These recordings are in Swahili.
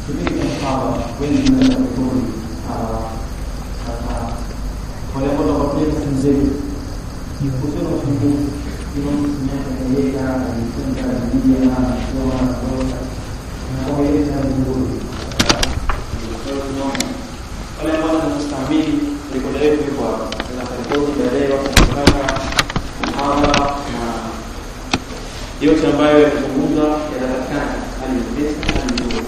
kipindi cha hawa wengi wanaenda kutuni wale ambao wanakuja sehemu zetu kusema ufunguzi kama miaka kaiweka alifunga Biblia na kusoma na kuona na kwa hiyo ni vizuri wale ambao wanastahimili rekodi yetu iko hapa na rekodi ya leo kutaka mhadhara na yote ambayo yamezungumza yanapatikana hali nyepesi hali nzuri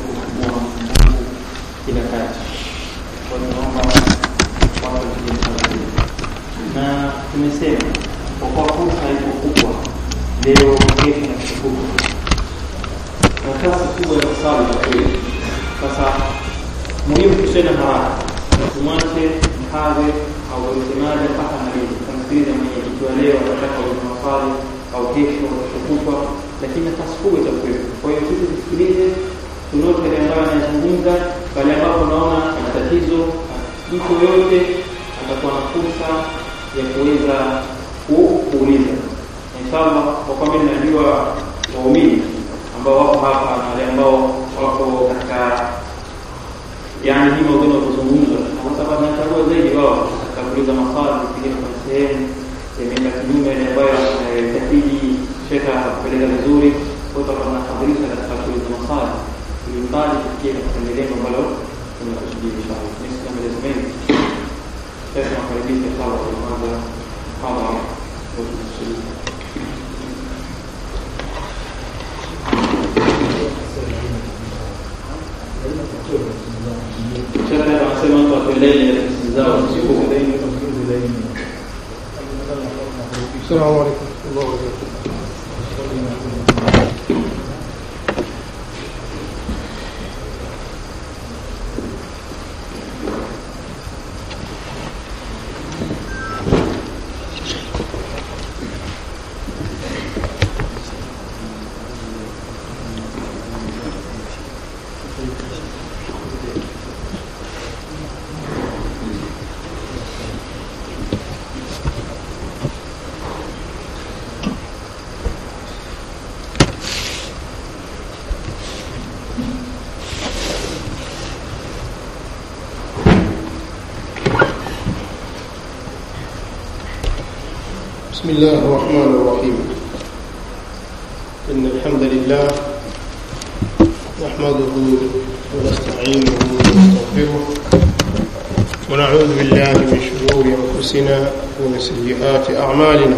kila kati kwa hiyo naomba watu wajue na tumesema kwa kuwa fursa iko kubwa leo kesho na kesho kubwa nafasi kubwa ya kusali kwa kweli sasa muhimu tusiwe na haraka tumwache mhadhi au msemaji mpaka malizi tamsikiliza mwenye ikiwa leo anataka uza maswali au kesho kutwa lakini nafasi kubwa itakuwepo kwa hiyo sisi tusikilize tunote yale ambayo anayazungumza pale ambapo unaona ana tatizo mtu yoyote atakuwa na fursa ya kuweza kuuliza inshallah kwa kwamba ninajua waumini ambao wako hapa na wale ambao wako katika yani hii maudhui kuzungumza kwa sababu tunachagua zaidi wao katika kuuliza maswali pengine kuna sehemu imeenda kinyume ile ambayo inahitaji shekha kupeleka vizuri kwa hiyo tunafadhilisha katika kuuliza maswali ili mbali tufikie katika lengo ambalo tunakusudia inshallah nisema maelezo mengi sasa nakaribisha inshallah kwa kwanza kama Shekhe anasema watu watueleze tafsiri zao zisizo السلام عليكم ورحمة الله وبركاته بسم الله الرحمن الرحيم إن الحمد لله نحمده ونستعينه ونستغفره ونعوذ بالله من شرور أنفسنا ومن سيئات أعمالنا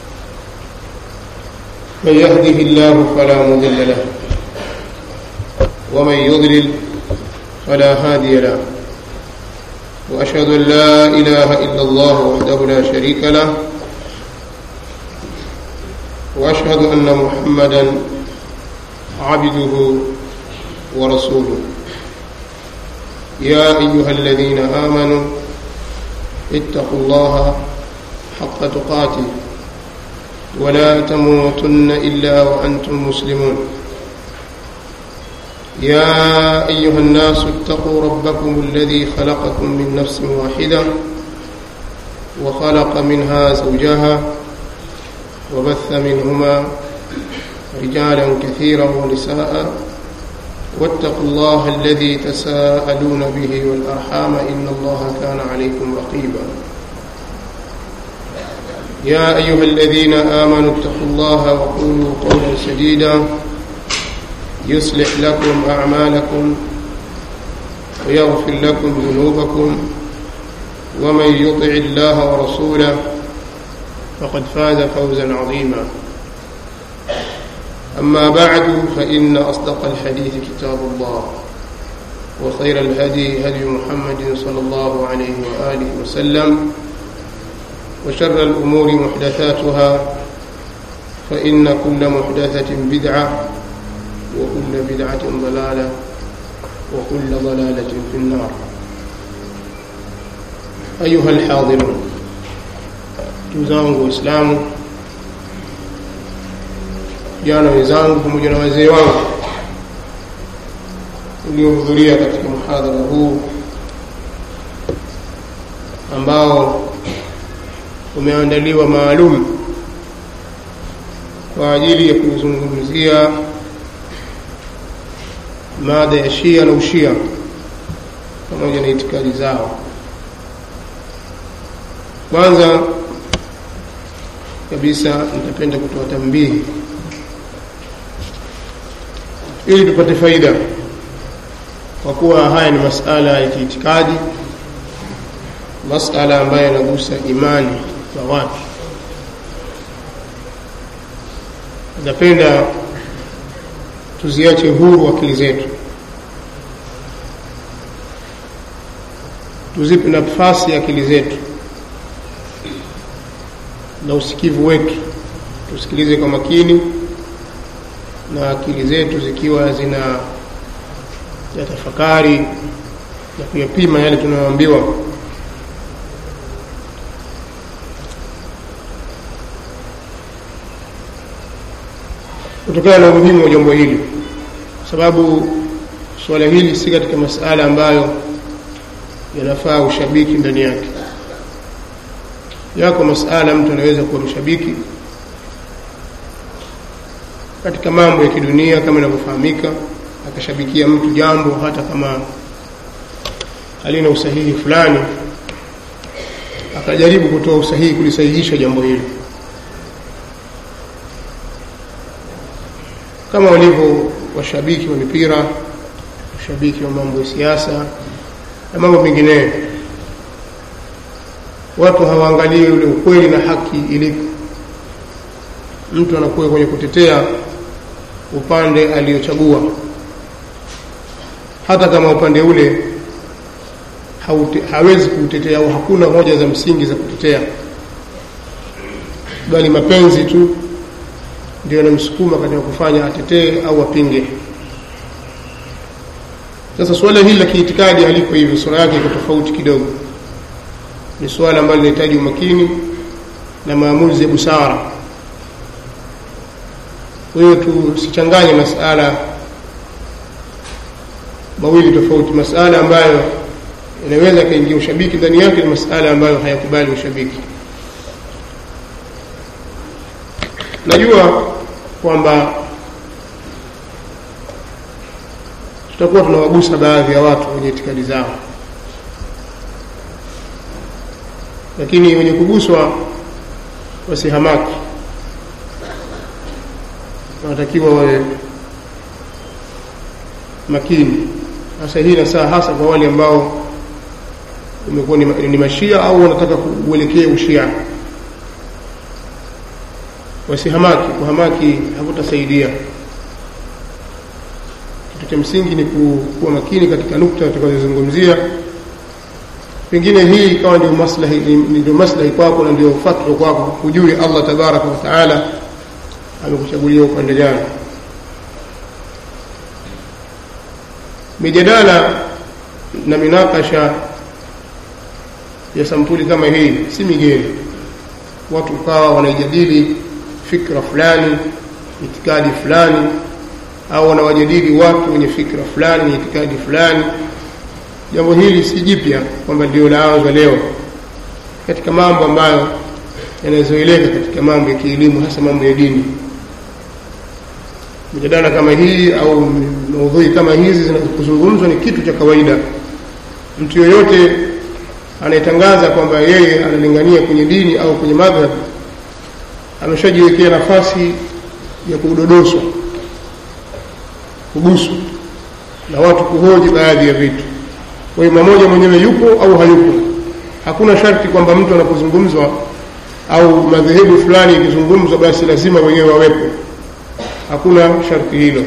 من يهده الله فلا مضل له ومن يضلل فلا هادي له وأشهد أن لا إله إلا الله وحده لا شريك له واشهد ان محمدا عبده ورسوله يا ايها الذين امنوا اتقوا الله حق تقاته ولا تموتن الا وانتم مسلمون يا ايها الناس اتقوا ربكم الذي خلقكم من نفس واحده وخلق منها زوجها وبث منهما رجالا كثيرا ونساء واتقوا الله الذي تساءلون به والارحام ان الله كان عليكم رقيبا يا ايها الذين امنوا اتقوا الله وقولوا قولا سديدا يصلح لكم اعمالكم ويغفر لكم ذنوبكم ومن يطع الله ورسوله فقد فاز فوزا عظيما أما بعد فإن أصدق الحديث كتاب الله وخير الهدي هدي محمد صلى الله عليه وآله وسلم وشر الأمور محدثاتها فإن كل محدثة بدعة وكل بدعة ضلالة وكل ضلالة في النار أيها الحاضرون ndugu zangu waislamu vijana wenzangu pamoja na wazee wangu uliohudhuria katika muhadhara huu ambao umeandaliwa maalum kwa ajili ya kuzungumzia mada ya shia na ushia pamoja na itikadi zao kwanza kabisa nitapenda kutoa tambihi ili tupate faida kwa kuwa haya ni masala ya kiitikadi masala ambayo yanagusa imani za watu napenda tuziache huru akili zetu tuzipe nafasi akili zetu na usikivu wetu tusikilize kwa makini na akili zetu zikiwa zina ya tafakari na kuyapima yale tunayoambiwa kutokana na umuhimu wa jambo hili kwa sababu suala hili si katika masala ambayo yanafaa ushabiki ndani yake yako masala mtu anaweza kuwa mshabiki katika mambo ya kidunia kama inavyofahamika akashabikia mtu jambo hata kama halina usahihi fulani akajaribu kutoa usahihi kulisahihisha jambo hilo kama walivyo washabiki wa mipira washabiki wa mambo ya siasa na mambo mengineyo watu hawaangalii ule ukweli na haki ilipo mtu anakuwa kwenye kutetea upande aliochagua hata kama upande ule haute, hawezi kuutetea au hakuna hoja za msingi za kutetea bali mapenzi tu ndio yanamsukuma katika kufanya atetee au apinge sasa suala hili la kiitikadi haliko hivyo sura yake iko tofauti kidogo ni suala ambalo linahitaji umakini na maamuzi ya busara kwa hiyo tusichanganye masala mawili tofauti masala ambayo inaweza kaingia ushabiki ndani yake ni masala ambayo hayakubali ushabiki najua kwamba tutakuwa tunawagusa baadhi ya watu wenye itikadi zao lakini wenye kuguswa wasihamaki wanatakiwa wawe makini hasa hii nasaa hasa kwa wale ambao umekuwa ni, ni mashia au wanataka kuelekea ushia wasihamaki kuhamaki hakutasaidia kitu cha msingi ni kuwa makini katika nukta tutakazozungumzia pengine hii ikawa ndio maslahi ndio maslahi kwako na ndio fatwa kwako hujui allah tabaraka wa taala amekuchagulia upande gani mijadala na minakasha ya sampuli kama hii si migeni watu ukawa wanaijadili fikra fulani itikadi fulani au wanawajadili watu wenye fikra fulani na itikadi fulani jambo hili si jipya kwamba ndio laanza leo katika mambo ambayo yanazoeleka katika mambo ya kielimu hasa mambo ya dini mijadala kama hii au maudhui kama hizi zinazozungumzwa ni kitu cha kawaida mtu yoyote anayetangaza kwamba yeye analingania kwenye dini au kwenye madhhab ameshajiwekea nafasi ya kudodoswa kuguswa na watu kuhoji baadhi ya vitu kwa hiyo mmoja mwenyewe yupo au hayupo hakuna sharti kwamba mtu anapozungumzwa au madhehebu fulani ikizungumzwa basi lazima wenyewe wawepo hakuna sharti hilo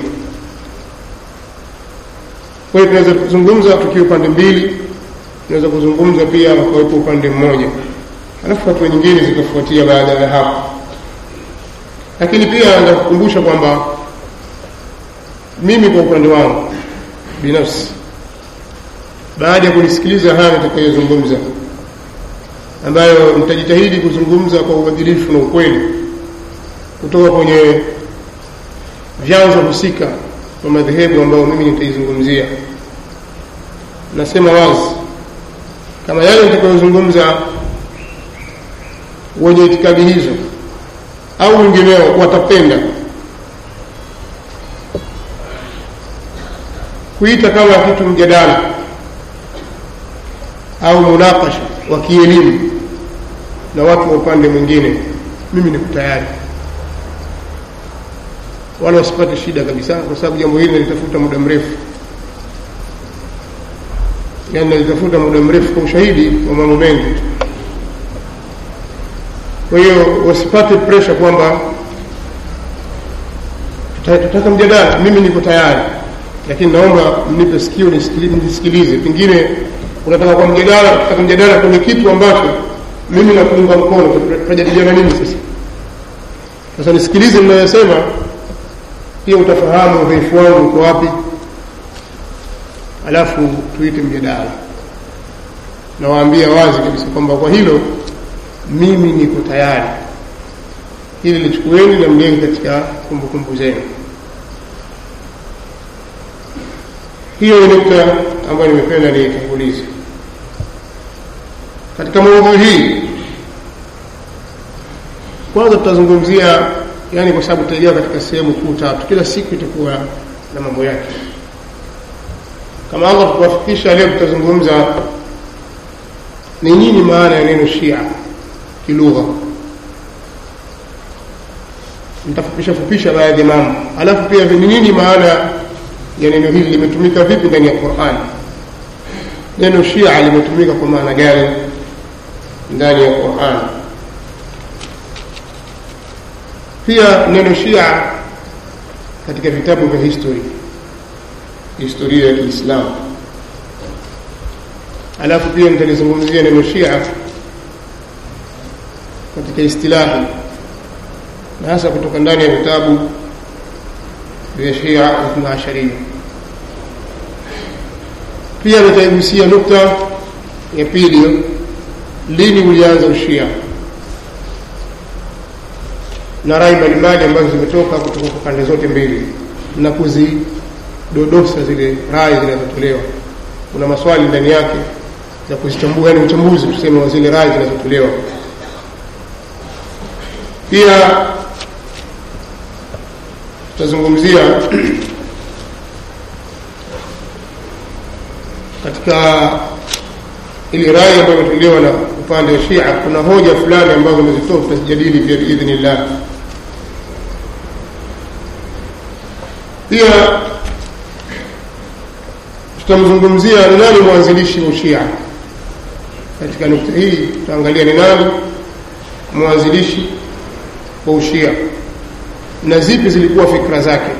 kwa hiyo tunaweza kuzungumza tukiwa upande mbili tunaweza kuzungumza pia wakawepo upande mmoja alafu hatua nyingine zikafuatia baada ya hapo lakini pia ndakukumbusha kwamba mimi kwa upande wangu binafsi baada ya kunisikiliza haya nitakayozungumza ambayo nitajitahidi kuzungumza kwa uadilifu na ukweli kutoka kwenye vyanzo husika wa madhehebu ambayo mimi nitaizungumzia nasema wazi kama yale nitakayozungumza wenye itikadi hizo au wengineo watapenda kuita kama kitu mjadala au munakasha wa kielimu na watu wa upande mwingine mimi niko tayari wala wasipate shida kabisa kwa sababu jambo hili nalitafuta muda mrefu yaani nalitafuta muda mrefu kwa ushahidi wa mambo mengi tu kwa hiyo wasipate presha kwamba tutaka mjadala mimi niko tayari lakini naomba mnipe sikio nisikilize pengine unataka kwa mjadala tutaka mjadala kwenye kitu ambacho mimi nakuunga mkono tutajadiliana nini sasa sasa nisikilize mnayosema pia utafahamu udhaifu wangu uko wapi alafu tuite mjadala nawaambia wazi kabisa kwamba kwa hilo mimi niko tayari hili lichukueni na mliweke katika kumbukumbu zenu hiyo ni nukta ambayo nimependa niitangulize katika maudhui hii kwanza tutazungumzia yani kwa sababu tutaingia katika sehemu kuu tatu kila siku itakuwa na mambo yake kama allah tukuwafikisha leo tutazungumza ni nini maana ya neno shia kilugha nitafupisha fupisha baadhi ya mambo alafu pia ni nini maana ya neno hili limetumika vipi ndani ya qurani neno shia limetumika kwa maana gani ndani ya qurani pia neno shia katika vitabu vya history historia ya kiislamu alafu pia nitalizungumzia neno shia katika istilahi na hasa kutoka ndani ya vitabu vya shia ithna asharia pia nitaigusia nukta ya pili lini ulianza ushia na rai mbalimbali ambazo zimetoka kutoka kwa pande zote mbili na kuzidodosa zile rai zinazotolewa kuna maswali ndani yake za kuzichambua yani uchambuzi tuseme wa zile rai zinazotolewa pia tutazungumzia katika ili rai ambayo imetolewa na upande wa shia kuna hoja fulani ambazo amezitoa tutazijadili pia biidhnillah pia tutamzungumzia ni nani mwanzilishi wa ushia katika nukta hii tutaangalia ni nani mwanzilishi wa ushia na zipi zilikuwa fikra zake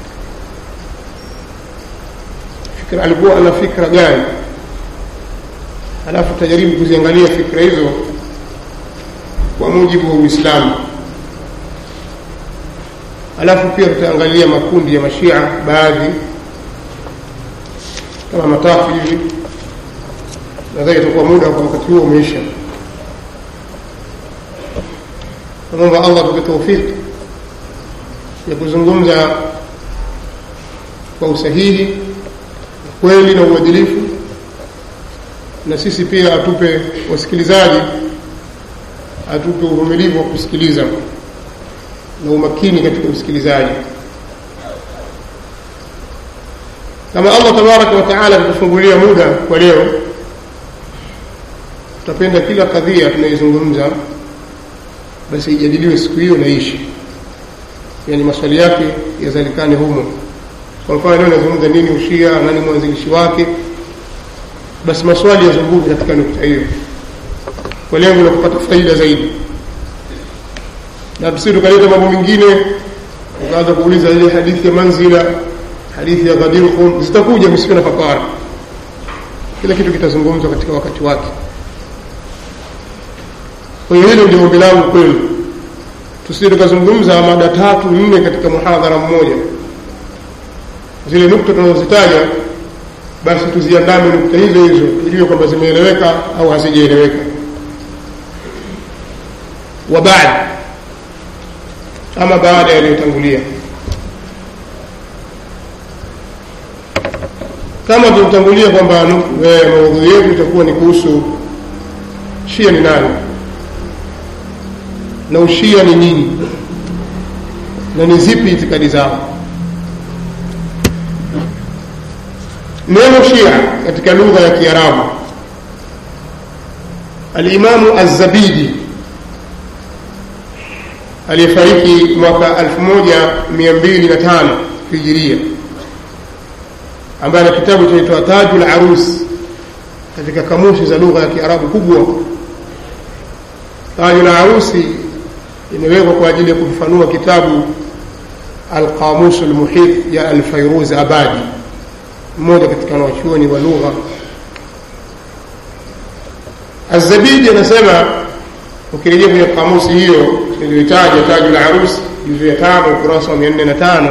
fikra alikuwa ana fikra gani alafu tutajaribu kuziangalia fikra hizo kwa mujibu wa uislamu alafu pia tutaangalia makundi ya mashia baadhi kama matatu hivi nadhani itakuwa muda kwa wakati huo umeisha namwomba allah tupe taufiki ya kuzungumza kwa usahihi kweli na uadilifu na sisi pia atupe wasikilizaji atupe uvumilivu wa kusikiliza na umakini katika usikilizaji kama allah tabaraka wa taala atatufungulia muda kwa leo tutapenda kila kadhia tunaizungumza basi ijadiliwe siku hiyo naishi yani maswali yake yazalikane humo kwa mfano leo nazungumza nini ushia nani mwanzilishi wake basi maswali yazunguke katika nukta hiyo kwa lengo la kupata faida zaidi na tusi tukaleta mambo mengine ukaanza kuuliza ile hadithi ya manzila hadithi ya ghadir khum zitakuja msiwe na papara kila kitu kitazungumzwa katika wakati wake kwa hiyo hilo ndio ombi langu kwenu tusije tukazungumza mada tatu nne katika muhadhara mmoja zile nukta tunazozitaja basi tuziandame nukta hizo hizo tujue kwamba zimeeleweka au hazijaeleweka wa baada ama baada yaliyotangulia kama tulitangulia kwamba maudhui yetu itakuwa ni kuhusu shia ni nani na ushia ni nini na ni zipi itikadi zao neno shia katika lugha ya kiarabu alimamu azabidi aliyefariki mwaka 1205 hijiria ambaye ana kitabu chaitwa tajul arus katika kamushi za lugha ya kiarabu kubwa tajul arusi imewekwa kwa ajili ya kufafanua kitabu alqamusu lmuhit ya alfairuz abadi mmoja katika wanachuoni wa lugha azabidi anasema ukirejea kwenye kamusi hiyo iliyotaja taju la arus juzu ya tano ukurasa wa mia nne na tano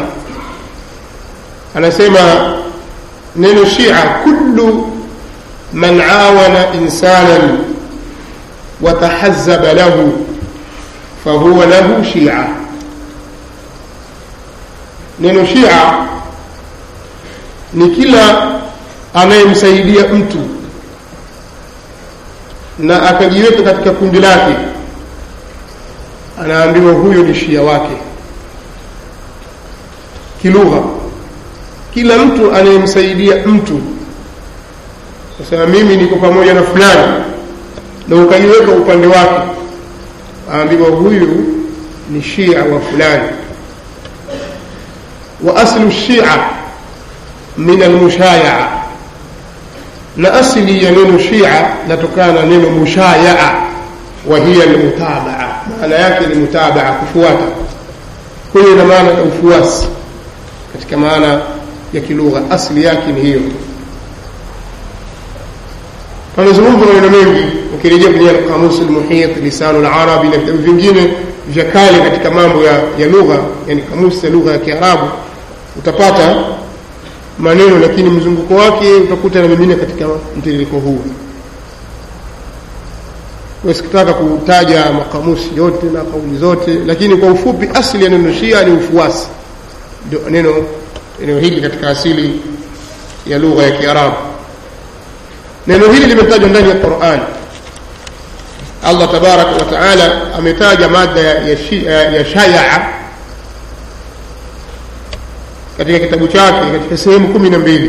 anasema neno shia kullu man awana insanan watahazaba lahu fahuwa lahu shia neno shia ni kila anayemsaidia mtu na akajiweka katika kundi lake anaambiwa huyo ni shia wake kilugha kila mtu anayemsaidia mtu nasema mimi niko pamoja na fulani na ukajiweka upande wake aambiwa huyu ni shia wa fulani wa aslu shia min almushayaa na asili ya neno shia natokana na neno mushayaa wa hiya almutabaa maana yake ni mutabaa kufuata kwa hiyo ina maana ya ufuasi katika maana ya kilugha asili yake ni hiyo pamezungumzwa maneno mengi ukirejea kwenye alqamusi lmuhit lisanu larabi na vitabu vingine vya kale katika mambo ya, ya lugha yani kamusi ya lugha ya kiarabu utapata maneno lakini mzunguko wake utakuta na mengine katika mtiririko huu sikutaka kutaja makamusi yote na kauli zote lakini kwa ufupi asili ya neno shia ni ufuasi ndio neno eneo hili katika asili ya lugha ya kiarabu neno hili limetajwa ndani ya quran allah tabaraka wa taala ametaja mada ya, ya, ya, ya shayaa katika kitabu chake katika sehemu kumi na mbili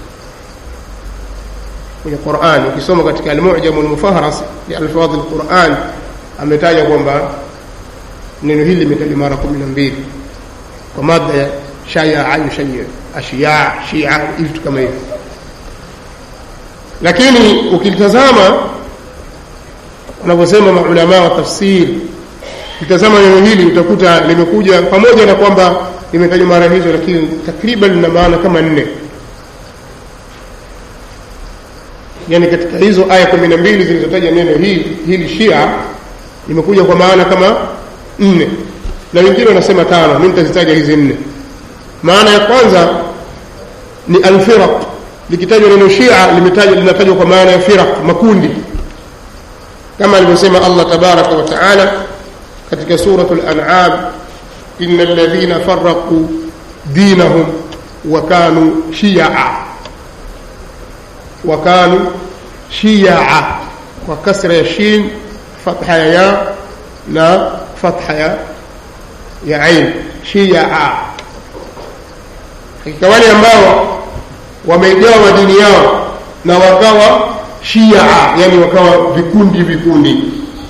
kwenye Qur'an ukisoma katika al-Mu'jam al-Mufahras li alfadh al-Qur'an ametaja kwamba neno hili limetajwa mara kumi na mbili kwa mada ya shaya yushayya ashiya shia vitu kama hivyo lakini ukilitazama wanavyosema maulama wa tafsiri ukitazama neno hili utakuta limekuja pamoja na kwamba limetajwa mara hizo lakini takriban lina maana kama nne yani katika hizo aya kumi na mbili zilizotaja neno hili hili shia limekuja kwa maana kama nne na wengine wanasema tano mi nitazitaja hizi nne maana ya kwanza ni alfiraq likitajwa neno shia limetajwa linatajwa kwa maana ya firaq makundi kama alivyosema allah tabaraka wa taala katika suratu lanam ina alladhina faraquu dinahum wa kanu shiyaa wa kanu shiyaa kwa kasra ya shin fatha ya ya na fatha ya ya ain shiyaa hakika wale ambao wameigawa dini yao na wakawa shiaa yani wakawa vikundi vikundi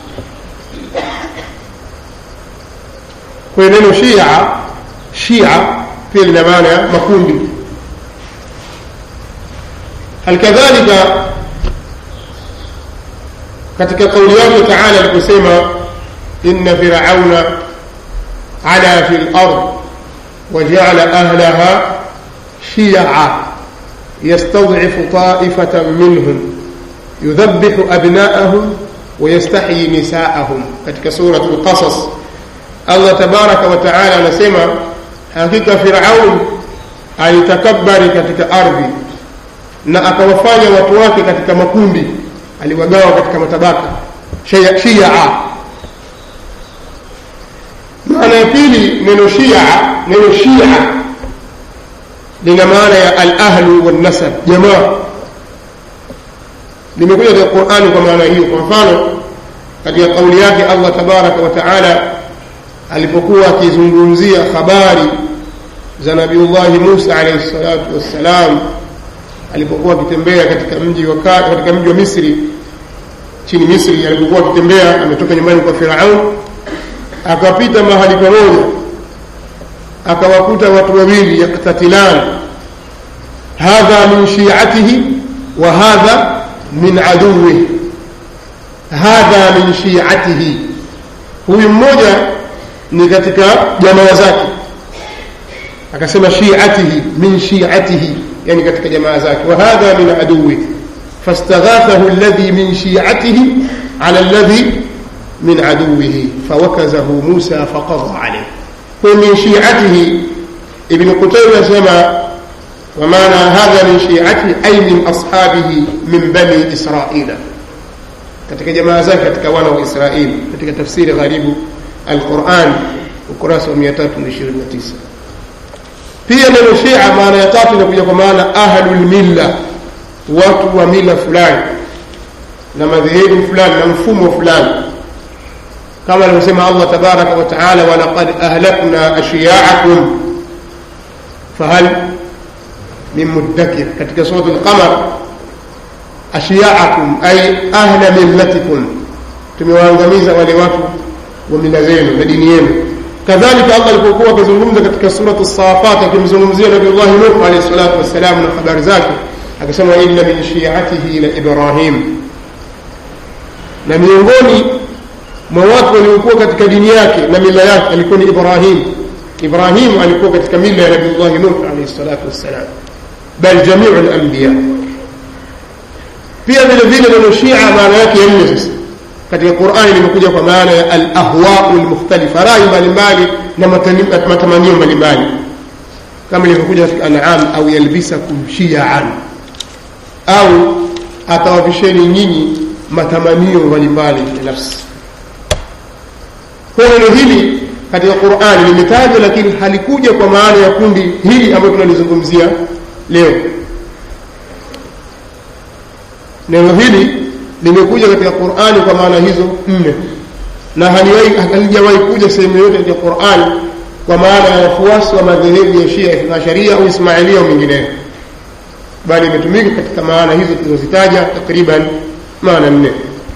kwa neno shia shia pia lina maana ya makundi halikadhalika katika kauli yake taala aliposema inna firauna ala fi lard wajaala ahlaha shia yastadcifu taifatan minhum yudhabihu abnaahum ويستحيي نساءهم katika سورة القصص Allah tabaraka wa taala anasema hakika Firaun alitakabari katika ardhi na akawafanya watu wake katika makundi aliwagawa katika matabaka shia, shia. maana ya pili neno shia neno shia lina maana ya alahlu walnasab jamaa limekuja katika qurani kwa maana hiyo kwa mfano katika kauli yake allah tabaraka wa taala alipokuwa akizungumzia habari za nabiullahi musa alaihi salatu wassalam alipokuwa akitembea katika mji wa katika mji wa Misri chini Misri alipokuwa akitembea ametoka nyumbani kwa Firaun akapita mahali pamoja akawakuta watu wawili yaktatilan hadha min shi'atihi wa hadha min aduwihi hadha min shi'atihi huyu mmoja ni katika jamaa zake akasema shi'atihi min shi'atihi yani katika jamaa zake wa hadha min aduwihi فاستغاثه الذي من شيعته على الذي من عدوه فوكزه موسى فقضى عليه ومن شيعته ابن قتيبة سمى ومعنى هذا من شيعته أي من أصحابه من بني إسرائيل katika jamaa zake katika wana wa Israeli katika tafsiri gharibu al-Quran ukurasa wa 329 pia neno Shia maana ya tatu inakuja kwa maana ahlul milla watu wa mila fulani na madhehebu fulani na mfumo fulani kama alivyosema Allah tabaraka wa taala walaqad ahlakna ashiya'akum fahal min muddakir katika sura al-qamar ashiya'akum ay ahla millatikum tumewaangamiza wale watu wa mila zenu na dini yenu kadhalika Allah alipokuwa akizungumza katika suratu as-safat akimzungumzia Nabii Allah Nuh alayhi salatu wassalam na habari zake akasema inna min shi'atihi la Ibrahim na miongoni mwa watu waliokuwa katika dini yake na mila yake alikuwa ni Ibrahim Ibrahim alikuwa katika mila ya Nabii Allah Nuh alayhi salatu wassalam bal jami'u al-anbiya pia vile vile neno Shia maana yake nne sasa katika Qur'ani limekuja kwa maana ya al-ahwa'u al-mukhtalifa rai mbalimbali na matamanio mbalimbali kama ilivyokuja katika An'am au yalbisakum shi'an au atawavisheni nyinyi matamanio mbalimbali ya nafsi kwa neno hili katika Qur'ani limetajwa lakini halikuja kwa maana ya kundi hili ambalo tunalizungumzia leo neno hili limekuja katika Qur'ani kwa maana hizo nne na halijawahi kuja sehemu yote katika Qur'ani kwa maana ya wafuasi wa madhehebu ya Shia na Sharia au Ismailia au mengineyo bali imetumika katika maana hizo tulizozitaja takriban maana nne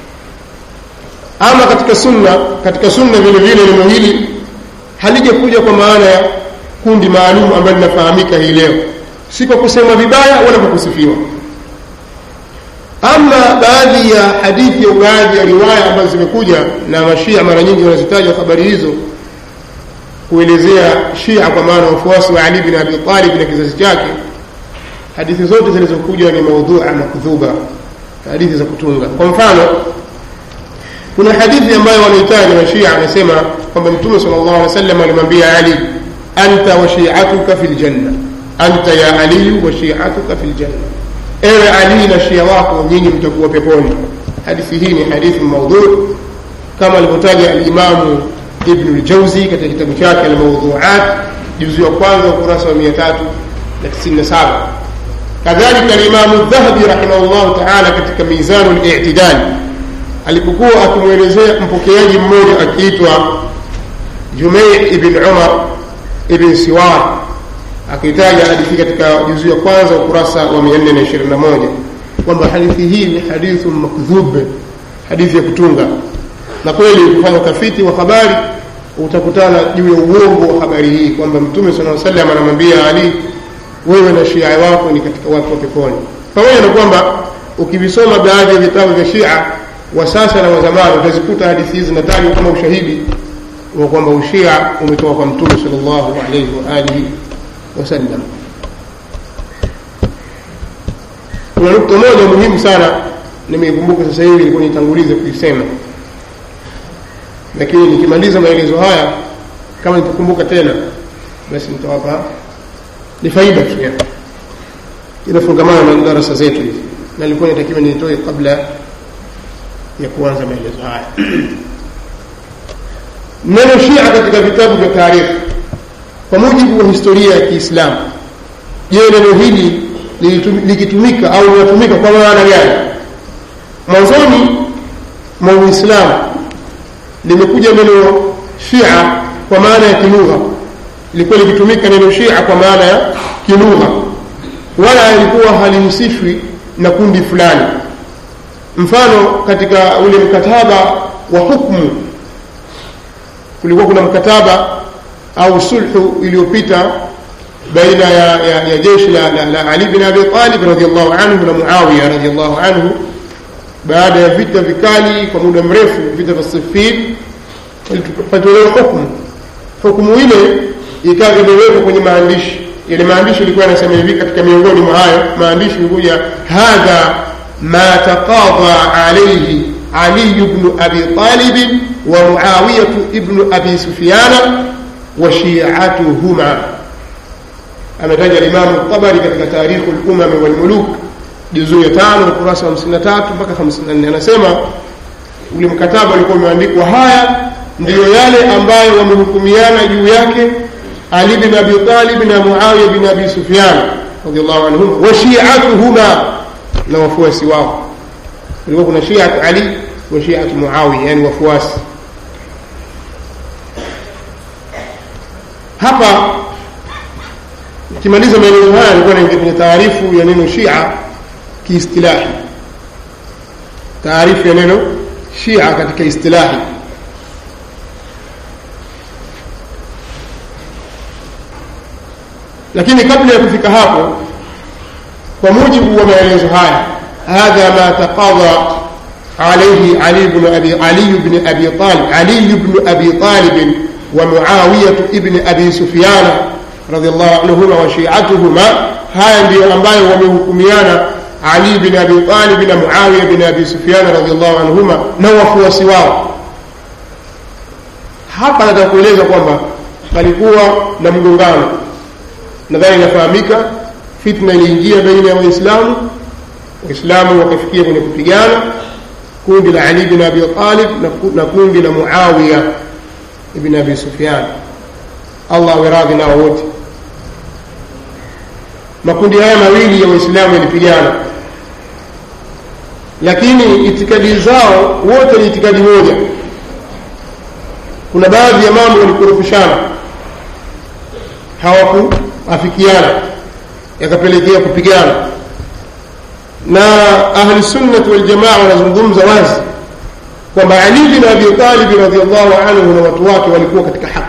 ama katika sunna katika sunna vile vile neno hili halijakuja kwa maana ya kundi maalum ambalo linafahamika hii leo si kwa kusema vibaya wala kwa kusifiwa ama baadhi ya hadithi au baadhi ya riwaya ambazo zimekuja na mashia mara nyingi wanazitaja habari hizo kuelezea shia kwa maana wafuasi wa Ali bin Abi Talib na kizazi chake hadithi zote zilizokuja ni maudhua makdhuba hadithi za kutunga kwa mfano kuna hadithi ambayo wanaitaja na shia anasema kwamba mtume sallallahu alaihi wasallam alimwambia Ali anta wa shi'atuka fil janna anta ya Ali wa shi'atuka fil janna ewe Ali na shia wako nyinyi mtakuwa peponi hadithi hii ni hadithi maudhu kama alivyotaja al-Imam Ibn al-Jawzi katika kitabu chake al-Mawdhu'at juzu ya kwanza ukurasa wa 397 kadhalika al-Imam al-Dhahabi rahimahullah ta'ala katika Mizan al-I'tidal alipokuwa akimwelezea mpokeaji mmoja akiitwa Jumay ibn Umar ibn Siwar akitaja hadithi katika juzu ya kwanza ukurasa wa 421 kwamba hadithi hii ni hadithu makdhub hadithi ya kutunga na kweli ukifanya utafiti wa habari utakutana juu ya uongo wa habari hii kwamba mtume sallallahu alaihi wasallam anamwambia Ali wewe na Shia wako ni katika watu wa peponi pamoja na kwamba ukivisoma baadhi ya vitabu vya Shia wa sasa na wa zamani utazikuta hadithi hizi zinatajwa kama ushahidi wa kwamba ushia umetoka kwa mtume sallallahu alaihi wa alihi wasallam kuna nukta moja muhimu sana nimeikumbuka sasa hivi ilikuwa nitangulize kuisema lakini nikimaliza maelezo haya kama nitakumbuka tena basi nitawapa ni faida tu yani inafungamana na darasa zetu hizi na nilikuwa natakiwa nitoe kabla ya kuanza maelezo haya neno shia katika vitabu vya taarikhi kwa mujibu wa historia ya Kiislamu je neno hili likitumika au linatumika kwa maana gani mwanzoni mwa Uislamu limekuja neno Shia kwa maana ya kilugha lilikuwa likitumika neno Shia kwa maana ya kilugha wala alikuwa halihusishwi na kundi fulani mfano katika ule mkataba wa hukmu kulikuwa kuna mkataba au sulhu iliyopita baina ya, ya, ya jeshi la, la, la Ali bin Abi Talib radhiallahu anhu na Muawiya radhiallahu anhu baada ya vita vikali kwa muda mrefu vita vya Siffin patolewa hukumu hukumu ile ikawa imewekwa kwenye maandishi yale maandishi ilikuwa yanasema hivi katika miongoni mwa hayo maandishi ilikuja hadha ma taqadha alayhi Ali ibn Abi Talib wa Muawiya ibn Abi Sufyan wa shi'atuhuma ametaja Imam Tabari katika Tarikh al-Umam wal Muluk juzuu ya 5 ukurasa wa 53 mpaka 54 anasema ule mkataba ulikuwa umeandikwa haya ndiyo yale ambayo wamehukumiana juu yake Ali bin Abi Talib na Muawiya bin Abi Sufyan radhiallahu anhum wa shi'atuhuma na wafuasi wao kulikuwa kuna shi'at Ali wa shi'at Muawiya yani wafuasi hapa ukimaliza maelezo haya nilikuwa naingia kwenye taarifu ya neno Shia kiistilahi taarifu ya neno Shia katika istilahi lakini kabla ya kufika hapo kwa mujibu wa maelezo haya hadha ma taqadha عليه علي بن أبي علي بن أبي طالب علي بن أبي طالب ومعاوية ابن أبي سفيان رضي الله عنهما وشيعتهما هاي ndio ambayo wamehukumiana Ali bin Abi Talib na Muawiya bin Abi Sufyan radhiallahu anhuma na wafuasi wao. Hapa nataka kueleza kwamba palikuwa na mgongano, nadhani inafahamika. Fitna iliingia baina ya Waislamu, Waislamu wakafikia kwenye kupigana, kundi la Ali bin Abi Talib na kundi la Muawiya ibn Abi Sufyan, Allah awe radhi nao wote. Makundi haya mawili ya Waislamu yalipigana, lakini itikadi zao wote ni itikadi moja. Kuna baadhi ya mambo walikorofishana, hawakuafikiana, yakapelekea kupigana. Na ahli sunnati wal jamaa wanazungumza wazi kwamba Ali bin Abi Talib radhiallahu anhu na watu wake walikuwa katika haki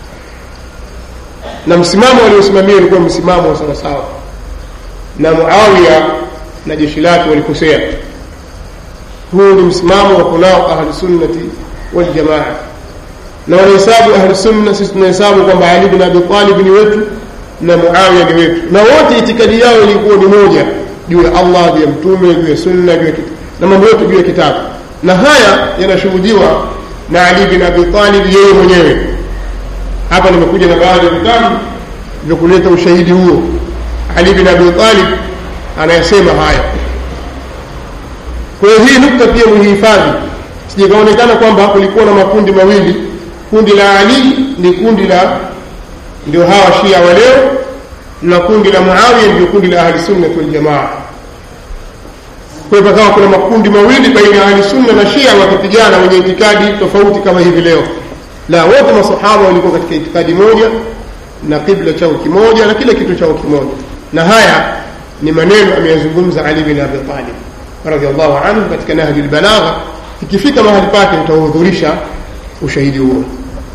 na msimamo waliosimamia ulikuwa msimamo wa sawasawa, na Muawiya na jeshi lake walikosea. Huu ni msimamo wa kunao ahli sunnati wal jamaa, na wanahesabu ahli sunna, sisi tunahesabu kwamba Ali bin Abi Talib ni wetu na Muawiya ni wetu, na wote itikadi yao ilikuwa ni moja juu ya Allah, juu ya Mtume, juu ya sunna, juu ya na mambo yote juu ya kitabu, na haya yanashuhudiwa na Ali bin Abi Talib yeye mwenyewe hapa nimekuja na baadhi ya vitabu vya kuleta ushahidi huo. Ali bin Abi Talib anayesema haya. Kwa hiyo hii nukta pia muhifadhi, sijikaonekana kwamba kulikuwa na makundi mawili. Kundi la Ali ni kundi la ndio hawa Shia wa leo, na kundi la Muawiya ndio kundi la Ahli Sunna wal Jamaa. Kwa hiyo pakawa kuna makundi mawili baina ya Ahli Sunna na Shia wakipigana wenye itikadi tofauti kama hivi leo la wote masahaba walikuwa katika itikadi moja na kibla chao kimoja na kila kitu chao kimoja na haya ni maneno ameyazungumza Ali bin Abi Talib radhiallahu anhu katika Nahji al-Balagha ikifika mahali pake nitahudhurisha ushahidi huo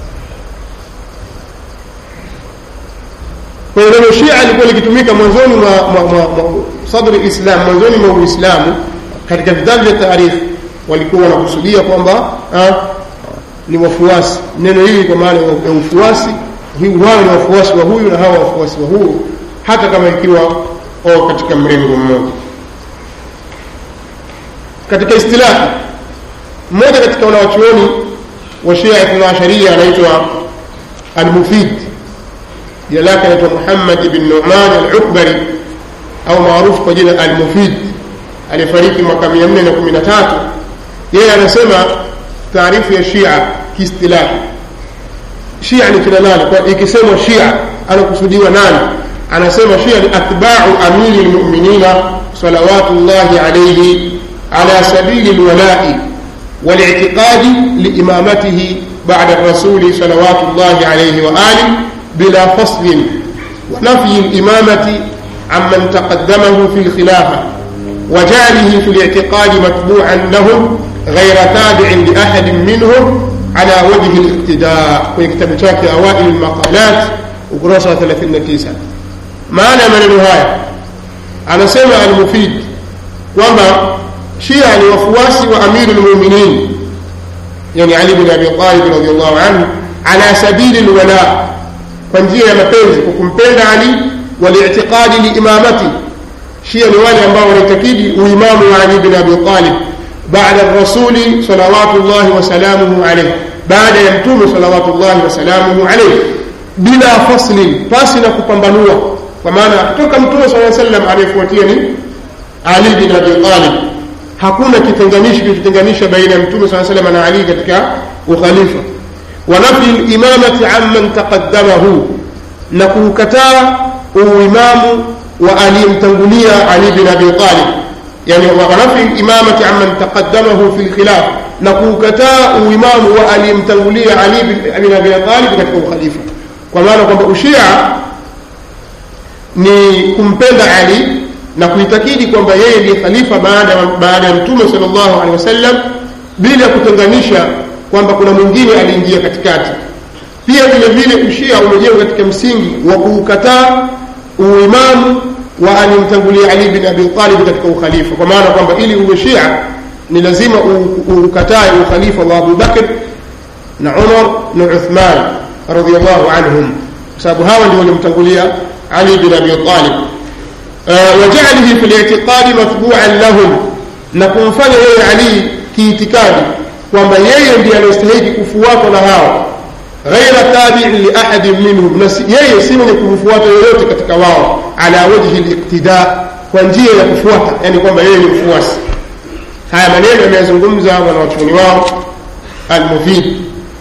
kwa hiyo neno Shia lilikuwa likitumika mwanzoni mwa, mwa, mwa, mwa sadri islam mwanzoni mwa Uislamu katika vitabu vya taarifu walikuwa wanakusudia kwamba ni wafuasi. Neno hili kwa maana ya ufuasi, wao ni wafuasi wa huyu na hawa wafuasi wa huyu, hata kama ikiwa o katika mrengo mmoja. Katika istilahi, mmoja katika wanawachuoni wa Shia Ithna Asharia anaitwa Al-Mufid, jina lake anaitwa Muhammad ibn Nu'man al-Ukbari au maarufu kwa jina Al-Mufid, aliyefariki mwaka 413. Yeye anasema taarifu ya Shia kiistilahi. Shia ni kina nani? Kwa ikisemwa Shia anakusudiwa nani? Anasema Shia ni atba'u amiri lmuminina salawatullahi alayhi ala sabili lwalai والاعتقاد لإمامته بعد الرسول صلوات الله عليه وآله بلا فصل ونفي الإمامة عمن تقدمه في الخلافة وجعله في الاعتقاد متبوعا لهم غير تابع لأحد منهم على وجه الاقتداء ويكتب شاكي أوائل المقالات ukurasa wa 39 maana ya maneno haya anasema almufid kwamba shia ni wafuasi wa amiru lmuminin yani ali bin abi talib radiallahu anhu ala sabili lwala kwa njia ya mapenzi kwa kumpenda ali walitiqadi liimamati shia ni wale ambao wanaitakidi uimamu wa ali bin abi talib baada rasuli salawatullahi wasalamuhu alaihi baada ya mtume salawatullahi wasalamuhu alaihi bila faslin pasi na kupambanua kwa maana kutoka mtume saa sallam anayefuatia ni ali bin abi talib hakuna kitenganishi kilichotenganisha baina ya mtume saa salam na ali katika ukhalifa wa nafi limamati amman taqaddamahu na kuukataa uimamu wa aliyemtangulia ali bin abi talib yani wa nafi limamati amman taqaddamahu fi lkhilaf na kuukataa uimamu wa aliyemtangulia ali bin abi talib katika ukhalifa kwa maana kwamba ushia ni kumpenda ali na kuitakidi kwamba yeye ndiye khalifa baada baada ya mtume sallallahu alaihi wasallam bila kutenganisha kwamba kuna mwingine aliingia katikati pia vile vile ushia umejengwa katika msingi wa kuukataa uimamu wa alimtangulia ali bin abi talib katika ukhalifa kwa maana kwamba ili uwe shia ni lazima ukatae ukhalifa wa abu bakr na umar na uthman radhiallahu anhum kwa sababu hawa ndio walimtangulia ali bin abi talib wajalihi fi liitiqadi mathbuan lahum na kumfanya yeye ali kiitikadi kwamba yeye ndiye anayestahiki kufuatwa na hao ghaira tabiin liahadin minhum na yeye si mwenye kumfuata yoyote katika wao ala wajhi liqtida kwa njia ya kufuata yani kwamba yeye ni mfuasi haya maneno yameyazungumza wanawachuoni wao almufid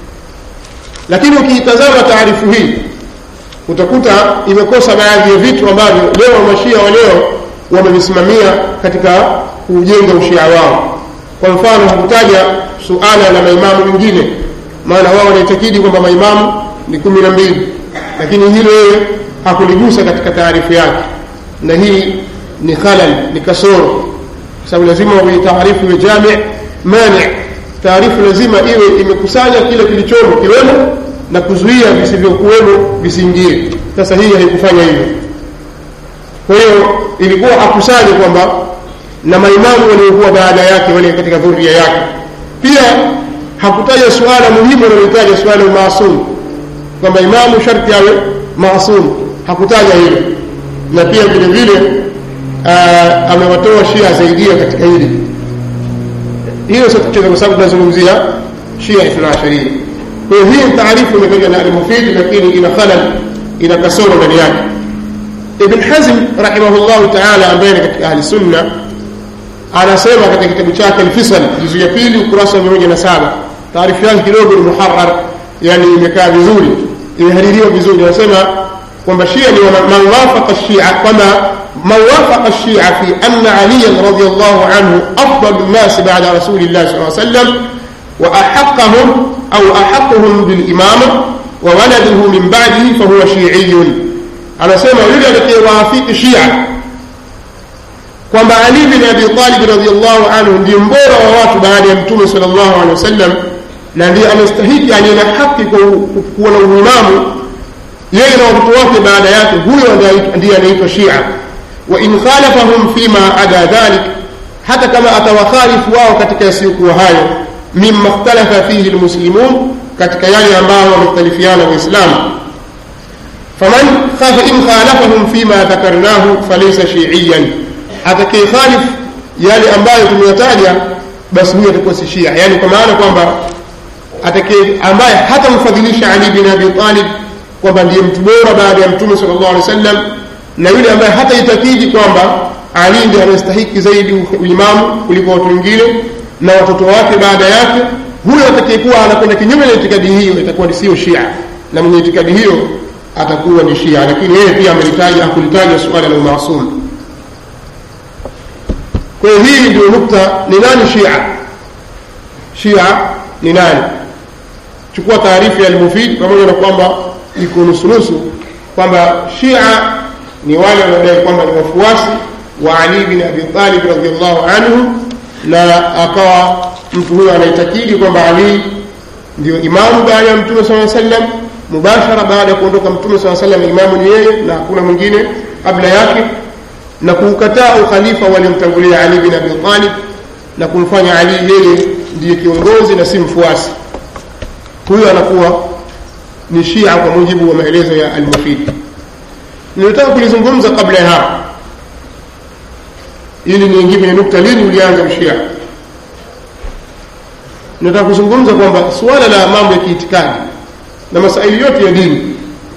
lakini ukiitazama taarifu hii utakuta imekosa baadhi ya vitu ambavyo leo mashia wa leo wamevisimamia katika kujenga ushia wao kwa mfano hakutaja suala la maimamu wengine maana wao wanaitakidi kwamba maimamu ni kumi na mbili lakini hilo yeye hakuligusa katika taarifu yake na hii ni khalal ni kasoro kwa sababu lazima taarifu iwe jami mani taarifu lazima iwe imekusanya kile kilichomo kiwemo na kuzuia visivyokuwemo visiingie sasa hii haikufanya hivyo kwa hiyo ilikuwa akusanye kwamba na maimamu waliokuwa baada yake wale katika dhuria yake pia hakutaja suala muhimu analolitaja suala maasum kwamba imamu sharti awe maasum hakutaja hilo na pia vile vile amewatoa shia zaidia katika hili hiyo sio tatizo kwa sababu tunazungumzia shia ithna asharia kwa hiyo hii taarifu imekuja na almufidi lakini ina khalal ina kasoro ndani yake ibn hazm rahimahullahu taala ambaye ni katika ahli sunna anasema katika kitabu chake alfisal juzu ya pili ukurasa wa mia moja na saba taarifu yake kidogo ni muharar yani imekaa vizuri imehaririwa vizuri anasema kwamba shia ni man wafaqa shia kwamba man wafaqa shia fi anna aliyan radiallahu anhu afdalu nnasi bada rasulillahi saa sallam wa ahaqahum au ahaquhum bilimama wa waladuhu min badihi fahuwa shiiyun anasema yule atakayewaafiki shia kwamba ali bin abi talib radiallahu anhu ndiye mbora wa watu baada ya mtume sal llahu alehi wasallam na ndiye amestahiki aliye na haki kuwa na uimamu yeye na watoto wake baada yake huyo ndiye anaitwa shia wa in khalafahum fima ada dhalik hata kama atawakhalifu wao katika yasiyokuwa hayo mima ikhtalafa fihi lmuslimun katika yale ambayo wamekhtalifiana waislamu faman in khalafahum fima dhakarnahu falaysa shiiyan atakayekhalif yale ambayo tumeyataja basi huyo atakuwa si shia yani kwa maana kwamba atakaye ambaye hatamfadhilisha ali bin abi talib kwamba ndiye mtu bora baada ya mtume sallallahu alaihi wasallam na yule ambaye hataitakidi kwamba ali ndiye anastahiki zaidi uimamu kuliko watu wengine na watoto wake baada yake huyo atakayekuwa anakwenda kinyume na itikadi hiyo itakuwa sio shia na mwenye itikadi hiyo atakuwa ni shia lakini yeye pia amelitaja hakulitaja suala la umaasum kwa hiyo hii ndio nukta ni nani shia shia ni nani chukua taarifa ya almufid pamoja na kwamba iko nusunusu kwamba shia ni wale wanaodai kwamba ni wafuasi wa Ali bin Abi Talib radhiallahu anhu na akawa mtu huyo anaitakidi kwamba Ali ndio imamu baada ya mtume saa sallam mubashara baada ya kuondoka mtume saa sallam imamu ni yeye na hakuna mwingine kabla yake na kuukataa ukhalifa waliomtangulia Ali bin Abi Talib na kumfanya Ali yeye ndiye kiongozi na si mfuasi huyo anakuwa ni Shia kwa mujibu wa maelezo ya Al-Mufid nilitaka kulizungumza kabla ya hapo ili niingie kwenye nukta lini ulianza ushia nataka kuzungumza kwamba suala la mambo ya kiitikadi na masaili yote ya dini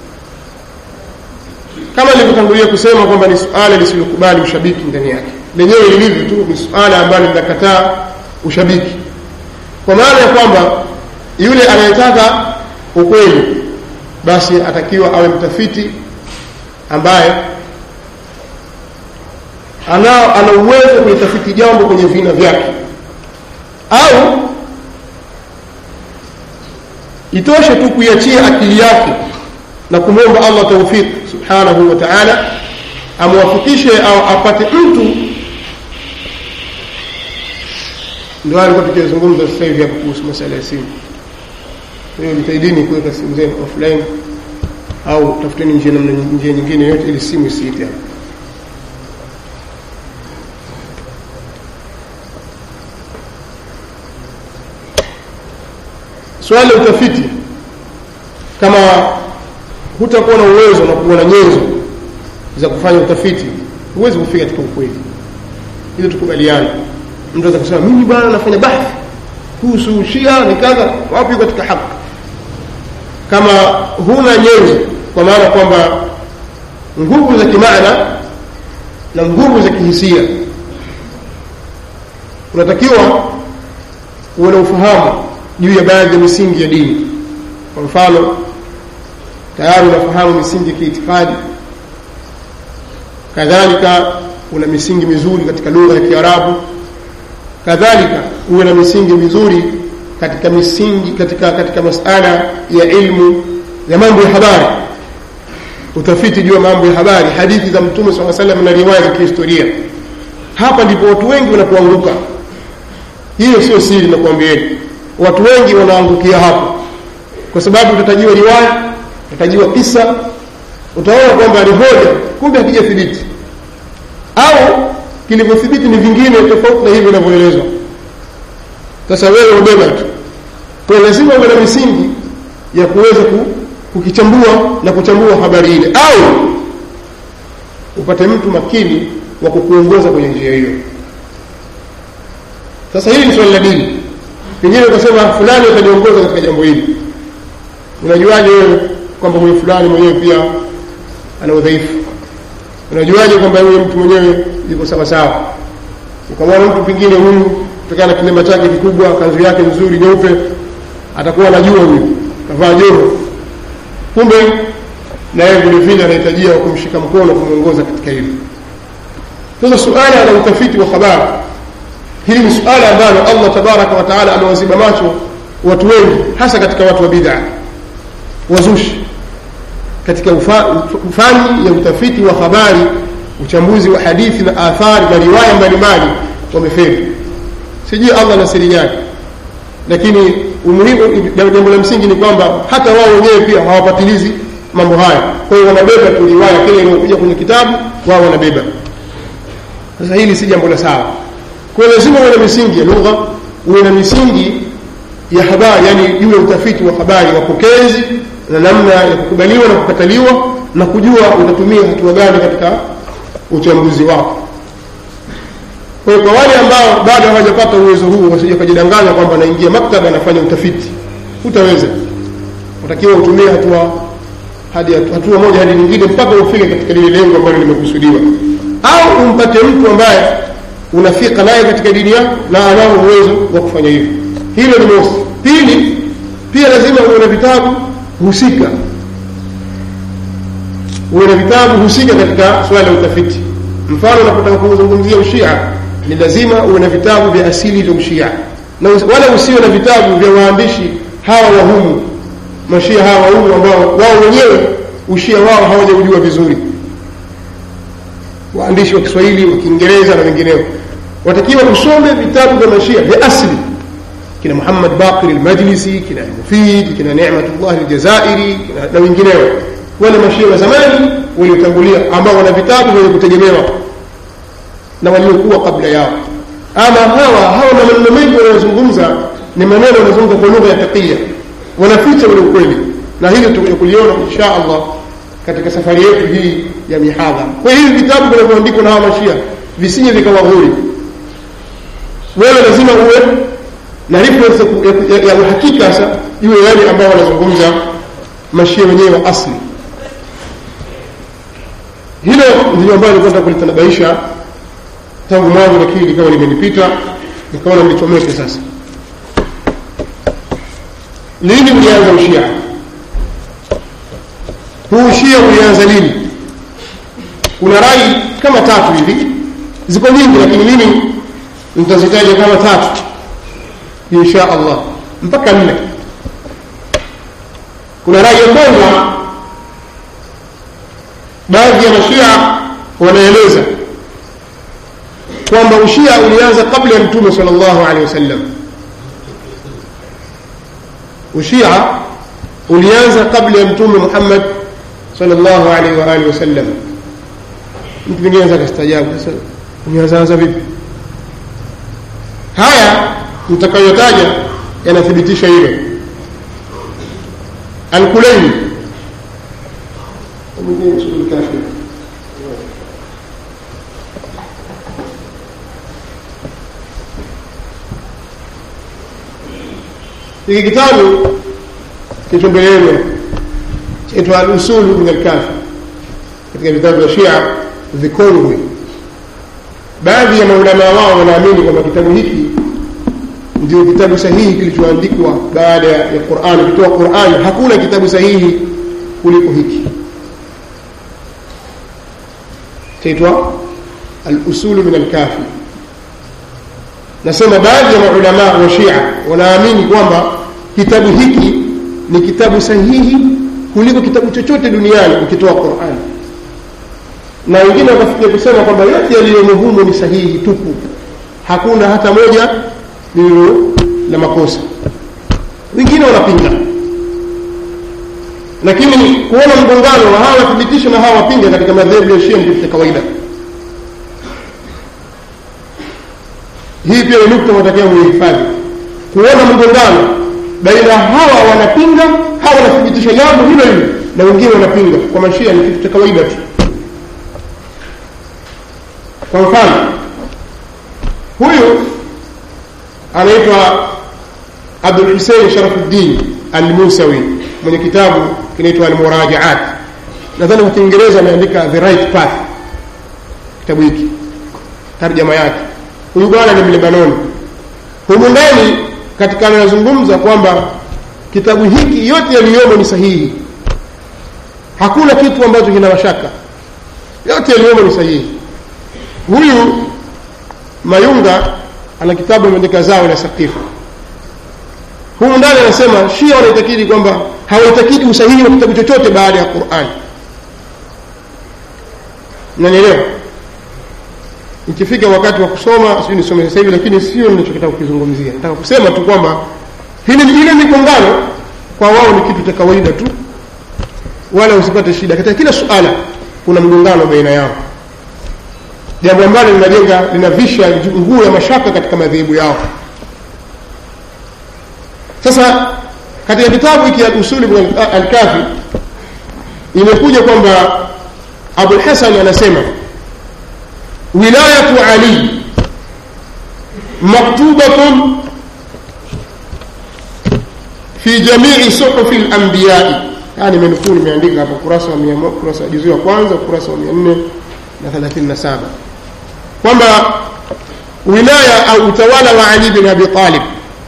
kama nilivyotangulia kusema kwamba ni suala lisilokubali ushabiki ndani yake lenyewe lilivyo tu ni suala ambalo linakataa ushabiki kwa maana ya kwamba yule anayetaka ukweli basi atakiwa awe mtafiti ambaye ana ana uwezo kulitafiti jambo kwenye vina vyake au itoshe tu kuiachia akili yake na kumwomba Allah tawfik subhanahu wa ta'ala amwafikishe au apate mtu ndio alikuwa tukizungumza sasa hivi hapo kuhusu masuala ya simu hiyo jitahidini kuweka simu zenu offline au tafuteni njia namna njia nyingine yote ili simu isiite hapo swala la utafiti kama hutakuwa na uwezo na kuwa na nyenzo za kufanya utafiti huwezi kufika katika ukweli ili tukubaliane mtu anaweza kusema mimi bwana nafanya bahthi kuhusu shia ni kadha wapi katika haki kama huna nyenzo kwa maana kwamba nguvu za kimaana na nguvu za kihisia unatakiwa uwe na ufahamu juu ya baadhi ya misingi ya dini kwa mfano tayari unafahamu misingi ya kiitikadi kadhalika una misingi mizuri katika lugha ya kiarabu kadhalika uwe na misingi mizuri katika misingi katika katika masala ya ilmu ya mambo ya habari utafiti juu ya mambo ya habari hadithi za mtume saa salam na riwaya za kihistoria hapa ndipo watu wengi wanapoanguka hiyo sio siri nakuambieni watu wengi wanaangukia hapo kwa sababu utatajiwa riwaya utatajiwa kisa utaona kwamba ni hoja kumbe hakijathibiti au kilivyothibiti ni vingine tofauti na hivyo inavyoelezwa sasa wewe ubeba tu kwa lazima uwe na misingi ya kuweza kukichambua na kuchambua habari ile au upate mtu makini wa kukuongoza kwenye njia hiyo sasa hili ni swali la dini pengine ukasema fulani ataniongoza katika jambo hili unajuaje wewe kwamba huyo fulani mwenyewe pia ana udhaifu unajuaje kwamba huyo mtu mwenyewe yuko sawa sawa ukamwona mtu pengine huyu kutokana na kilema chake kikubwa kanzu yake nzuri nyeupe atakuwa anajua huyu kavaa joho kumbe na yeye vile vile anahitajia kumshika mkono kumwongoza katika hilo sasa suala la utafiti wa habari hili ni suala ambalo allah tabaraka wa taala amewaziba macho watu wengi hasa katika watu wa bid'a wazushi katika ufani ya utafiti wa habari uchambuzi wa hadithi na athari na riwaya mbalimbali wamefeli sijui allah na siri yake lakini umuhimu jambo la msingi ni kwamba hata wao wenyewe pia hawapatilizi mambo haya kwa hiyo wanabeba tu riwaya kile inayokuja kwenye kitabu wao wanabeba sasa hili si jambo la sawa kwa hiyo lazima uwe na misingi ya lugha uwe na misingi ya habari yani juu ya utafiti wa habari wapokezi na namna ya kukubaliwa na kukataliwa na kujua utatumia hatua gani katika uchambuzi wako kwa hiyo kwa wale ambao bado hawajapata uwezo huu wasije kujidanganya kwamba naingia maktaba anafanya utafiti utaweza utakiwa utumie hatua hadi hatua moja hadi nyingine mpaka ufike katika lile lengo ambalo limekusudiwa au umpate mtu ambaye unafika naye katika dini yako na anao uwezo wa kufanya hivyo hilo ni mosi pili pia lazima uwe na vitabu husika uwe na vitabu husika katika swala la utafiti mfano unapotaka kuzungumzia ushia ni lazima uwe na vitabu vya asili vya ushia na wala usiwe na vitabu vya waandishi hawa wahumu mashia hawa wahumu ambao wao wenyewe ushia wao hawajaujua vizuri waandishi wa kiswahili wa kiingereza na wengineo watakiwa kusome vitabu vya mashia vya asli kina muhammad baqir almajlisi kina mufid kina nematullah aljazairi kina na wengineo wale mashia wa zamani waliotangulia ambao wana vitabu vyenye kutegemewa na waliokuwa kabla yao ama hawa hawa maneno mengi wanayozungumza ni maneno wanazungumza kwa lugha ya taqiya wanaficha ule ukweli na hili tutakuja kuliona insha allah katika safari yetu hii ya mihadhara kwa hiyo hivi vitabu vinavyoandikwa na hawa mashia visije vikawaghuri wewe lazima uwe na reference ya, ya, ya uhakika sasa iwe yale ambao wanazungumza mashia wenyewe wa asli hilo ndilo ambayo nilikuwa kulitanabaisha tangu mwanzo lakini likawa limenipita nikaona nilichomeke sasa lini ulianza ushia huu ushia ulianza lini kuna rai kama tatu hivi ziko nyingi lakini mimi nitazitaja kama tatu insha allah mpaka nne kuna rai ya kwanza baadhi ya mashia wanaeleza kwamba ushia ulianza kabla ya mtume sal llahu alehi wasallam ushia ulianza kabla ya mtume muhammad sal llahu alaihi waalihi wasallam mtu mwingine anaweza akastajabu sasa umeanzaanza vipi haya mtakayotaja yanathibitisha hilo alkulaini hiki kitabu kilicho mbele yenu chaitwa alusulu min alkafi katika vitabu vya shia vikongwe baadhi ya maulamaa wao wanaamini kwamba kitabu hiki ndio kitabu sahihi kilichoandikwa baada ya qurani ukitoa qurani hakuna kitabu sahihi kuliko hiki chaitwa alusulu min alkafi nasema baadhi ya maulamaa wa shia wanaamini kwamba kitabu hiki ni kitabu sahihi kuliko kitabu chochote duniani ukitoa qurani na wengine wakafikia kusema kwamba yote yaliyomo humo ni sahihi tupu hakuna hata moja lililo la makosa wengine wanapinga lakini kuona mgongano wa hawa wathibitisha na hawa wapinga katika madhehebu ya shia ni kitu cha kawaida hii pia ni nukta unatakiwa muhifadhi kuona mgongano baina hawa wanapinga hawa wanathibitisha jambo hilo hilo na wengine wanapinga kwa mashia ni kitu cha kawaida tu kwa mfano huyu anaitwa abdul husein sharafuddin almusawi mwenye kitabu kinaitwa almurajaat nadhani kwa kiingereza ameandika the right path kitabu hiki tarjama yake huyu bwana ni mlebanoni humu ndani katika anayozungumza kwamba kitabu hiki yote yaliyomo ni sahihi hakuna kitu ambacho kina mashaka yote yaliyomo ni sahihi huyu mayunga ana kitabu ameandika zao la sakifa humu ndani anasema shia wanaitakidi kwamba hawaitakidi usahihi wa kitabu chochote baada ya qurani nanielewa ikifika wakati wa kusoma sijui nisome sasa hivi lakini sio ninachokitaka kukizungumzia nataka kusema tu kwamba hili ile migongano kwa wao ni kitu cha kawaida tu wala usipate shida katika kila suala kuna mgongano baina yao jambo ambalo linajenga linavisha nguo ya mashaka katika madhehebu yao sasa katika kitabu hiki al-usuli al-kafi imekuja kwamba Abu Hasan anasema wilayatu Ali maktubatun fi jamii suhufi al-anbiya yani menukuu nimeandika hapa kurasa wa 100 kurasa juzu ya kwanza kurasa wa 437 kwamba wilaya au utawala wa Ali bin Abi Talib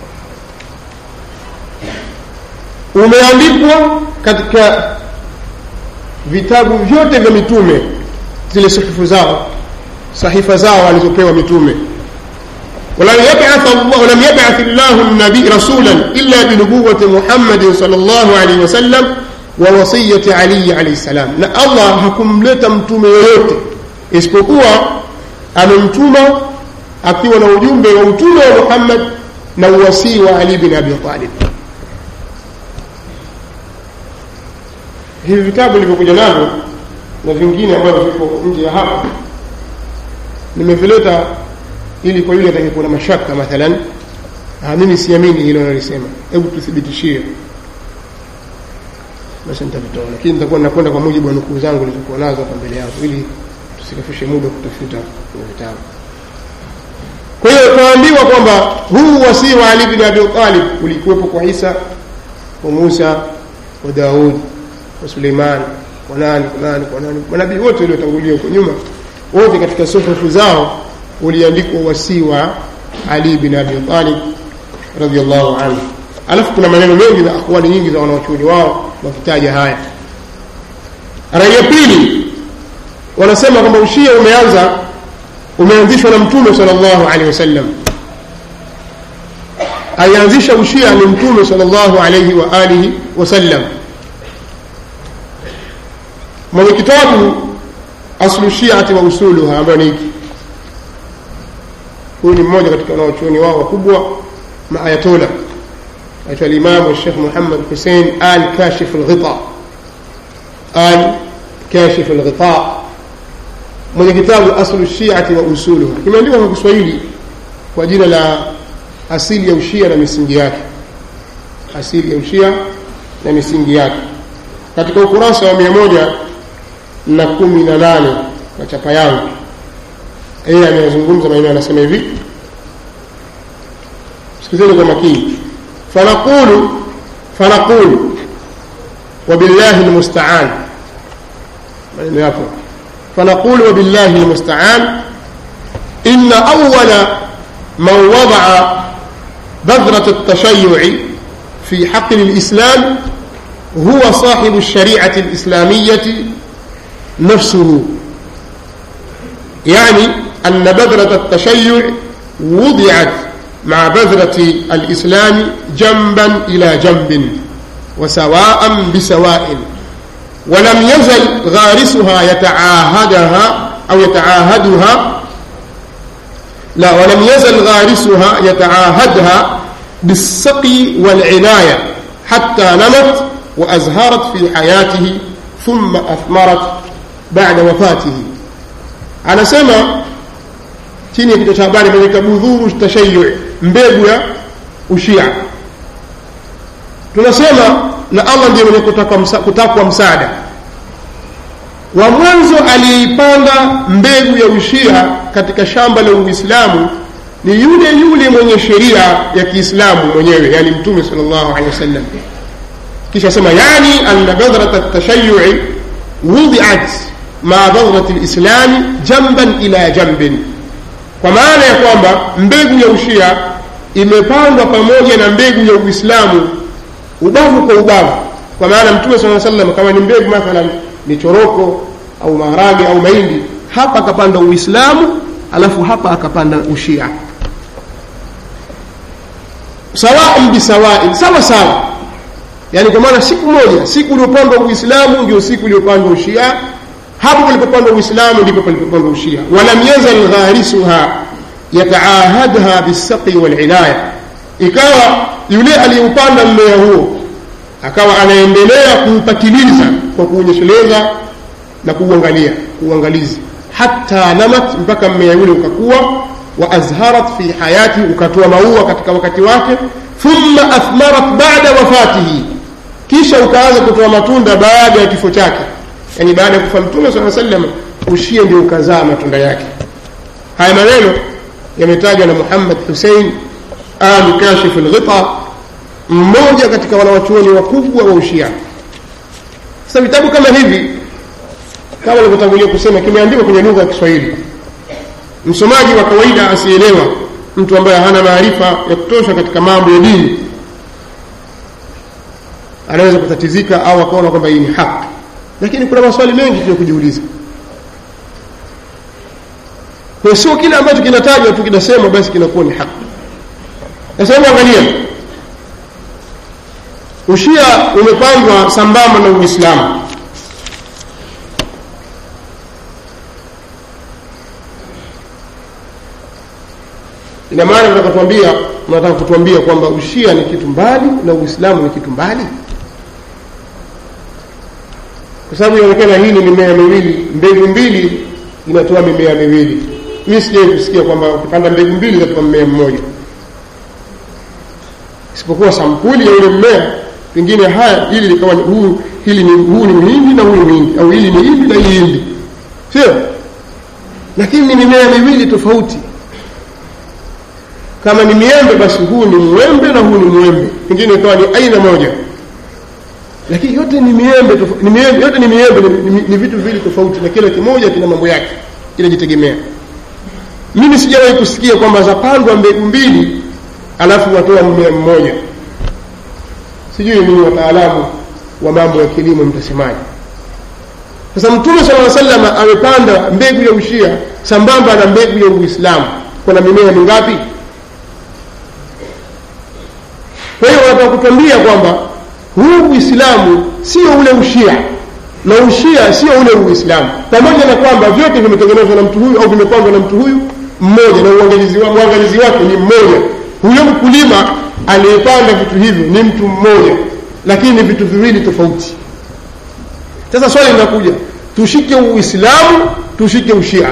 umeandikwa katika vitabu vyote vya mitume zile sahifu zao sahifa zao alizopewa mitume ولم يبعث الله ولم يبعث الله النبي رسولا الا بنبوه محمد صلى الله عليه وسلم ووصيه علي عليه السلام na Allah hakumleta mtume yoyote isipokuwa amemtuma akiwa na ujumbe wa utume wa muhammad na uwasii wa ali bin abi talib hivi vitabu vilivyokuja navyo na vingine ambavyo viko nje ya hapa nimevileta ili kwa yule atakayekuwa na mashaka mathalan ah, mimi siamini hilo nalisema hebu tuthibitishie basi nitavitoa lakini nitakuwa nakwenda kwa mujibu wa nukuu zangu nilizokuwa nazo hapa mbele yangu ili tusikafishe muda kutafuta kwenye vitabu kwa hiyo tunaambiwa kwamba huu wasii wa ali bin abi talib ulikuwepo kwa isa kwa musa wa daud wa suleiman kwa nani kwa nani kwa nani manabii wote waliotangulia huko nyuma wote katika suhufu zao uliandikwa wasii wa ali bin abi talib radiallahu anhu alafu kuna maneno mengi na akwali nyingi za wanawachuoni wao wakitaja haya rai ya pili wanasema kwamba ushia umeanza umeanzishwa na mtume salllahu alehi wasallam alianzisha ushia ni mtume salllahu alaihi wa alihi wasallam mwenye kitabu aslu shiati wa usuluha ambayo ni hiki huyu ni mmoja katika wanaochuoni wao wakubwa maayatola aitwa alimamu shekh muhammad husein al kashif lghita al kashif lghita mwenye kitabu aslu shiati wa usuluha kimeandikwa kwa kiswahili kwa jina la asili ya ushia na misingi yake asili ya ushia na misingi yake katika ukurasa wa mia moja na kumi na nane kwa chapa yangu yeye ameyazungumza maneno anasema hivi sikizeni kwa makini fanaqulu fanaqulu wabillahi lmustaan maneno yapo فنقول وبالله المستعان إن أول من وضع بذرة التشيع في حقل الإسلام هو صاحب الشريعة الإسلامية نفسه يعني أن بذرة التشيع وضعت مع بذرة الإسلام جنبا إلى جنب وسواء بسواء ولم يزل غارسها يتعاهدها أو يتعاهدها لا ولم يزل غارسها يتعاهدها بالسقي والعناية حتى نمت وأزهرت في حياته ثم أثمرت بعد وفاته أنا سمع chini ya kichwa cha habari imeandika budhuru tashayu mbegu ya ushia tunasema na allah ndiye mwenye kutakwa msaada wa mwanzo aliyeipanda mbegu ya ushia katika shamba la uislamu ni yule yule mwenye sheria ya kiislamu mwenyewe yani mtume sal llahu alehi wasallam kisha sema yani anna badhrata tashayui wudiat maa badhrati lislami jamban ila jambin kwa maana ya kwamba mbegu ya ushia imepandwa pamoja na mbegu ya uislamu ubavu kwa ubavu kwa maana mtume saa salam kama ni mbegu mathalan ni choroko au maharage au mahindi hapa akapanda uislamu alafu hapa akapanda ushia sawaan bisawain sawa sawa yani kwa maana siku moja siku uliopandwa uislamu ndio siku iliyopandwa ushia hapo palipopandwa uislamu ndipo palipopandwa ushia walam yazal gharisuha yataahadha bisaqi walinaya ikawa yule aliyeupanda mmea huo akawa anaendelea kuupatiliza kwa kuunyesheleza na kuuangalia kuuangalizi hata namat mpaka mmea yule ukakuwa wa azharat fi hayati ukatoa maua katika wakati wake thumma athmarat bada wafatihi kisha ukaanza kutoa matunda baada ya kifo chake yani baada ya kufa mtume saa salam ushie ndio ukazaa matunda yake haya maneno yametajwa na muhammad husein alu kashif lghita mmoja katika wanawachuoni wakubwa wa ushia sasa vitabu kama hivi kama nilivyotangulia kusema kimeandikwa kwenye lugha ya kiswahili msomaji wa kawaida asielewa mtu ambaye hana maarifa ya kutosha katika mambo ya dini anaweza kutatizika au akaona kwamba hii ni haki lakini kuna maswali mengi tu ya kujiuliza kwa sio kile ambacho kinatajwa tu kinasema basi kinakuwa ni haki sasa hebu angalia ushia umepandwa sambamba na uislamu ina maana mnataka kutuambia mnataka kutuambia kwamba ushia ni kitu mbali na uislamu ni kitu mbali kwa sababu inaonekana hii ni mimea miwili mbegu mbili inatoa mimea miwili mi sijai kusikia kwamba ukipanda mbegu mbili itatoa mmea mmoja isipokuwa sampuli ya ule mmea pengine haya hili likawa huu hili ni huu ni mhindi na huu ni mhindi au hili ni hindi na hii hindi sio lakini ni mimea miwili tofauti kama ni miembe basi huu ni mwembe na huu ni mwembe pengine ikawa ni aina moja lakini yote ni miembe ni miembe yote ni miembe ni, ni, ni vitu viwili tofauti na kila kimoja kina mambo yake kinajitegemea mimi sijawahi kusikia kwamba zapandwa mbegu mbili alafu watoa mmea mmoja sijui mimi wataalamu wa mambo ya kilimo mtasemaje sasa mtume sala salam amepanda mbegu ya ushia sambamba na mbegu ya uislamu kuna mimea mingapi kwa hiyo wanataka kutuambia kwamba huu uislamu sio ule ushia na ushia sio ule uislamu pamoja na kwamba vyote vimetengenezwa na mtu huyu au vimepandwa na mtu huyu mmoja na uangalizi, wa, uangalizi wake ni mmoja huyo mkulima aliyepanda vitu hivyo ni mtu mmoja lakini ni vitu viwili tofauti sasa swali linakuja tushike uislamu tushike ushia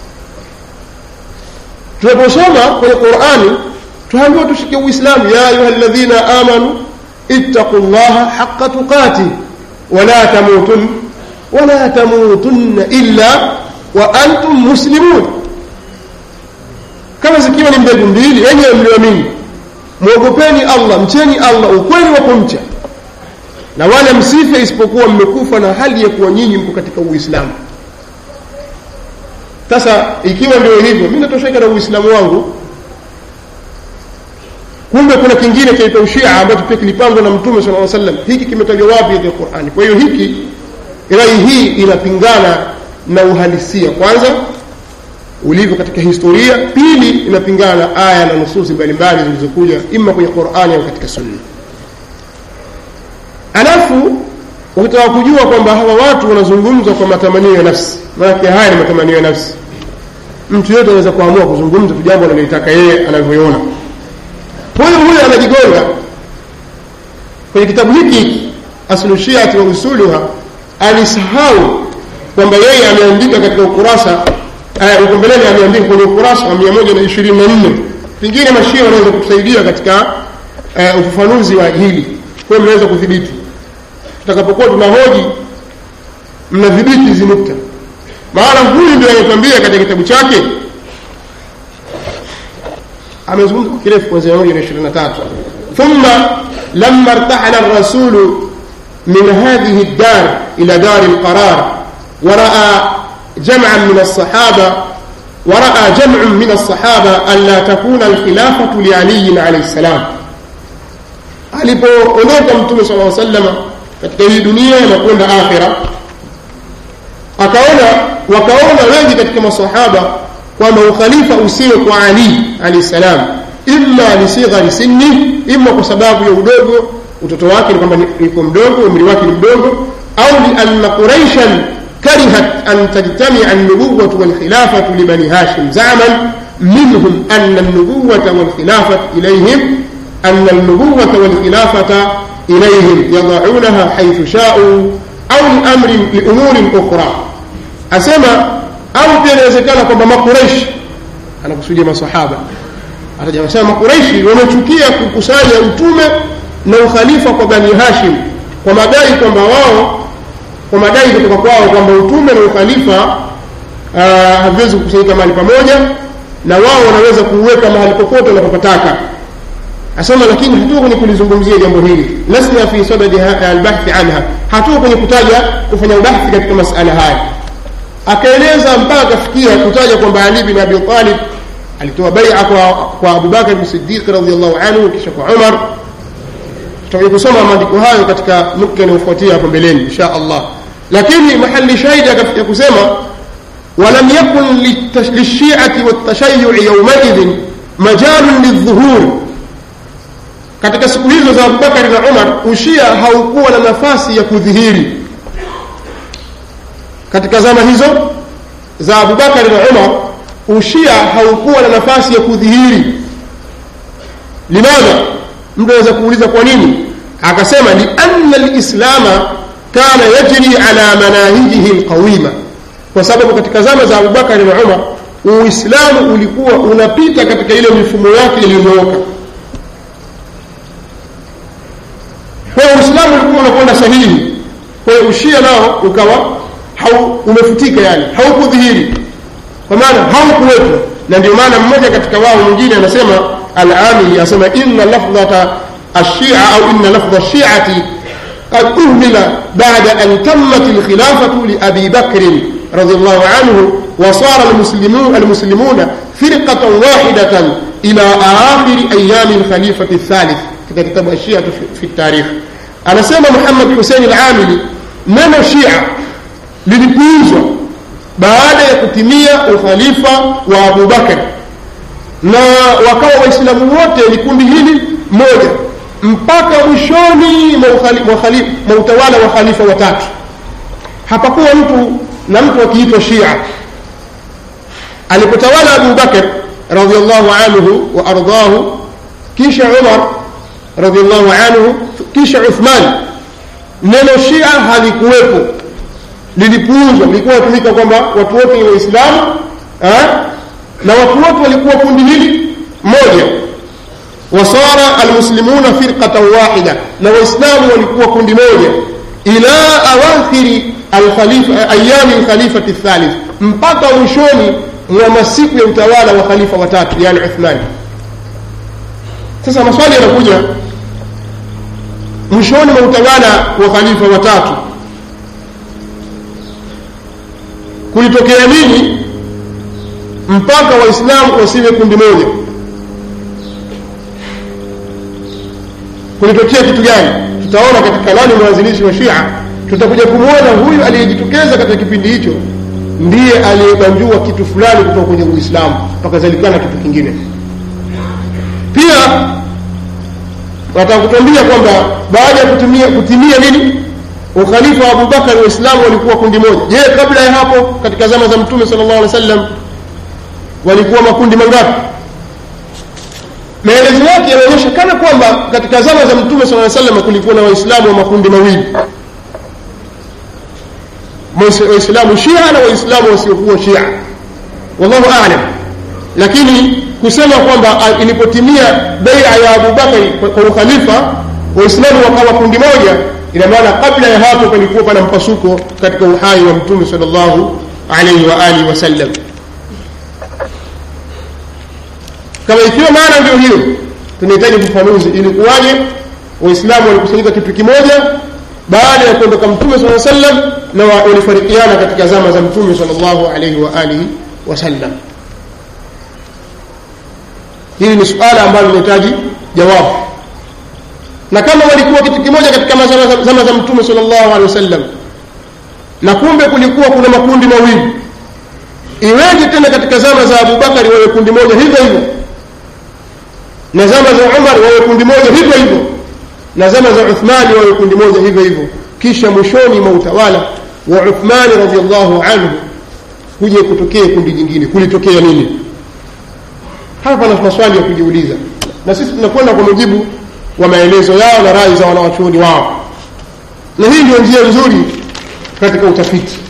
tunaposoma kwenye qurani tuambiwa tushike uislamu ya ayuha ladhina amanu ittaqu llaha haqa tuqati wala tamutun wala tamutunna illa wa antum muslimun kama zikiwa ni mbegu mbili yenyewe mlioamini mwogopeni allah mcheni allah ukweli wa kumcha na wala msife isipokuwa mmekufa na hali ya kuwa nyinyi mko katika uislamu sasa ikiwa ndio hivyo mi natosheka na uislamu wangu kumbe kuna kingine chaitwa ushia ambacho pia kilipangwa na mtume sala salam hiki kimetajwa wapi katika qurani kwa hiyo hiki rai hii inapingana na uhalisia kwanza ulivyo katika historia pili inapingana na aya na nususi mbalimbali zilizokuja ima kwenye qurani au katika sunna alafu ukitaka kujua kwamba hawa watu wanazungumza kwa matamanio ya nafsi maanake haya ni matamanio ya nafsi mtu yote anaweza kuamua kuzungumza tu jambo analolitaka yeye anavyoona huyu huyu anajigonga kwenye kitabu hiki aslushiati wa usuluha alisahau kwamba yeye ameandika katika ukurasa uko mbeleni ameandika kwenye ukurasa wa mia moja na ishirini na nne pengine mashia wanaweza kutusaidia katika uh, ufafanuzi wa hili kwayo mnaweza kudhibiti tutakapokuwa tunahoji mnadhibiti hizi nukta maana huyu ndio anatuambia katika kitabu chake amezungumza kwa kirefu kwanzia moja na ishirini na tatu thumma lama irtahala rasulu min hadhihi ddar ila dari lqarar waraa جمعا من الصحابة ورأى جمع من الصحابة ألا تكون الخلافة لعلي عليه السلام alipoondoka mtume sala aa salama katika hii dunia na kwenda akhira akaona wakaona wengi katika masahaba kwamba ukhalifa usiwe kwa ali alahi salam imma lisighari sinni imma kwa sababu ya udogo utoto wake ni kwamba yuko mdogo umri wake ni mdogo au lianna quraishan كرهت أن تجتمع النبوة والخلافة لبني هاشم زعما منهم أن النبوة والخلافة إليهم أن النبوة والخلافة إليهم يضعونها حيث شاءوا أو لأمر لأمور أخرى أسمى أو pia inawezekana kwamba makureishi anakusudia masahaba atajasema makureishi wamechukia kukusanya utume na ukhalifa kwa bani hashim kwa madai kwamba wao kwa madai kutoka kwao kwamba utume na ukhalifa haviwezi kukusanyika mahali pamoja na wao wanaweza kuuweka mahali popote wanapopataka asema lakini hatuko kwenye kulizungumzia jambo hili lasna fi sadadi albahthi anha hatuko kwenye kutaja kufanya ubahthi katika masala haya akaeleza mpaka akafikia kutaja kwamba ali bin abi talib alitoa baia kwa, kwa abubakar bn sidiq radiallahu anhu kisha kwa umar tutakuja kusoma maandiko hayo katika nukta inayofuatia hapo mbeleni insha allah lakini mahali shahidi akafikia kusema walam yakun lishiati waltashayui yaumaidhin majalun lildhuhur katika siku hizo za abubakari na umar ushia haukuwa na nafasi ya kudhihiri katika zama hizo za abubakari na umar ushia haukuwa na nafasi ya kudhihiri limadha mtu anaweza kuuliza kwa nini akasema lianna lislama kana yajri ala manahijihi lqawima kwa sababu katika zama za abubakari na umar uislamu ulikuwa unapita katika ile mifumo yake iliyonyooka kwa hiyo uislamu ulikuwa unakwenda sahihi kwa hiyo ushia nao ukawa hau, umefutika yani haukudhihiri kwa maana haukuwepo na ndio maana mmoja katika wao mwingine anasema al-amili anasema inna lafdhata الشيعة أو إن لفظ الشيعة قد أهمل بعد أن تمت الخلافة لأبي بكر رضي الله عنه وصار المسلمون المسلمون فرقة واحدة إلى آخر أيام الخليفة الثالث كده كتاب الشيعة في التاريخ أنا سمى محمد حسين العاملي نما الشيعة lilipuuzwa baada ya kutimia ukhalifa wa Abu Bakar na wakawa waislamu wote ni kundi hili moja mpaka mwishoni mwa utawala wa khalifa watatu hapakuwa mtu na mtu akiitwa shia alipotawala abu bakar radiallahu anhu wa ardahu kisha umar radiallahu anhu kisha uthman neno shia halikuwepo lilipuuzwa lilikuwa natumika kwamba watu wote ni waislamu na watu wote walikuwa kundi hili moja wasara almuslimuna firqatan wahida na waislamu walikuwa kundi moja ila awakhiri ayami lkhalifati thalith mpaka mwishoni mwa masiku ya utawala wa khalifa watatu yani uthmani sasa maswali yanakuja mwishoni mwa utawala wa khalifa watatu kulitokea nini mpaka waislamu wasiwe kundi moja kulitokea kitu gani tutaona katika nani mwanzilishi wa shia tutakuja kumwona huyu aliyejitokeza katika kipindi hicho ndiye aliyebanjua kitu fulani kutoka kwenye uislamu pakazalikana kitu kingine pia wataka kutuambia kwamba baada ya kutimia, kutimia nini ukhalifa wa abubakar waislamu walikuwa kundi moja je kabla ya hapo katika zama za mtume sala llahu alih wa sallam walikuwa makundi mangapi maelezo yake yanaonyesha kana kwamba katika zama za mtume saa salam kulikuwa na waislamu wa makundi mawili waislamu shia na waislamu wasiokuwa shia wallahu alam lakini kusema kwamba ilipotimia beia ya abubakari kwa ukhalifa waislamu wakawa kundi moja ina maana kabla ya hapo palikuwa pana mpasuko katika uhai wa mtume sal llahu alaihi wa alihi wasallam kama ikiwa maana ndio hiyo tunahitaji ufafanuzi ilikuwaje waislamu walikusanyika kitu kimoja baada ya kuondoka mtume saa sallam na walifarikiana katika zama za mtume sal llahu alaihi wa alihi wasallam hili ni suala ambalo linahitaji jawabu na kama walikuwa kitu kimoja katika zama za mtume sal llahu alehi wasallam na kumbe kulikuwa kuna makundi mawili iweje tena katika zama za abubakari wawe kundi moja hivyo hivyo na zama za umar wawe kundi moja hivyo hivyo na zama za uthmani wawe kundi moja hivyo hivyo kisha mwishoni mwa utawala wa uthmani radiallahu anhu kuja kutokea kundi jingine kulitokea nini hapa pana maswali ya kujiuliza na sisi tunakwenda kwa mujibu wa maelezo yao na rai za wanawachuoni wao na hii ndio njia nzuri katika utafiti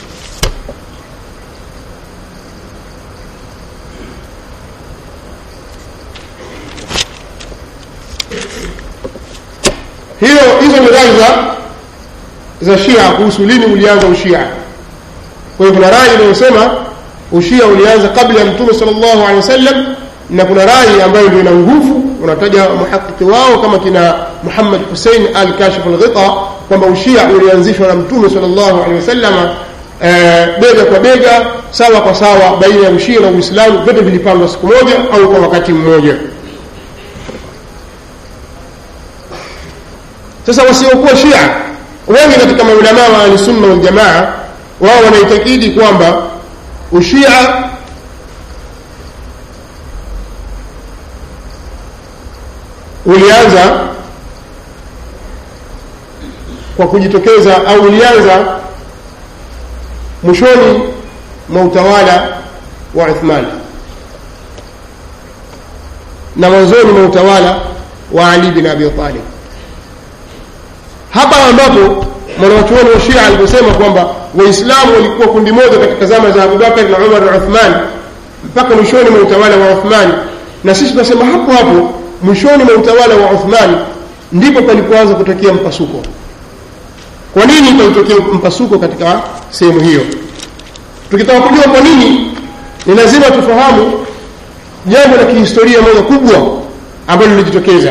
hiyo hizo ni rai za za shia kuhusu lini ulianza ushia kwa hiyo kuna rai inayosema ushia ulianza kabla ya mtume sal llahu alehi wasallam na kuna rai ambayo ndio ina nguvu unataja muhakiki wao kama kina muhammad husein al kashif lghita kwamba ushia ulianzishwa na mtume sal llahu alehi wasallam e, bega kwa bega sawa kwa sawa baina ya ushia na uislamu vyote vilipandwa siku moja au kwa wakati mmoja sasa wasiokuwa shia wengi katika maulamaa wa ahlisunna waljamaa wao wanaitakidi kwamba ushia ulianza kwa kujitokeza au ulianza mwishoni mwa utawala wa uthman na mwanzoni mwa utawala wa ali bin abi talib hapa ambapo mwanawachuoni wa shia aliposema kwamba waislamu walikuwa kundi moja katika zama za abubakar na umar na uthman mpaka mwishoni mwa utawala wa uthman na sisi tunasema hapo hapo mwishoni mwa utawala wa uthman ndipo palipoanza kutokea mpasuko kwa nini palitokea mpasuko katika sehemu hiyo tukitaka kujua kwa nini ni lazima tufahamu jambo la kihistoria moja kubwa ambalo lilijitokeza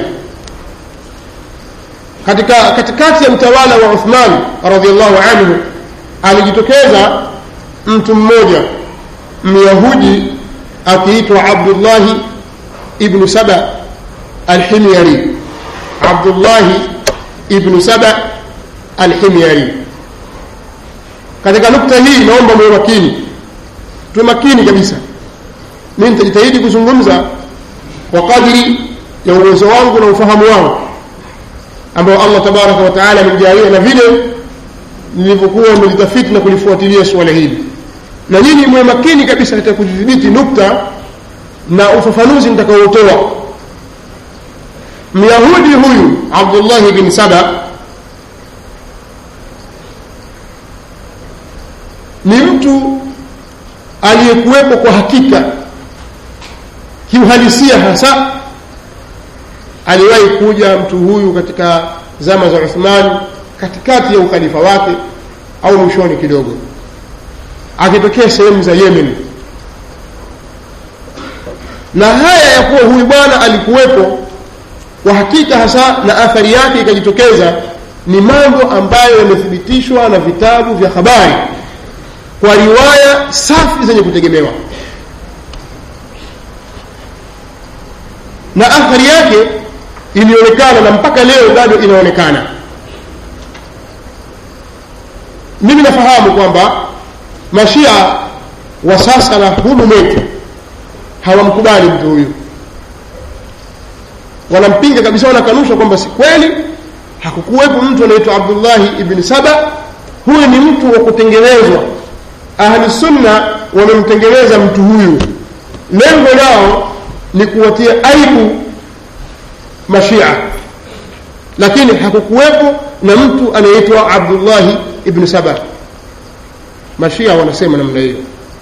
katika katikati ya utawala wa uthman radiallahu anhu alijitokeza mtu mmoja myahudi akiitwa abdullahi ibnu saba alhimyari abdullahi ibnu saba alhimyari katika nukta hii naomba mwe makini tuwe makini kabisa mi nitajitahidi kuzungumza kwa kadri ya uwezo wangu na ufahamu wangu ambao allah tabaraka wataala amenijalia na vile nilivyokuwa nimelitafiti na kulifuatilia suala hili na nyinyi mwe makini kabisa katika kudhibiti nukta na ufafanuzi nitakaotoa myahudi huyu abdullahi bin saba ni mtu aliyekuwepo kwa hakika kiuhalisia hasa aliwahi kuja mtu huyu katika zama za uthman katikati ya ukhalifa wake au mwishoni kidogo akitokea sehemu za yemen na haya ya kuwa huyu bwana alikuwepo kwa hakika hasa na athari yake ikajitokeza ni mambo ambayo yamethibitishwa na vitabu vya habari kwa riwaya safi zenye kutegemewa na athari yake ilionekana na mpaka leo bado inaonekana mimi nafahamu kwamba mashia wa sasa na humu mwetu hawamkubali mtu huyu wanampinga kabisa wanakanusha kwamba si kweli hakukuwepo mtu anaitwa abdullahi ibni saba huyu ni mtu wa kutengenezwa ahlusunna wamemtengeneza mtu huyu lengo lao ni kuwatia aibu mashia lakini hakukuwepo na mtu anayeitwa abdullahi ibnu saba mashia wanasema namna hiyo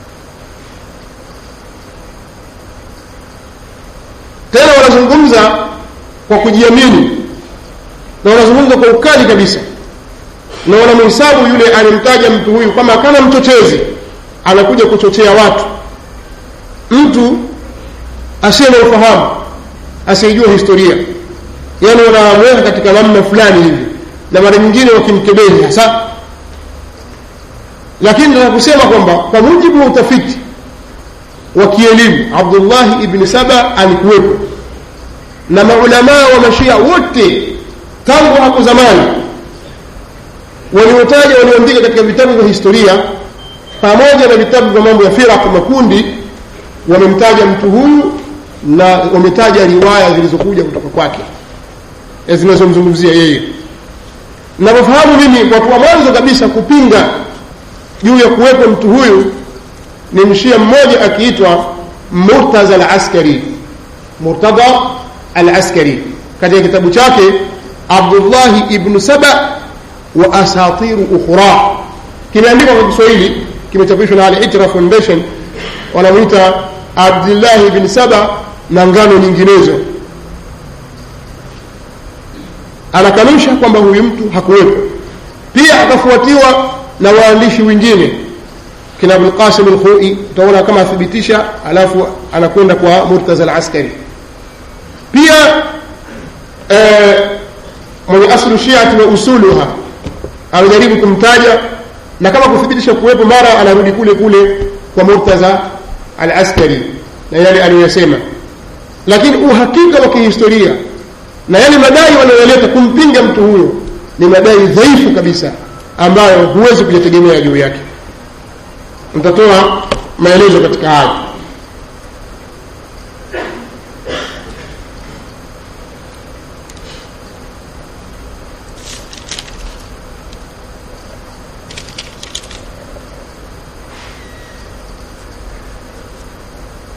tena wanazungumza kwa kujiamini na wanazungumza kwa ukali kabisa na wanamhesabu yule alimtaja mtu huyu kama kama mchochezi anakuja kuchochea watu mtu asiye na ufahamu asiyejua historia yaani wanamweka katika namna fulani hivi na mara nyingine wakimkebehi hasa lakini nataka kusema kwamba kwa mujibu wa utafiti wa kielimu abdullahi ibni saba alikuwepo na maulamaa wa mashia wote tangu hapo zamani waliotaja walioandika katika vitabu vya historia pamoja na vitabu vya mambo ya firaq makundi wamemtaja mtu huyu na wametaja riwaya zilizokuja kutoka kwake zinazomzungumzia yeye navyofahamu mimi watu wa mwanzo kabisa kupinga juu ya kuwepo mtu huyu ni mshia mmoja akiitwa murtaza alaskari murtada alaskari katika kitabu chake abdullahi ibnu saba wa asatiru ukhra kimeandikwa kwa kiswahili kimechapishwa na al-itra foundation wanamwita abdullahi ibn saba na ngano nyinginezo anakanusha kwamba huyu mtu hakuwepo pia akafuatiwa na waandishi wengine kina abulqasim alkhui utaona kama athibitisha alafu anakwenda kwa murtaza alaskari pia eh, mwenye aslu shiati wa usuluha amejaribu kumtaja na kama kuthibitisha kuwepo mara anarudi kule kule kwa murtaza alaskari na yale aliyoyasema lakini uhakika wa kihistoria na yale madai wanayoleta kumpinga mtu huyo ni madai dhaifu kabisa ambayo huwezi kuyategemea juu yake nitatoa maelezo katika hayo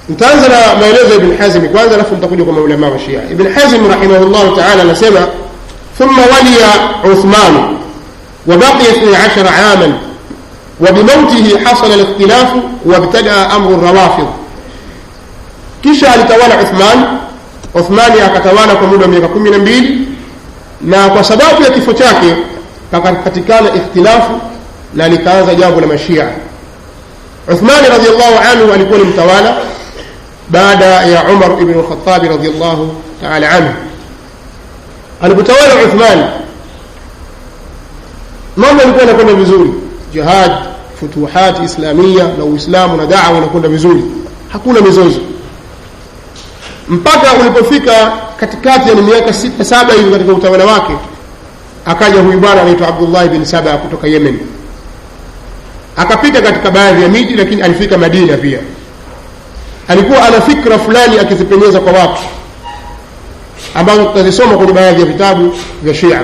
nitaanza na maelezo ya ibn hazm kwanza alafu nitakuja kwa maulama wa shia ibn hazm rahimahullah taala anasema ثم ولي عثمان وبقي 12 عاما وبموته حصل الاختلاف وابتدا امر الروافض kisha alitawala Uthman Uthmani akatawala kwa muda wa miaka kumi na mbili na kwa sababu ya kifo chake pakapatikana ikhtilafu na likaanza jambo la mashia Uthmani radhiallahu anhu alikuwa ni mtawala baada ya Umar ibn al-Khattab radhiallahu ta'ala anhu alipotawala Uthman mambo yalikuwa yanakwenda vizuri jihad futuhat islamia na uislamu na da'wa unakwenda vizuri hakuna mizozo mpaka ulipofika katikati ya miaka sita saba hivi katika utawala wake akaja huyu bwana anaitwa Abdullah bin Saba kutoka Yemen akapita katika baadhi ya miji lakini alifika Madina pia alikuwa ana fikra fulani akizipenyeza kwa watu ambazo tutazisoma kwenye baadhi ya vitabu vya Shia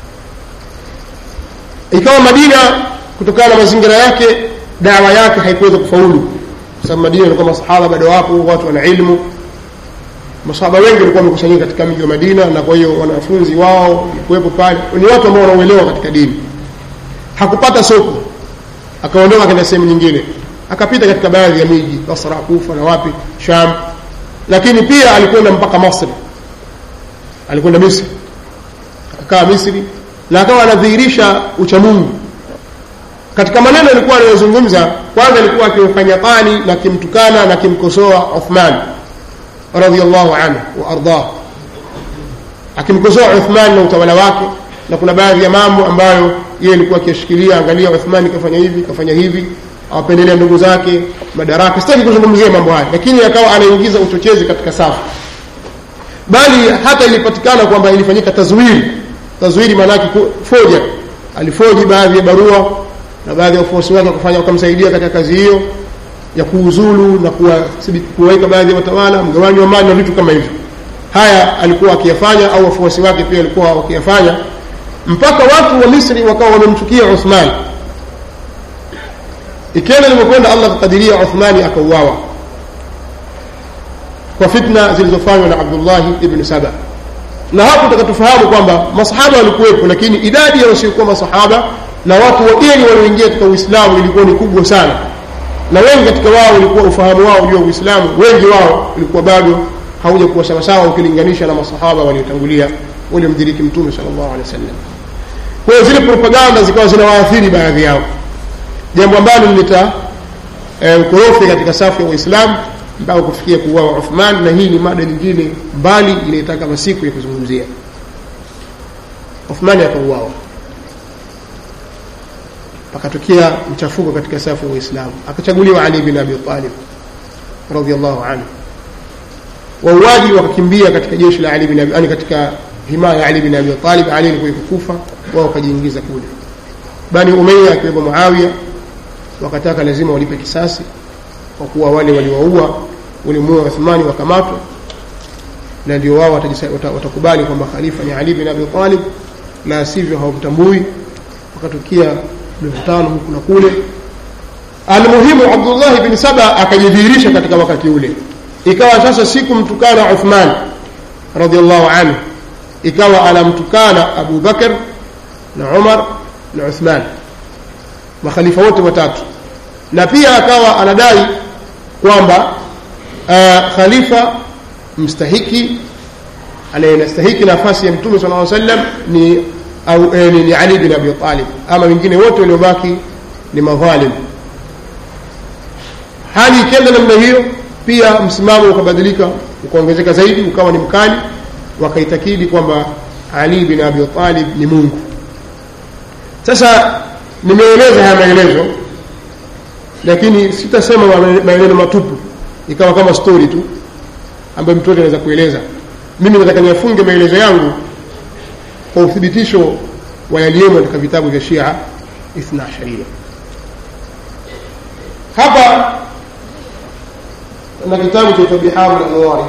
ikawa Madina kutokana na mazingira yake dawa yake haikuweza kufaulu kwa sababu Madina ilikuwa masahaba bado wapo watu wana ilmu masahaba wengi walikuwa wamekusanyika katika mji wa Madina na kwa hiyo wanafunzi wao kuwepo pale ni watu ambao wanauelewa katika dini hakupata soko akaondoka kwenda sehemu nyingine akapita katika baadhi ya miji Basra Kufa na wapi Sham lakini pia alikwenda mpaka Misri alikwenda Misri akakaa Misri na akawa anadhihirisha uchamungu katika maneno alikuwa anayozungumza kwanza alikuwa akimfanya tani na akimtukana na akimkosoa Uthman radhiallahu anhu wa ardah akimkosoa Uthman na utawala wake na kuna baadhi ya mambo ambayo yeye alikuwa akishikilia angalia Uthman kafanya hivi kafanya hivi awapendelea ndugu zake madaraka sitaki kuzungumzia mambo haya lakini akawa anaingiza uchochezi katika safu bali hata ilipatikana kwamba ilifanyika tazwiri tazwiri maana yake foja alifoji baadhi ya barua na baadhi ya wafuasi wake wakafanya wakamsaidia katika kazi hiyo ya kuuzulu na kuwaweka baadhi ya watawala mgawanyo wa mali na vitu kama hivyo haya alikuwa akiyafanya au wafuasi wake pia walikuwa wakiyafanya mpaka watu wa Misri wakawa wamemchukia Uthman ikienda limekwenda Allah kukadiria Uthmani akauawa kwa fitna zilizofanywa na Abdullah ibn Saba na hapo tutakatufahamu kwamba masahaba walikuwepo lakini idadi ya wasiokuwa masahaba na watu wageni walioingia katika Uislamu ilikuwa ni kubwa sana na wengi katika wao ulikuwa ufahamu wao juu ya Uislamu wengi wao ulikuwa bado hauja kuwa sawasawa ukilinganisha na masahaba waliotangulia waliomdiriki mtume sallallahu alaihi wasallam kwa hiyo zile propaganda zikawa zinawaathiri baadhi yao jambo ambalo lileta ukorofi katika safu ya Waislamu mpaka kufikia kuuawa Uthman na hii ni mada nyingine mbali inayotaka masiku ya kuzungumzia Uthman akauawa pakatokea mchafuko katika safu ya Waislamu akachaguliwa Ali bin Abi Talib radhiallahu anhu wauaji wakakimbia katika jeshi la Ali bin Abi yani katika himaya ya Ali bin Abi Talib Ali alikuwa kufa wao wakajiingiza kule Bani Umayya akiwepo Muawiya wakataka lazima walipe kisasi kwa kuwa wale waliwaua walimuua Uthmani wakamatwa na ndio wao watakubali kwamba khalifa ni Ali bin Abi Talib na sivyo hawamtambui wakatokea mivutano huku na kule almuhimu Abdullah bin Saba akajidhihirisha katika wakati ule ikawa sasa siku mtukana Uthman radhiallahu anhu ikawa anamtukana Abu Bakar na Umar na Uthman makhalifa wote watatu na pia akawa anadai kwamba uh, khalifa mstahiki anayenastahiki nafasi ya mtume sallallahu alaihi wasallam ni au eh, ni, ni Ali bin Abi Talib ama wengine wote waliobaki ni madhalim hali ikienda namna hiyo pia msimamo ukabadilika ukaongezeka zaidi ukawa ni mkali wakaitakidi kwamba Ali bin Abi Talib ni Mungu sasa nimeeleza haya maelezo lakini sitasema maelezo matupu ikawa kama story tu ambayo mtu anaweza kueleza mimi nataka niyafunge maelezo yangu kwa uthibitisho wa yaliyomo katika vitabu vya Shia Ithna Sharia hapa na kitabu cha Biharul Anwar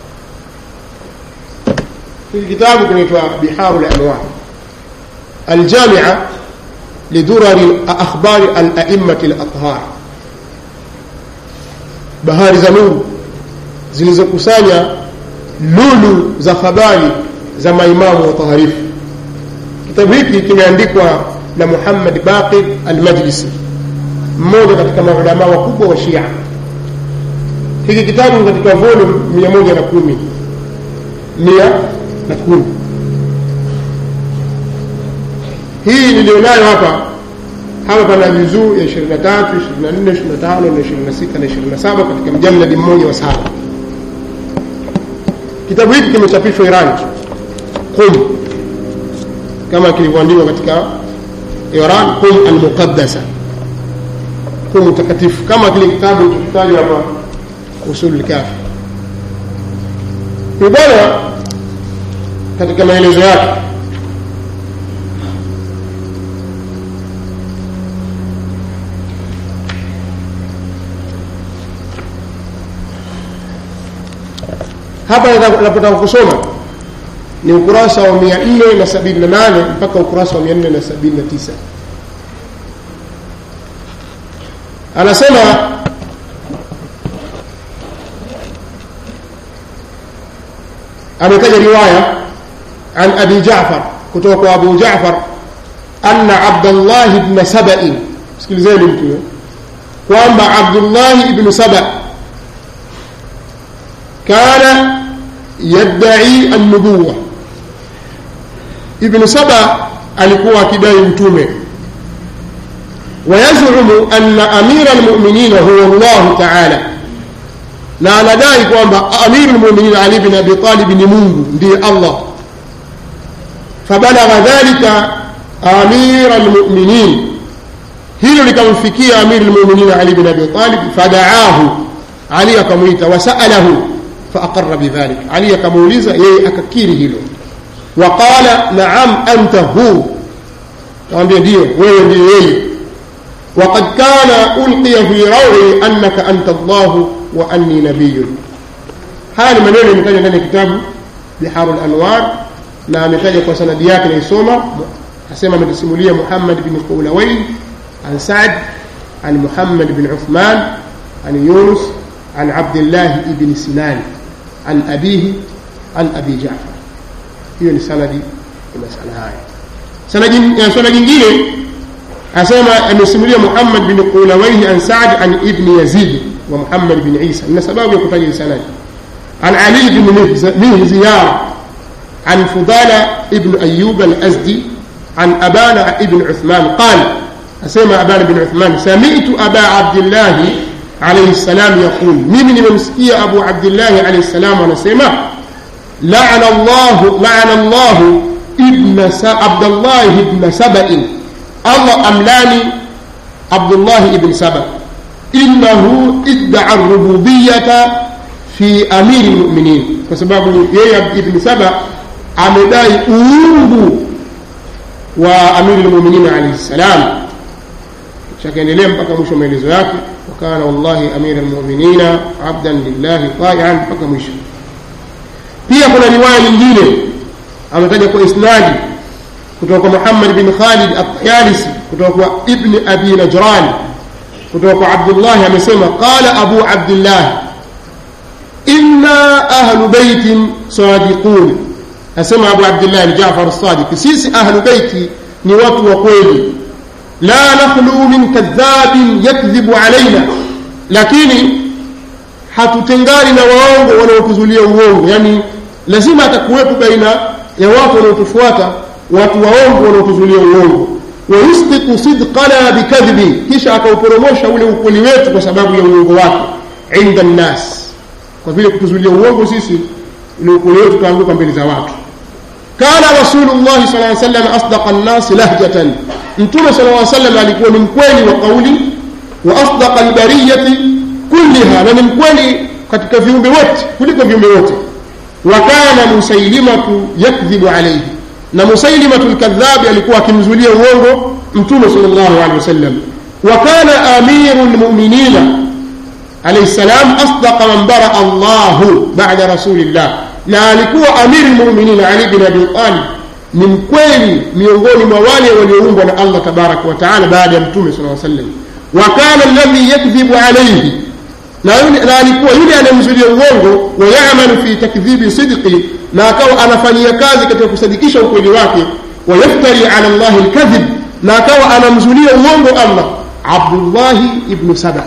hiki kitabu kinaitwa Biharul Anwar الجامعة لدرر أخبار الأئمة الأطهار بهار زنور zilizokusanya lulu za habari za maimamu wataharifu kitabu hiki kimeandikwa na muhammad baqir almajlisi mmoja katika maulamaa wakubwa wa shia hiki kitabu katika volume mia moja na kumi mia na kumi hii nilionayo hapa hapa pana juzuu ya 23 24 25 na 26 na 27 katika mjaladi mmoja wa saba kitabu hiki kimechapishwa iran qum kama kilivyoandikwa katika iran qum almuqaddasa qum takatifu kama kile kitabu kitajwa hapa usul lkafi bwana katika maelezo yake hapa napotaka kusoma ni ukurasa wa 478 mpaka ukurasa wa 479 anasema ametaja riwaya an abi jafar kutoka kwa abu jafar anna abdullah ibn sabain sikilizeni mtu huyo kwamba abdullah ibn saba kana yadai annubuwa ibn saba alikuwa akidai utume ويزعم أن أمير المؤمنين هو الله تعالى na anadai kwamba amiru lmuminin ali bin abi talib ni mungu ndiye allah fabalagha dhalika amira lmuminin hilo likamfikia amiru lmuminin ali bin abi talib fadaahu ali akamwita wasalahu faaqara bidhalik ali akamuuliza yeye akakiri hilo waqala naam anta hu kamwambia ndio wewe ndiye yeye وقد كان ألقي في روعي أنك أنت الله وأني نبي هذا maneno imetaja ndani ya kitabu biharu lanwar na ametaja kwa sanadi yake naisoma asema ametusimulia muhammad bin qulawain an saad an muhammad bin uthman an yunus an abdillah ibn sinan an abihi an abi jafar hiyo ni sanadi ya masala haya sanadi nyingine asema amesimulia muhammad bin qulawaihi an saad an ibni yazid wa muhammad bin isa na sababu ya kutaja sanadi an ali bin mihziyar an fudala ibn ayub al-azdi an abana ibn uthman qal asema abana bin uthman sami'tu aba abdillah alayhi salam yaqul mimi nimemsikia abu abdillah alayhi salam anasema la'ana allah la'ana allah ibn abdullah ibn saba'in allah amlani abdullah ibn saba innahu iddaa rububiyata fi amiri lmuminin kwa sababu yeye ibn saba amedai uungu wa amiri lmuminin alaihi ssalam shakaendelea mpaka mwisho wa maelezo yake wakana wallahi amira lmuminina abdan lillahi taian mpaka mwisho pia kuna riwaya nyingine ametaja kwa isnadi kutoka kwa Muhammad bin Khalid at-Tayalisi kutoka kwa Ibn Abi Najran kutoka kwa Abdullah amesema qala Abu Abdullah inna ahlu baitin sadiqun asema Abu Abdullah Jafar as-Sadiq sisi ahlu baiti ni watu wa kweli la nakhlu min kadhabin yakdhibu alaina lakini hatutengani na waongo wanaotuzulia uongo yani lazima atakuwepo baina ya watu wanaotufuata watu waongo wanaotuzulia uongo wayusqitu sidqana bikadhibi kisha akauporomosha ule ukweli wetu kwa sababu ya uongo wake inda nnas kwa vile kutuzulia uongo sisi ule ukweli wetu utaanguka mbele za watu kana rasulullah sal ly sallam asdaqa nnasi lahjatan mtume sal ly sallam alikuwa ni mkweli wa kauli wa asdaqa albariyati kulliha na ni mkweli katika viumbe wote kuliko viumbe wote wa kana musailimatu yakdhibu alaihi na musailimatu lkadhabi alikuwa akimzulia uongo mtume sal llahu alehi wasallam wa kana amiru lmuminina alaihi salam asdaqa man baraa llahu bada rasulillah na alikuwa amiri lmuminin ali bin abi talib ni mkweli miongoni mwa wale walioumbwa na allah tabaraka wataala baada ya mtume sala sallam wa kana alladhi yakdhibu alaihi na, yule, na alikuwa yule anayemzulia uongo wayamalu fi takdhibi sidqi na akawa anafanyia kazi katika kusadikisha ukweli wake wayaftari ala llahi lkadhib na akawa anamzulia uongo allah abdullahi ibnu saba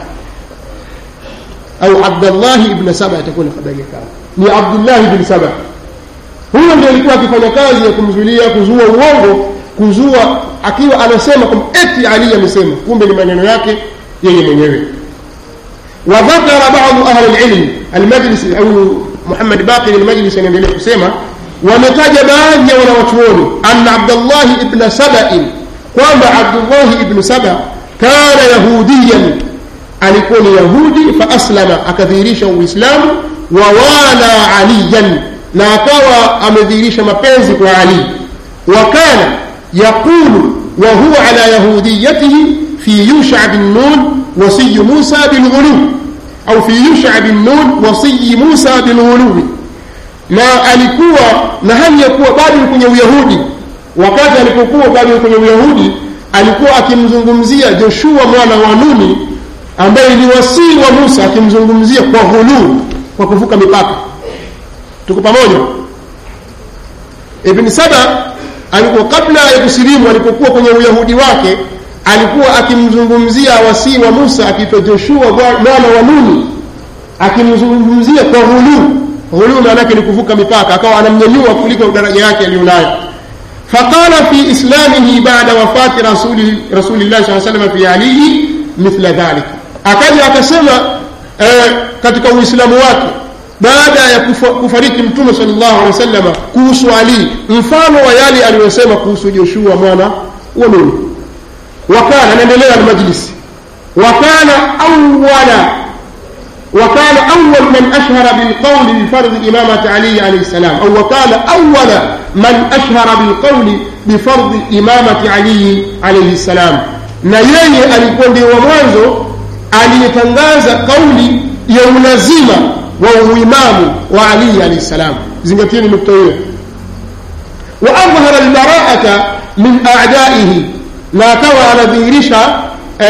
au abdallahi ibn saba itakuwa ni habari ya kama ni abdullahi ibn saba huyo ndio alikuwa akifanya kazi ya kumzulia kuzua uongo kuzua akiwa anasema kwamba eti ali amesema kumbe ni maneno yake yeye mwenyewe وذكر بعض أهل العلم المجلس أو محمد باقر المجلس ينبغي kusema wametaja baadhi ya wanawachuoni anna abdallahi ibna sabain kwamba abdullahi ibnu saba kana yahudiyan alikuwa ni yahudi faaslama akadhihirisha uislamu wawala aliyan na akawa amedhihirisha mapenzi kwa ali wa kana yaqulu wa huwa ala yahudiyatihi fi yusha bin nun wasiyi musa bilghuluwi au fi yusha bin nun wasiyi musa bilghuluwi na alikuwa na hali ya kuwa bado kwenye uyahudi wakati alipokuwa bado kwenye uyahudi alikuwa akimzungumzia joshua mwana wa nuni ambaye ni wasii wa musa akimzungumzia kwa ghuluu kwa kuvuka mipaka tuko pamoja ibn saba alikuwa kabla ya kusilimu alipokuwa kwenye uyahudi wake alikuwa akimzungumzia wasii wa musa akiitwa joshua mwana wa nuni akimzungumzia kwa ghuluu ghuluu maanake ni kuvuka mipaka akawa anamnyanyua kuliko daraja yake aliyonayo فقال في إسلامه بعد وفاة رسول رسول الله صلى الله عليه وسلم في علي مثل ذلك akaja akasema eh, katika uislamu wake baada ya kufa, kufariki mtume sallallahu alaihi wasallam kuhusu ali mfano wa yale aliyosema kuhusu joshua mwana wa nuni wakana anaendelea almajlisi wakana awala وكان أول من أشهر بالقول بفرض إمامة علي عليه السلام أو وكان أول من أشهر بالقول بفرض إمامة علي عليه السلام na yeye alikuwa ndio wa mwanzo aliyetangaza kauli ya ulazima wa uimamu wa ali alahi ssalam zingatieni nukta hiyo wa adhhara albaraata min adaihi na akawa anadhihirisha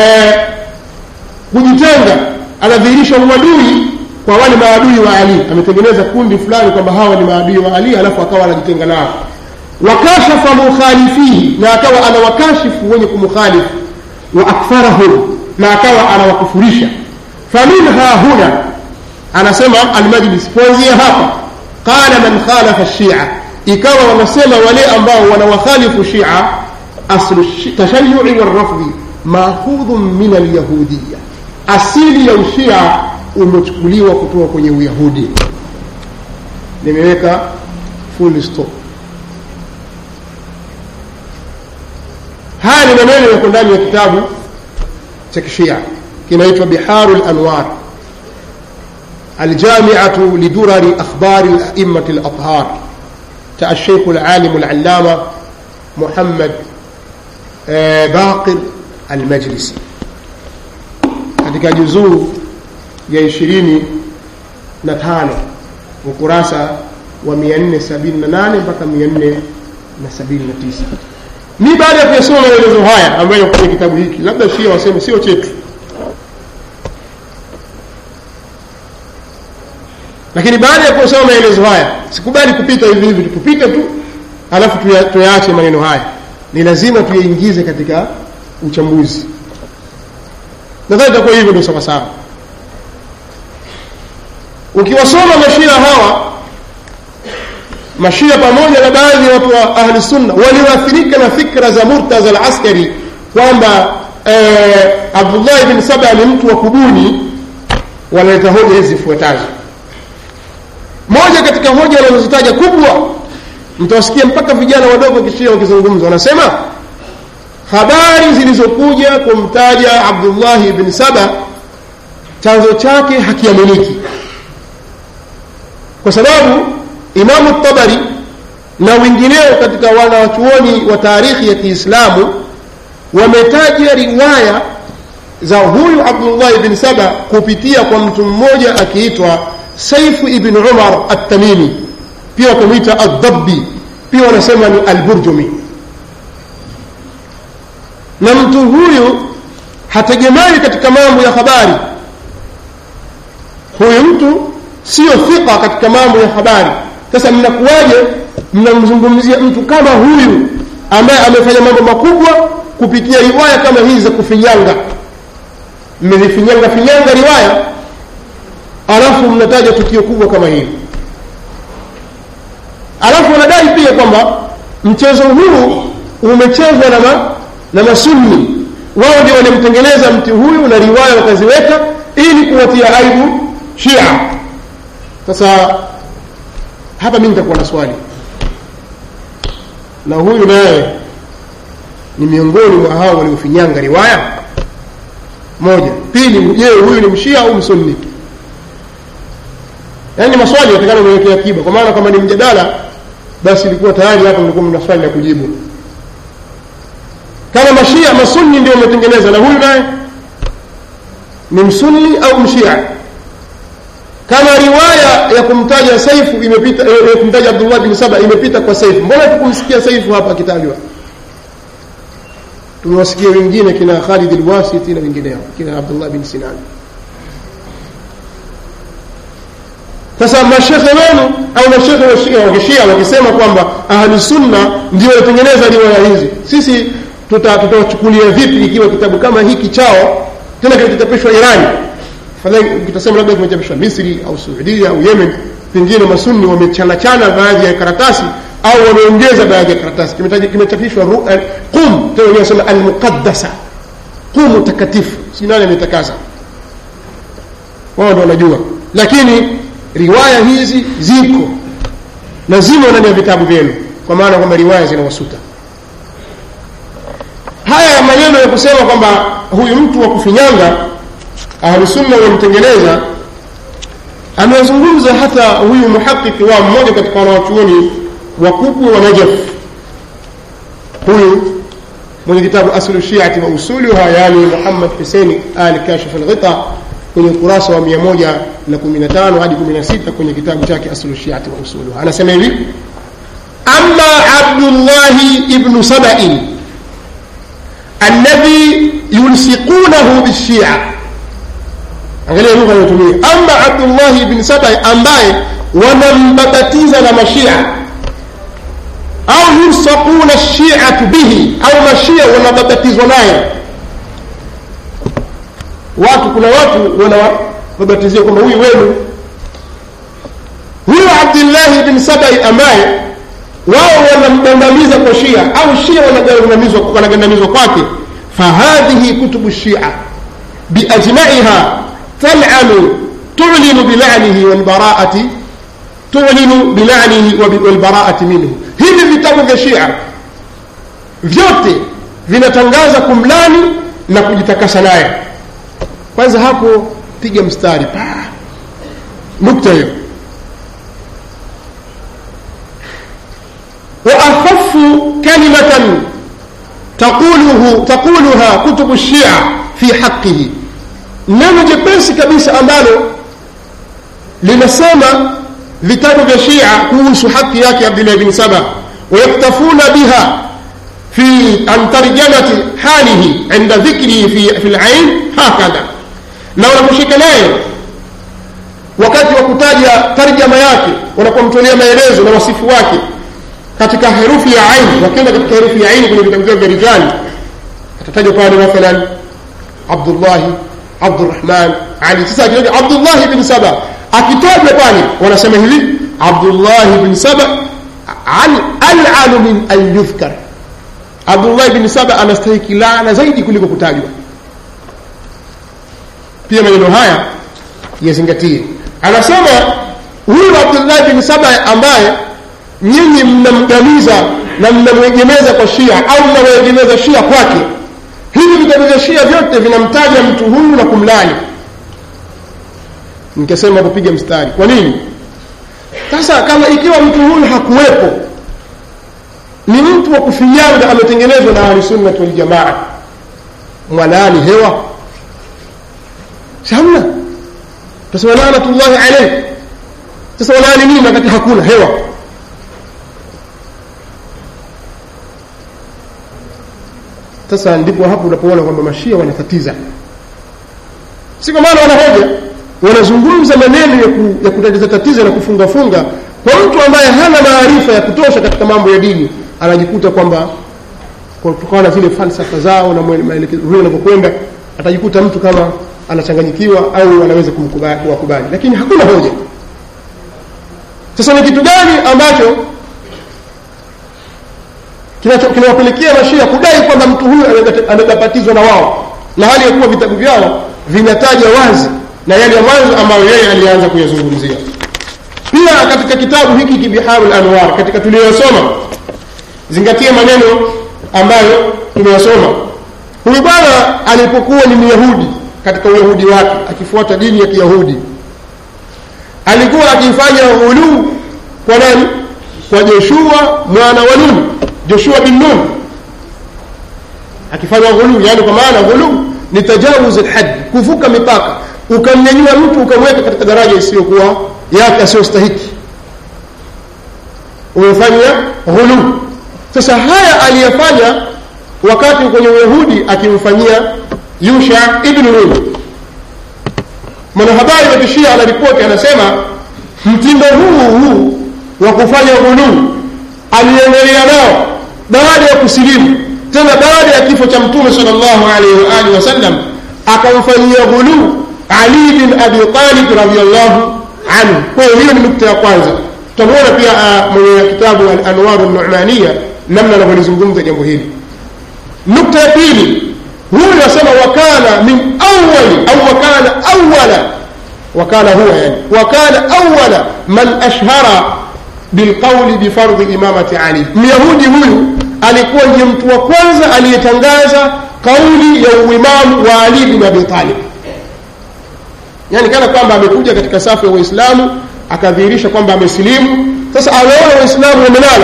kujitenga anadhihirisha uadui kwa wale maadui wa ali ametengeneza kundi fulani kwamba hawa ni maadui wa ali alafu akawa anajitenga nao wakashafa mukhalifihi na akawa anawakashifu wenye kumukhalifu wa akfarahum na akawa anawakufurisha faminha huna anasema almajlis kuanzia hapa qala man khalafa shia ikawa wanasema wale ambao wanawakhalifu shia aslu tashayui warafdhi maakhudhun min alyahudiya asili ya ushia umechukuliwa kutoka kwenye uyahudi nimeweka full stop haya ni maneno yako ndani ya kitabu cha kishia kinaitwa biharu lanwar الجامعة لدرر أخبار الأئمة الأطهار تاع الشيخ العالم العلامة محمد باقر المجلسي katika juzuu ya ishirini na tano ukurasa wa 478 mpaka 479 mi baada ya kuyasoma maelezo haya ambayo kwenye kitabu hiki labda shia waseme sio chetu lakini baada ya kusoma maelezo haya sikubali kupita hivi hivi tupite tu alafu tuyaache maneno haya ni lazima tuyaingize katika uchambuzi nadhani itakuwa hivyo ndio sawasawa ukiwasoma mashia hawa mashia pamoja na baadhi ya watu wa ahli sunna walioathirika na fikra za murtaza al-askari kwamba eh, abdullah bin saba ni mtu wa kubuni wanaleta hoja hizi zifuatazo moja katika hoja wanazozitaja kubwa mtawasikia mpaka vijana wadogo kishia wakizungumza wanasema habari zilizokuja kumtaja abdullahi bni saba chanzo chake hakiaminiki kwa sababu imamu tabari na wengineo katika wanawachuoni wa taarikhi ya kiislamu wametaja riwaya za huyu abdullahi bni saba kupitia kwa mtu mmoja akiitwa saifu ibn umar attamimi pia wakamwita aldabbi pia wanasema ni alburjumi na mtu huyu hategemei katika mambo ya habari huyu mtu sio thika katika mambo ya habari sasa mnakuwaje mnamzungumzia mtu kama huyu ambaye amefanya mambo makubwa kupitia riwaya kama hizi za kufinyanga mmezifinyanga finyanga riwaya alafu mnataja tukio kubwa kama hili alafu wanadai pia kwamba mchezo huu umechezwa na, ma, na masunni wao ndio walimtengeneza mti huyu na riwaya wakaziweka ili kuwatia aibu shia sasa hapa mi nitakuwa na swali na huyu naye ni miongoni mwa hao waliofinyanga riwaya moja pili je huyu ni mshia au msunni yaani maswali yatakana niwekea akiba kwa maana kama ni mjadala basi ilikuwa tayari hapa mlikuwa mna swali la kujibu kama mashia masunni ndio wametengeneza na huyu naye ni msunni au mshia kama riwaya ya kumtaja saifu imepita ya kumtaja abdullah bin saba imepita kwa saifu mbona tukumsikia saifu hapa akitajwa tumewasikia wengine kina khalid alwasiti na wengineo kina abdullah bin sinan sasa mashekhe wenu au mashekhe wa kishia wakisema kwamba ahlusunna ndio watengeneza riwaya hizi sisi tutawachukulia tuta vipi ikiwa kitabu kama hiki chao tena kilichochapishwa irani fadhali kitasema labda kimechapishwa misri au suudia au yemen pengine masunni wamechanachana baadhi ya karatasi au wameongeza baadhi ya karatasi kimechapishwa qum tena wenyewe wasema almuqaddasa qumu takatifu si nani ametakasa wao ndo wanajua lakini riwaya hizi ziko na zimo ndani ya vitabu vyenu kwa maana kwamba riwaya zinawasuta haya ya maneno ya kusema kwamba huyu mtu wa kufinyanga ahlusunna wamtengeneza amezungumza hata huyu muhaqiki wa mmoja katika wanawachuoni wakubwa wa najaf huyu mwenye kitabu aslu shiati wa usuluha yani muhammad huseini ali kashif alghita kwenye ukurasa wa 115 hadi 16 kwenye kitabu chake aslu shiati wa usuluha anasema hivi ama abdullahi ibnu sabain alladhi yulsiqunahu bishia angalia lugha anayotumia ama abdullahi ibn sabai ambaye wanambabatiza na mashia au yulsaquna shiatu bihi au mashia wanababatizwa naye watu kuna watu wanawababatizia kwamba huyu wenu huyu abdillahi ibn sabai ambaye wao wanamgandamiza kwa shia au shia wanagandamizwa kwake fahadhihi kutubu shia biajmaiha تلعن تعلن بلعنه والبراءة تعلن بلعنه والبراءة منه hivi vitabu vya shia vyote vinatangaza kumlani na kujitakasa naye kwanza hapo piga mstari pa nukta hiyo waakhafu kalimatan taquluhu taquluha kutubu shia fi haqihi neno jepesi kabisa ambalo linasema vitabu vya shia kuhusu haki yake abdullah bin saba wayaktafuna biha fi an tarjamati halihi inda dhikrihi fi, fi lain hakadha na wanaposhika naye wakati wa kutaja tarjama yake wanapomtolea maelezo na wasifu wake katika herufi ya aini wakienda katika herufi ya aini kwenye vitabu vyao vya rijali atatajwa pale mathalan abdullahi abdurahman ali sasa akitaja abdullahi bin saba akitajwa pale wanasema hivi abdullahi bin saba alanu min an yudhkar abdullahi bin saba anastahiki laana zaidi kuliko kutajwa pia maneno haya yazingatie anasema huyu abdullahi bin saba ambaye nyinyi mnamgamiza na mnamwegemeza kwa shia au mnamwegemeza shia kwake hivi vitabu vya shia vyote vinamtaja mtu huyu na kumlani nikasema kupiga mstari kwa nini sasa kama ikiwa mtu huyu hakuwepo ni mtu wa kufinyanga ametengenezwa na ahlisunnati waljamaa mwalaani hewa hamna tasema lanatullahi alaih sasa walaani nini wakati hakuna hewa sasa ndipo hapo unapoona kwamba mashia wanatatiza si kwa maana wana hoja wanazungumza maneno ya, ku, ya kutatiza tatiza na kufungafunga kwa mtu ambaye hana maarifa ya kutosha katika mambo ya dini anajikuta kwamba kutokana na zile falsafa zao na maelekezo vile wanavyokwenda atajikuta mtu kama anachanganyikiwa au anaweza kuwakubali lakini hakuna hoja sasa ni kitu gani ambacho kinawapelekea mashia kudai kwamba mtu huyu amebatizwa na wao na hali ya kuwa vitabu vyao vinataja wazi na yale ya mwanzo ambayo yeye alianza kuyazungumzia pia katika kitabu hiki kibiharu lanwar katika tuliyosoma zingatia maneno ambayo tumeyasoma huyu bwana alipokuwa ni myahudi katika uyahudi wake akifuata dini ya kiyahudi alikuwa akifanya ghuluu kwa nani kwa joshua mwana wa nun joshua bin nun akifanya ghuluu yani kwa maana ghuluu ni tajawuz lhadi kuvuka mipaka ukamnyanyua mtu ukamweka katika daraja isiyokuwa yake asiyostahiki umefanya ghuluu sasa haya aliyefanya wakati kwenye uyahudi akimfanyia yusha ibnu nun mwanahabari wa kishia anaripoti anasema mtindo huu huu wa kufanya ghuluu aliendelea nao baada ya kusilimu tena baada ya kifo cha mtume sal llahu alaihi waalihi wasallam akamfanyia ghuluu ali bin abi talib radiallahu anhu kwa hiyo hiyo ni nukta ya kwanza tutamwona pia mwenye kitabu alanwaru numania namna anavyolizungumza jambo hili nukta ya pili huyu asema wakana min awali au wakana awala wakana huwa yani wakana awala man ashhara bilqauli bifardhi imamati ali myahudi huyu alikuwa ndiye mtu wa kwanza aliyetangaza kauli ya uimamu wa ali bin abi talib yani kana kwamba amekuja katika safu ya waislamu akadhihirisha kwamba amesilimu sasa anaona waislamu wamelala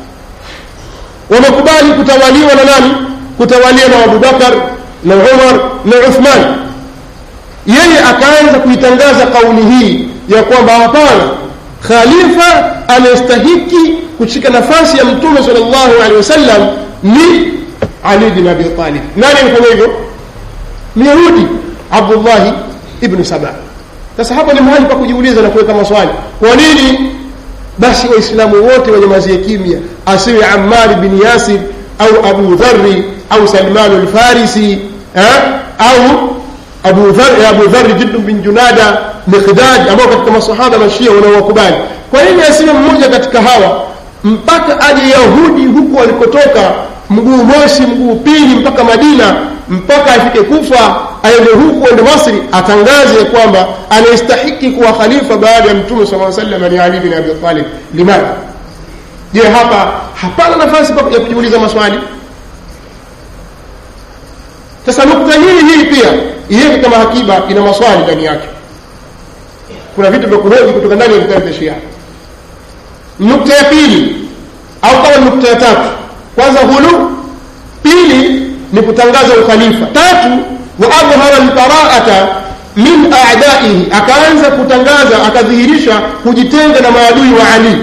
wamekubali kutawaliwa na nani kutawaliwa na abubakar na umar na uthman yeye akaanza kuitangaza kauli hii ya kwamba hapana khalifa anayestahiki kushika nafasi ya mtume sal llahu alehi wasallam ni ali bin abi talib nani alifanya hivyo myahudi abdullahi ibnu saba sasa hapa ni mahali pa kujiuliza na kuweka maswali kwa nini basi waislamu wote wanyamazie kimya asiwe amari bin yasir au abu dhari au salmanu lfarisi au abu dhari, abu dhari jiddu bin junada miqdad ambao katika masahaba mashia wanaowakubali kwa nini asiwe mmoja katika hawa mpaka aje yahudi huku alikotoka mguu mosi mguu pili mpaka madina mpaka afike kufa aende huku ende masri atangaze kwamba anayestahiki kuwa khalifa baada ya mtume saa salam ni ali bin abi talib limadha je hapa hapana nafasi ya kujiuliza maswali sasa nukta hii hii pia iweke kama hakiba ina maswali ndani yake kuna vitu vya kuhoji kutoka ndani ya vitabu vya shia nukta ya pili au kama nukta ya tatu kwanza hulu pili ni kutangaza ukhalifa tatu wa adhhara lbaraata min adaihi akaanza kutangaza akadhihirisha kujitenga na maadui wa ali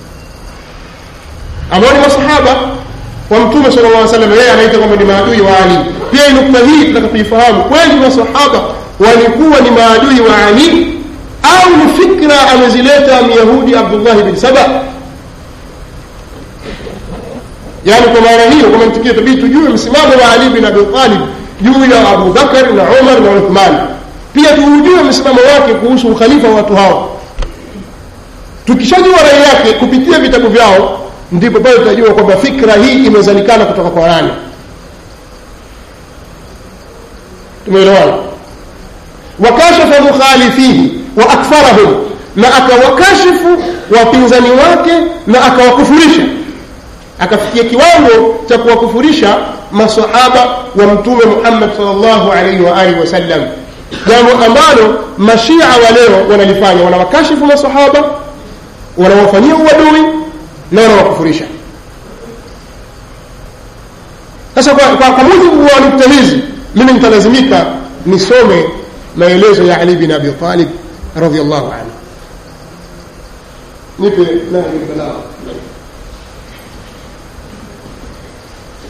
ambao ni masahaba wa mtume sala llah salam yeye anaita kwamba ni maadui wa ali pia nukta hii tunataka kuifahamu kweli masahaba walikuwa ni maadui wa ali au ni fikra amezileta myahudi abdullahi bin saba yaani kwa maana hiyo kwa mantikio tabidi tujue msimamo wa ali bin abi talib juu ya abu bakar na umar na uthman pia tuujue msimamo wake kuhusu ukhalifa wa watu hao tukishajua rai yake kupitia vitabu vyao ndipo pale tutajua kwamba fikra hii imezalikana kutoka kwa nani tumeelewana wakashafa mukhalifihi wa akfarahum na akawakashifu wapinzani wake na akawakufurisha akafikia kiwango cha kuwakufurisha masahaba wa mtume muhammad salllahu alaihi wa alihi wasallam jambo ambalo mashia wa leo wanalifanya wanawakashifu masahaba wanawafanyia uadui na wanawakufurisha sasa kwa, kwa, kwa mujibu wa nukta hizi mimi nitalazimika nisome maelezo ya ali bin abi talib radiallahu anhu nipe nahjulbalagha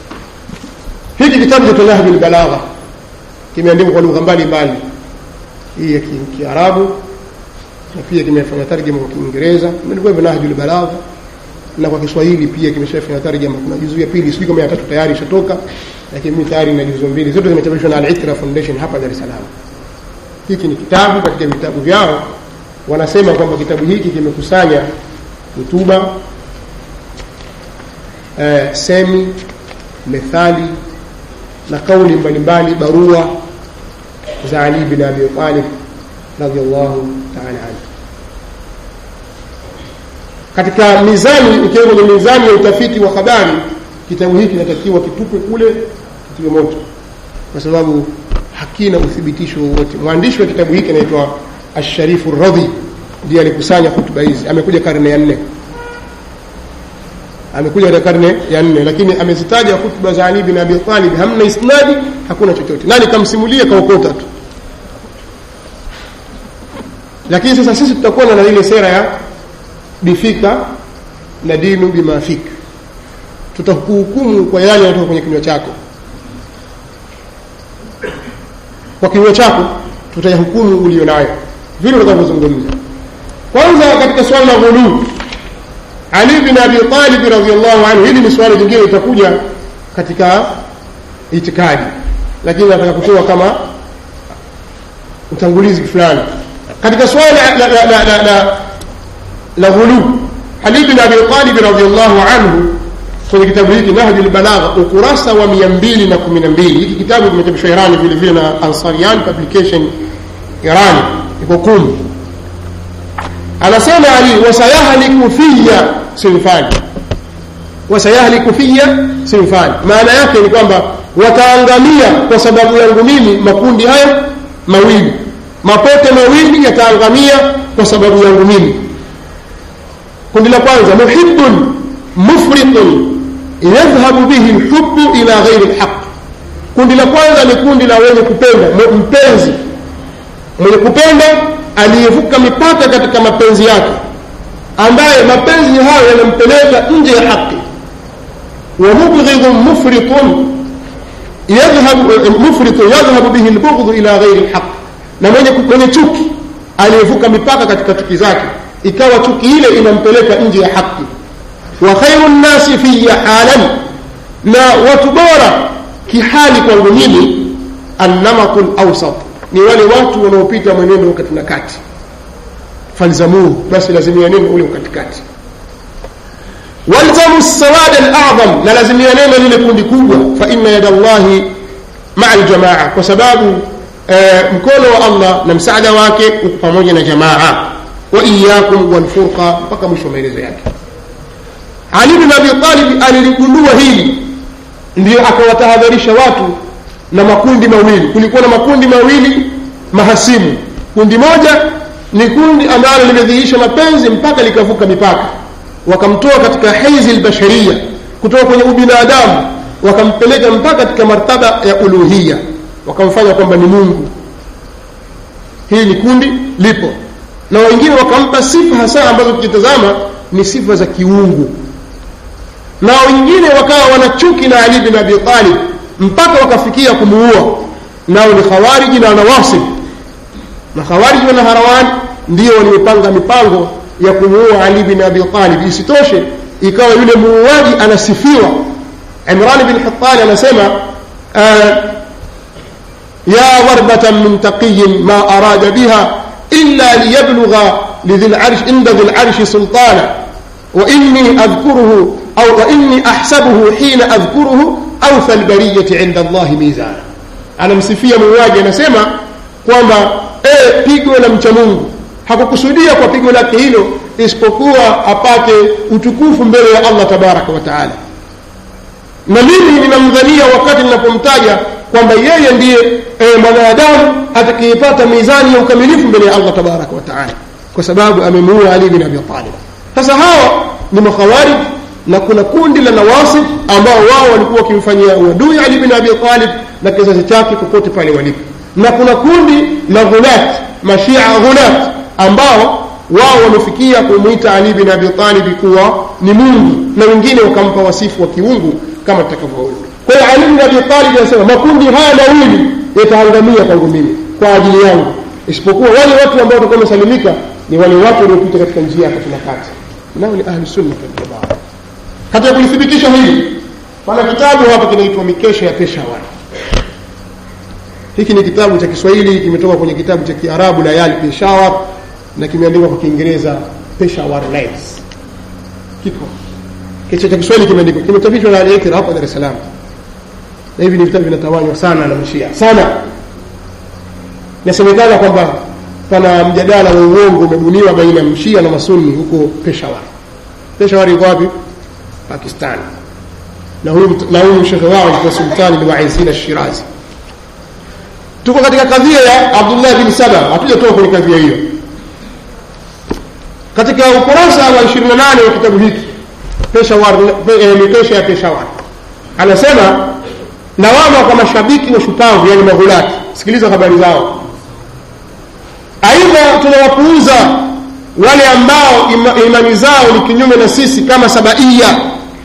hiki kitabu cha nahju lbalagha kimeandikwa kwa lugha mbalimbali hii ya ki- kiarabu na pia kimefanya tarjama kwa kiingereza ilikuwa hivyo nahjul balagha na kwa kiswahili pia kimeshafanya tarjama kuna juzu ya pili sijui kama ya tatu tayari ishatoka lakini mimi tayari na juzu mbili zote zimechapishwa na al-Itra Foundation hapa Dar es Salaam hiki ni kitabu katika vitabu vyao wanasema kwamba kitabu hiki kimekusanya hutuba eh, semi methali na kauli mbalimbali barua za Ali bin Abi Talib radhiallahu ta'ala anhu katika mizani ukiwa kwenye mizani ya utafiti wa habari kitabu hiki kinatakiwa kitupwe kule kitiwe moto kwa sababu hakina uthibitisho wowote mwandishi wa kitabu hiki anaitwa asharifu radhi ndiye alikusanya hutuba hizi amekuja karne ya nne amekuja katika karne ya nne lakini amezitaja hutuba za ali bin abi talib hamna isnadi hakuna chochote nani kamsimulia kaokota tu lakini sasa sisi tutakuwa na ile sera ya bifika na dinu bimafika tutakuhukumu kwa yale yanatoka kwenye kinywa chako kwa kinywa chako tutayahukumu ulio nayo vile utakavyozungumza kwanza katika swala la ghuluu ali bin abi talib radhiallahu anhu hili ni swali jingine litakuja katika itikadi lakini nataka kutoa kama utangulizi fulani katika swala la, la, la, la, la, la ghuluu ali bin abi talib radhiallahu anhu kwenye kitabu hiki nahju lbalagha ukurasa wa mia mbili na kumi na mbili hiki kitabu kimechapishwa irani vile vile na ansarian publication irani iko kumi anasema ali wasayahliku fiya sinfani wasayahliku fiya sinfani maana yake ni kwamba wataangamia kwa sababu yangu mimi makundi haya mawili mapote mawili yataangamia kwa sababu yangu mimi kundi la kwanza muhibun mufritun yadhhabu bihi lhubu ila ghairi lhaq kundi la kwanza ni kundi la wenye kupenda mpenzi mwenye kupenda aliyevuka mipaka katika mapenzi yake ambaye mapenzi hayo yanampeleka nje ya haki wa mubghidun mufritun yadhhabu mufritun yadhhabu bihi lbughdhu ila ghairi lhaq na mwenye, mwenye chuki aliyevuka mipaka katika chuki zake ikawa chuki ile inampeleka nje ya haki wa khairu nnasi fiya halan na watu bora kihali kwangu mimi annamatu lawsat ni wale watu wanaopita mwenendo kati na kati falzamuhu basi lazimia neno ule katikati walzamu sawada alazam na lazimia neno lile kundi kubwa fa inna yada llahi maa aljamaa kwa sababu eh, mkono wa allah na msaada wake uko pamoja na jamaa wa iyakum walfurqa mpaka mwisho wa maelezo yake ali bin abi talib aliligundua hili ndio akawatahadharisha watu na makundi mawili kulikuwa na makundi mawili mahasimu kundi moja ni kundi ambalo limedhihirisha mapenzi mpaka likavuka mipaka wakamtoa katika hizi albasharia kutoka kwenye ubinadamu wakampeleka mpaka katika martaba ya uluhia wakamfanya kwamba ni mungu hili ni kundi lipo na wengine wakampa sifa hasa ambazo tukitazama ni sifa za kiungu na wengine wakawa wanachuki na ali bin abi talib mpaka wakafikia kumuua nao ni khawariji na wanawasib na khawariji na harawani ndio waliopanga mipango ya kumuua ali bin abi talib isitoshe ikawa yule muuaji anasifiwa imran bin hatani anasema ya warbatan min taqiyin ma arada biha illa liyablugha lidhi larsh inda dhi larshi sultana وإني أذكره أو وإني أحسبه حين أذكره أوفى البرية عند الله ميزانا anamsifia muuaji anasema kwamba e, pigo la mcha mungu hakukusudia kwa pigo lake hilo isipokuwa apate utukufu mbele ya allah tabaraka wa taala na mimi ninamdhania wakati ninapomtaja kwamba yeye ndiye e, mwanadamu atakayepata mizani ya ukamilifu mbele ya allah tabaraka wa taala kwa sababu amemuua ali bin abi talib sasa hawa ni makhawarij na kuna kundi la nawasib ambao wao walikuwa wakimfanyia uadui ali bin abi talib na kizazi chake popote pale walipo na kuna kundi la ghulat mashia ghulat ambao wao wamefikia kumwita ali bin abi talib kuwa ni mungu na wengine wakampa wasifu wa kiungu kama tutakavyoona kwa hiyo ali bin abi talib anasema makundi haya mawili yataangamia kwangu mimi kwa ajili yangu isipokuwa wale watu ambao watakuwa wamesalimika ni wale watu waliopita katika njia ya kati na kati nao ni ahli sunna wal jamaa katika kulithibitisha hili pana kitabu hapa kinaitwa mikesha ya peshawar hiki ni kitabu cha kiswahili kimetoka kwenye kitabu cha kiarabu layali peshawar na kimeandikwa kwa kiingereza peshawar nights kiko kichwa cha kiswahili kimeandikwa kimechapishwa na al-Ikra hapa Dar es Salaam na hivi ni vitabu vinatawanywa sana na mashia sana inasemekana kwamba pana mjadala wa uongo umebuniwa baina ya mshia na masuni huko Peshawar Peshawar iko wapi Pakistan na huyu na huyu shekhe wao alikuwa sultani ni Waizina Shirazi tuko katika kadhia ya Abdullah bin Saba hatujatoka kwenye kadhia hiyo katika ukurasa wa 28 wa kitabu hiki Peshawar eh, mikesha ya Peshawar anasema lawama kwa mashabiki wa shupavu yani maghulati sikiliza habari zao aidha tunawapuuza wale ambao ima, imani zao ni kinyume na sisi kama sabaia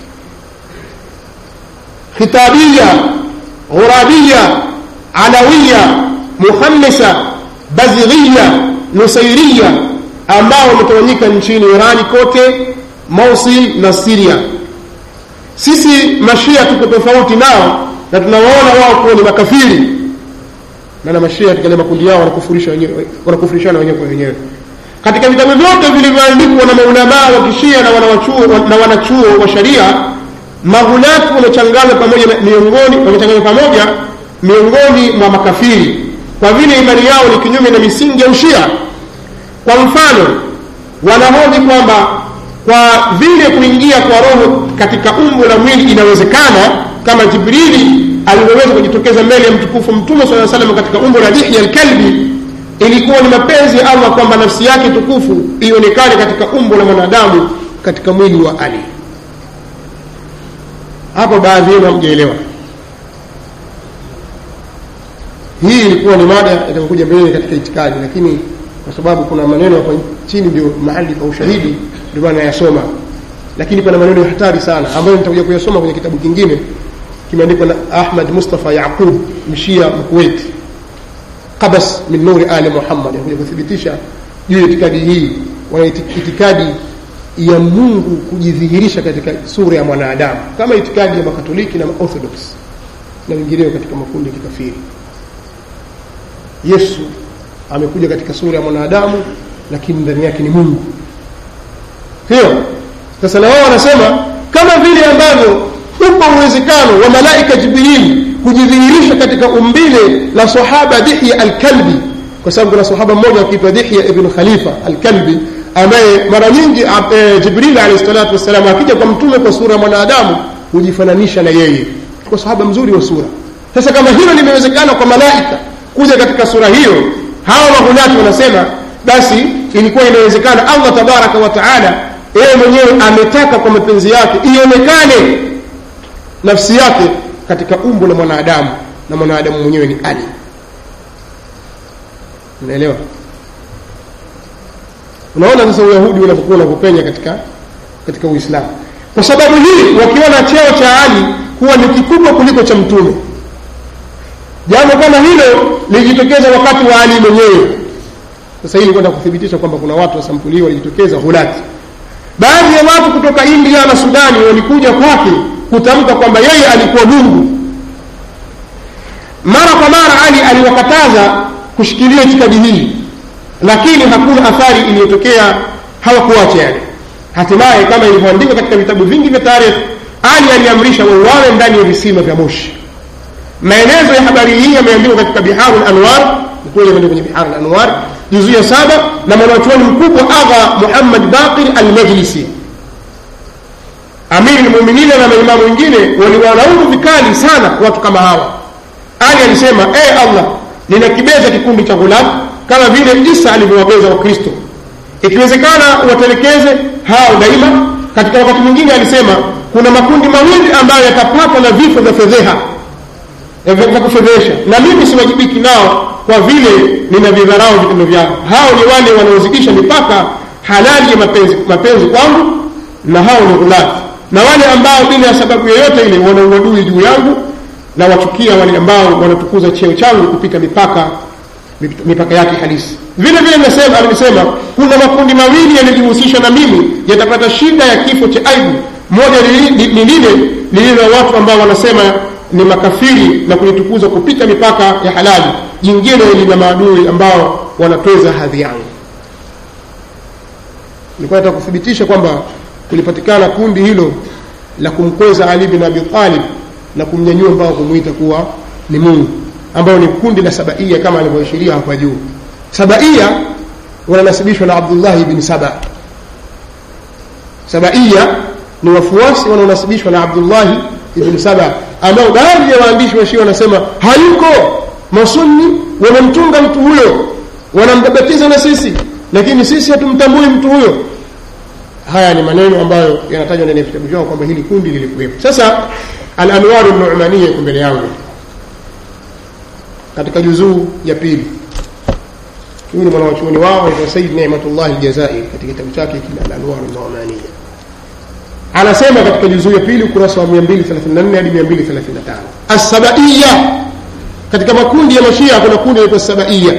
khitabia ghurabia alawia muhamisa bazighiya nusairia ambao wametawanyika nchini irani kote mosul na siria sisi mashia tuko tofauti nao na tunawaona wao kuwa ni makafiri maana mashia katika ile makundi yao wanakufurisha wenyewe wanakufurishana wenyewe kwa wenyewe katika vitabu vyote vilivyoandikwa na maulamaa wa kishia na wanawachuo na wanachuo wa sharia maghulati wamechanganywa pamoja miongoni wamechanganywa pamoja miongoni mwa makafiri kwa vile imani yao ni kinyume na misingi ya ushia kwa mfano wanahoji kwamba kwa vile kuingia kwa roho katika umbo la mwili inawezekana kama jibrili alivyoweza kujitokeza mbele ya mtukufu mtume saa salam katika umbo la dihya alkalbi ilikuwa ni mapenzi ya allah kwamba nafsi yake tukufu ionekane katika umbo la mwanadamu katika mwili wa ali hapo baadhi yenu hamjaelewa hii ilikuwa ni mada itakayokuja mbeleni katika itikadi lakini kwa sababu kuna maneno hapa chini ndio mahali pa ushahidi ndio maana yasoma lakini pana maneno ya hatari sana ambayo nitakuja kuyasoma kwenye kitabu kingine kimeandikwa na Ahmad Mustafa Yaqub mshia mkuwaiti qabas min nuri ali Muhammad anakuja kuthibitisha juu ya itikadi hii wana itikadi ya Mungu kujidhihirisha katika sura ya mwanadamu kama itikadi ya makatoliki na orthodox na wengineo katika makundi ya kikafiri Yesu amekuja katika sura ya mwanadamu lakini ndani yake ni Mungu hiyo sasa na wao wanasema kama vile ambavyo upo uwezekano wa malaika Jibril kujidhihirisha katika umbile la sahaba Dihya al-Kalbi kwa sababu kuna sahaba mmoja akiitwa Dihya ibn Khalifa al-Kalbi ambaye mara nyingi e, Jibril alayhi salatu wasallam akija kwa mtume kwa sura ya mwanadamu hujifananisha na yeye kwa sahaba mzuri wa sura sasa kama hilo limewezekana kwa malaika kuja katika sura hiyo hawa mahulati wanasema basi ilikuwa inawezekana Allah tabaraka wa taala yeye mwenyewe ametaka kwa mapenzi yake ionekane nafsi yake katika umbo la mwanadamu na mwanadamu mwenyewe ni Ali unaelewa unaona sasa uyahudi unapokuwa unapopenya katika katika uislamu kwa sababu hii wakiona cheo cha ali kuwa ni kikubwa kuliko cha mtume jambo kama hilo lilijitokeza wakati wa ali mwenyewe sasa hili kwenda kuthibitisha kwamba kuna watu wa sampuli hiyo walijitokeza hulati baadhi ya watu kutoka india na sudani walikuja kwake kutamka kwamba yeye alikuwa mungu mara kwa mara ali aliwakataza kushikilia itikadi hii lakini hakuna athari iliyotokea hawakuacha yale hatimaye kama ilivyoandikwa katika vitabu vingi vya taarikh ali aliamrisha wauawe ndani ya visima vya moshi maelezo ya habari hii yameandikwa katika biharu lanwar kweli yameandikwa kwenye biharu lanwar juzu ya saba na mwanachuoni mkubwa agha muhammad baqir almajlisi amiri lmuminina na maimamu wengine waliwalaumu vikali sana watu kama hawa ali alisema e allah ninakibeza kikundi cha ghulam kama vile isa alivyowabeza wakristo ikiwezekana watelekeze hao daima katika wakati mwingine alisema kuna makundi mawili ambayo yatapatwa na vifo vya fedheha vya kufedhesha na mimi siwajibiki nao kwa vile ninavidharau vitendo vyao hao ni wale wanaozidisha mipaka halali ya mapenzi, mapenzi kwangu na hao ni ghulafi na wale ambao bila ya sababu yoyote ile wana uadui juu yangu na wachukia wale ambao wanatukuza cheo changu kupita mipaka mipaka yake halisi vile vile nasema amesema kuna makundi mawili yaliyojihusisha na mimi yatapata shida ya kifo cha aibu moja ni lile lililo na watu ambao wanasema ni makafiri na kulitukuza kupita mipaka ya halali jingine lina maadui ambao wanatweza hadhi yangu nilikuwa nataka kuthibitisha kwamba kulipatikana kundi hilo la kumkweza ali bin abi talib na kumnyanyua mpaka kumwita kuwa ni mungu ambayo ni kundi la sabaia kama alivyoashiria hapa juu sabaia wananasibishwa na abdullahi bin saba sabaia ni wafuasi wanaonasibishwa na abdullahi ibn saba ambao baadhi ya waandishi wa shia wanasema hayuko masunni wamemtunga mtu huyo wanambabatiza na sisi lakini sisi hatumtambui mtu huyo haya ni maneno ambayo yanatajwa ndani ya vitabu vyao kwamba hili kundi lilikuwepo sasa alanwaru numania iko mbele yangu katika juzuu ya pili huyu ni mwanawachuoni wao aitwa sayid nematullah aljazairi katika kitabu chake kile alanwaru numania anasema katika juzuu ya pili ukurasa wa 234 hadi 235 assabaiya katika makundi ya mashia kuna kundi linaitwa sabaiya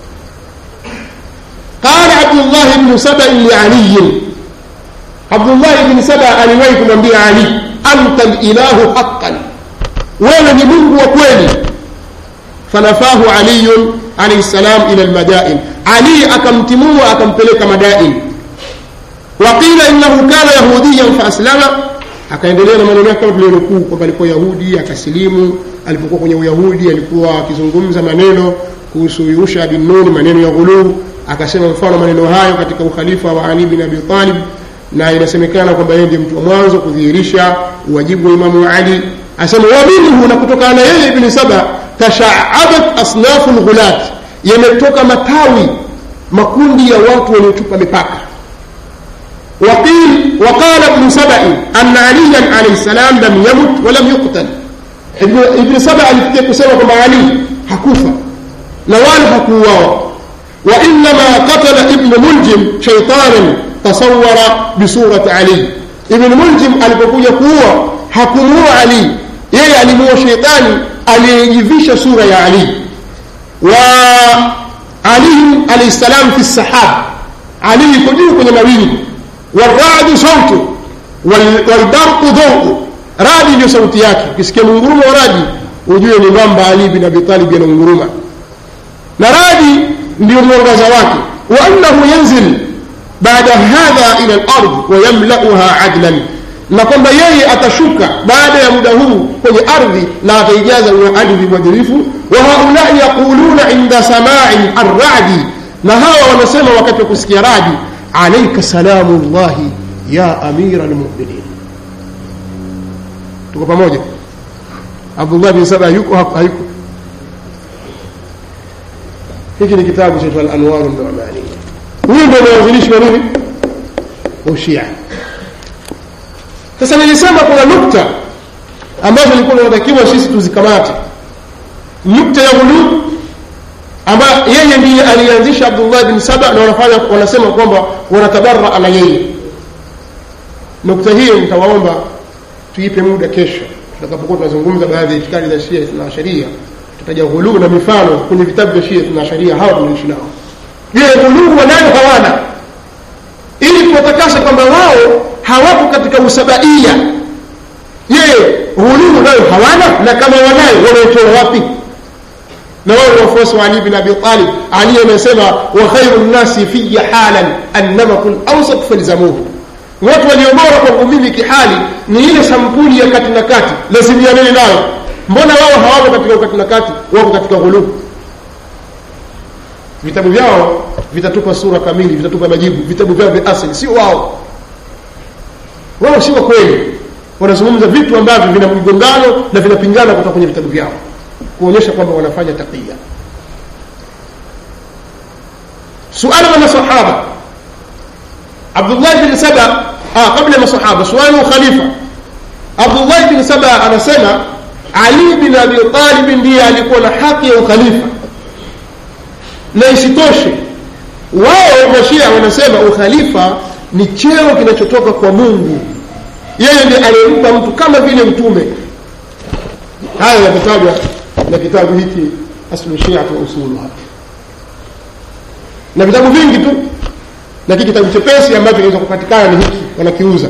قال عبد الله بن سبأ لعلي عبد الله بن سبأ aliwahi kumwambia Ali anta lilahu haqqan wewe ni Mungu wa kweli fanafahu Ali alayhi salam ila almadain Ali akamtimua akampeleka madain waqila innahu kana yahudiyan faaslama akaendelea na maneno yake kama tulionukuu kwamba alikuwa yahudi akasilimu alipokuwa kwenye uyahudi alikuwa akizungumza maneno kuhusu yusha bin nun maneno ya ghuluu akasema mfano maneno hayo katika ukhalifa wa ali bin abi talib na inasemekana kwamba yeye ndiye mtu wa mwanzo kudhihirisha uwajibu wa imamu ali asema wa minhu na kutokana na yeye ibn saba tashaabat asnafu lghulat yametoka matawi makundi ya watu waliotupa mipaka وقيل وقال ابن سبأ أن عليا عليه السلام لم يمت ولم يقتل ابن, ابن سبأ alifikia kusema kwamba Ali hakufa na wala hakuuawa وإنما قتل ابن ملجم شيطانا تصور بصورة علي ابن ملجم alipokuja kuua hakumuua Ali yeye alimuua sheitani aliyejivisha sura ya Ali wa Ali alayhi salam fi sahab Ali yuko juu kwenye mawingu والرعد صوته والبرق ضوء radi ndio sauti yake ukisikia mungurumo wa radi ujue ni mwamba ali bin abi talib anaunguruma na radi ndio mwangaza wake wa annahu yanzil baada hadha ila al-ard wa yamla'uha adlan na kwamba yeye atashuka baada ya muda huu kwenye ardhi na ataijaza ardhi mwadilifu wa haulai yaquluna inda samai ar-ra'di na hawa wanasema wakati wa kusikia radi عليك سلام الله يا أمير المؤمنين tuko pamoja abdullah bin saba yuko hayuko hiki ni kitabu chaitwa alanwaru numania huyu ndio mwanzilishi wa nini ushia sasa nilisema kuna nukta ambazo ilikuwa inatakiwa sisi tuzikamate nukta ya ghulub ambaye yeye ndiye alianzisha Abdullah bin Saba na wanafanya wanasema kwamba wanatabarra na yeye. Nukta hiyo nitawaomba tuipe muda kesho tutakapokuwa tunazungumza baadhi ya itikadi za Shia na Sharia, tutaja ghuluu na mifano kwenye vitabu vya Shia na Sharia hawa tunaishi nao. Je, ghuluu wanayo hawana? Ili kuwatakasa kwamba wao hawapo katika usabaia. Je, ghuluu nayo hawana? Na kama wanayo wanaitoa wapi? na wao ni wafuasi wa Ali bin Abi Talib. Ali amesema wa khairu nnasi fiya halan annamaku lawsat falzamuhu, watu walio bora kwangu mimi kihali ni ile sampuli ya kati na kati, lazimianeni nayo. Mbona wao hawako katika ukati na kati, wako katika ghuluu? Vitabu vyao vitatupa sura kamili, vitatupa majibu. Vitabu vyao vya asili, sio wao. Wao si wa kweli, wanazungumza vitu ambavyo vina mgongano na vinapingana kutoka kwenye vitabu vyao kuonyesha kwamba wanafanya taqiya suala la masahaba abdullah bin saba ah, kabla ya masahaba suala khalifa abdullah bin saba anasema ali bin abi talib ndiye alikuwa na haki ya ukhalifa na isitoshe wao mashia wanasema ukhalifa ni cheo kinachotoka kwa mungu yeye ndiye aliyempa mtu kama vile mtume haya yametajwa na kitabu hiki aslu shiati wa usuluha na vitabu vingi tu lakini kitabu chepesi ambacho kinaweza kupatikana ni hiki wanakiuza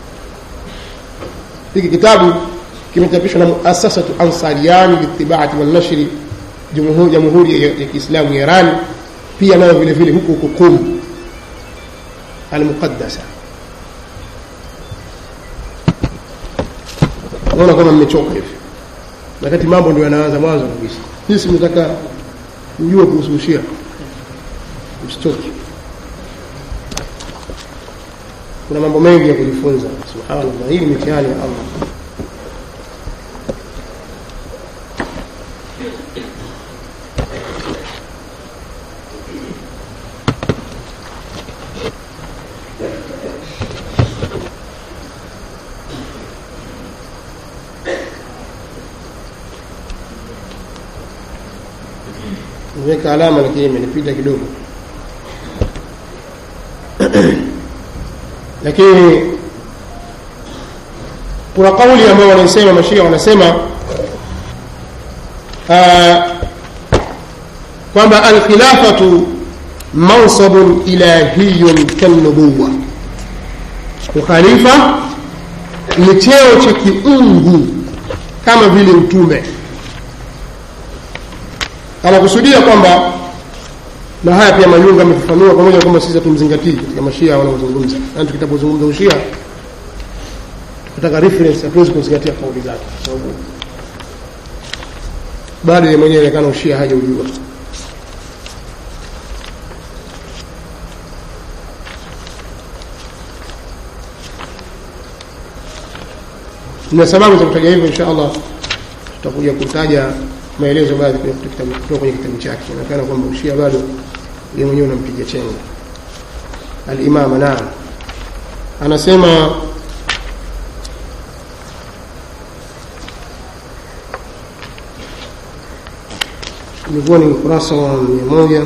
hiki kitabu kimechapishwa na muasasatu ansariani litibati walnashri jamhuri ya kiislamu ya iran pia nayo vile vile huko huko kum almuqaddasa naona kama mmechoka hivi wakati mambo ndio yanaanza mwanzo kabisa sisi mnataka ujue kuhusu ushia msichoke kuna mambo mengi ya kujifunza subhanallah hii ni mitihani ya allah nimeweka alama lakini imenipita kidogo lakini kuna kauli ambayo wanaisema mashia wanasema kwamba alkhilafatu mansabun ilahiyun kalnubuwa ukhalifa ni cheo cha kiungu kama vile utume anakusudia kwamba na haya pia mayunga amefafanua pamoja kwamba sisi hatumzingatii katika mashia wanaozungumza yani tukitapozungumza ushia tukitaka reference hatuwezi kuzingatia kauli zake kwa sababu bado yeye mwenyewe inaonekana ushia hajaujua na sababu za kutaja hivyo insha allah tutakuja kutaja maelezo baadhi kutoka kwenye kitabu chake inaonekana kwamba ushia bado yeye mwenyewe unampiga chenga alimama naam anasema ilikuwa ni ukurasa wa mia moja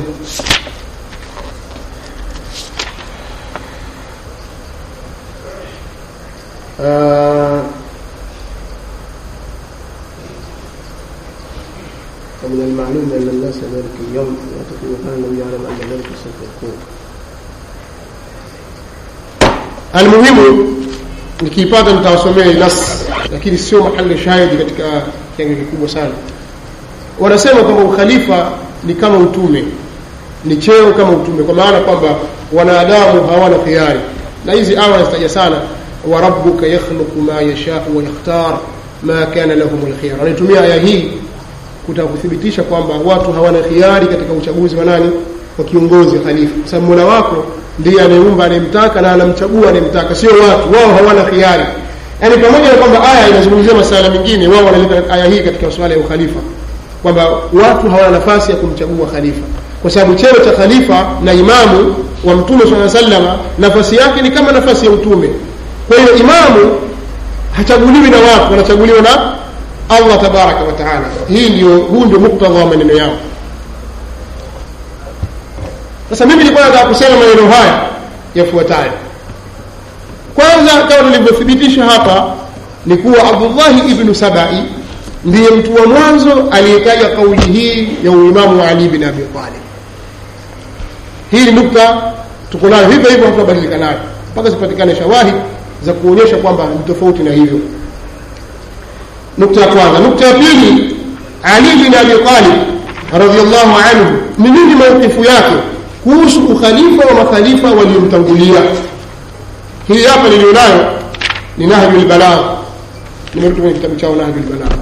uh, ومن المعلوم أن الناس ذلك اليوم يعتقد كان النبي يعلم أن ذلك سوف يكون المهم nikiipata nitawasomea nas lakini sio mahali shahidi katika kiango kikubwa sana wanasema kwamba ukhalifa ni kama utume ni cheo kama utume kwa maana kwamba wanadamu hawana khiari na hizi aya nazitaja sana wa rabbuka yakhluqu ma yashau wa yakhtar ma kana lahum lkhiyar anaitumia aya hii kutaka kuthibitisha kwamba watu hawana khiari katika uchaguzi wa nani wa kiongozi khalifa kwa sababu mola wako ndiye anayeumba anayemtaka na anamchagua anayemtaka sio watu wao hawana khiari yaani pamoja na kwamba aya inazungumzia masala mengine wao wanaleta aya hii katika swala ya ukhalifa kwamba watu hawana nafasi ya kumchagua khalifa kwa sababu cheo cha khalifa na imamu wa mtume saa salama nafasi yake ni kama nafasi ya utume kwa hiyo imamu hachaguliwi na watu wanachaguliwa na allah tabaraka wataala hii ndio huu ndio muktadha wa maneno yao sasa mimi nilikuwa nataka kusema maneno haya yafuatayo kwanza kama tulivyothibitisha hapa ni kuwa abdullahi ibnu sabai ndiye mtu wa mwanzo aliyetaja kauli hii ya uimamu wa ali bin abi talib hii ni nukta tuko nayo hivyo hivyo hatubadilika nayo mpaka zipatikane shawahid za kuonyesha kwamba ni tofauti na hivyo nukta ya kwanza nukta ya pili ali bin abi talib radiallahu anhu ni nini maukifu yake kuhusu ukhalifa wa makhalifa waliomtangulia hii hapa nilionayo ni nahju lbalagh nimerudi kwenye kitabu chao nahju lbalagh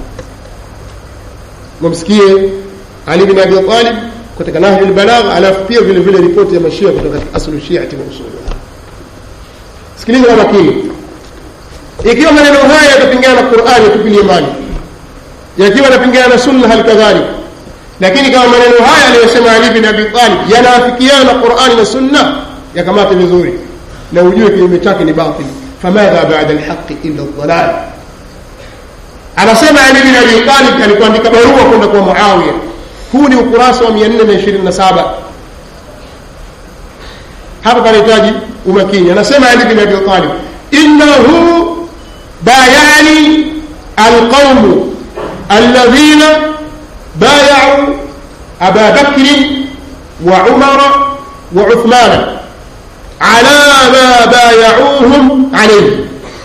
mamsikie ali bin abi talib katika nahju lbalagh alafu pia vile vile ripoti ya mashia kutoka katika aslu shiati wa usuluha sikiliza kwa makini ikiwa maneno haya yatapingana na qurani yatupilie mbali yakiwa yanapingana na sunna hali kadhalika lakini kama maneno haya aliyosema ali bin abi talib yanaafikiana na qurani na sunna yakamate vizuri na ujue kinyume chake ni batil famadha bada lhaqi illa ldalal anasema ali bin abi talib alikuandika barua kwenda kwa muawiya huu ni ukurasa wa 427 hapa panahitaji umakini anasema ali bin abi talib innahu bayani alqaumu alladhina بايعوا أبا بكر وعمر وعثمان على ما بايعوهم عليه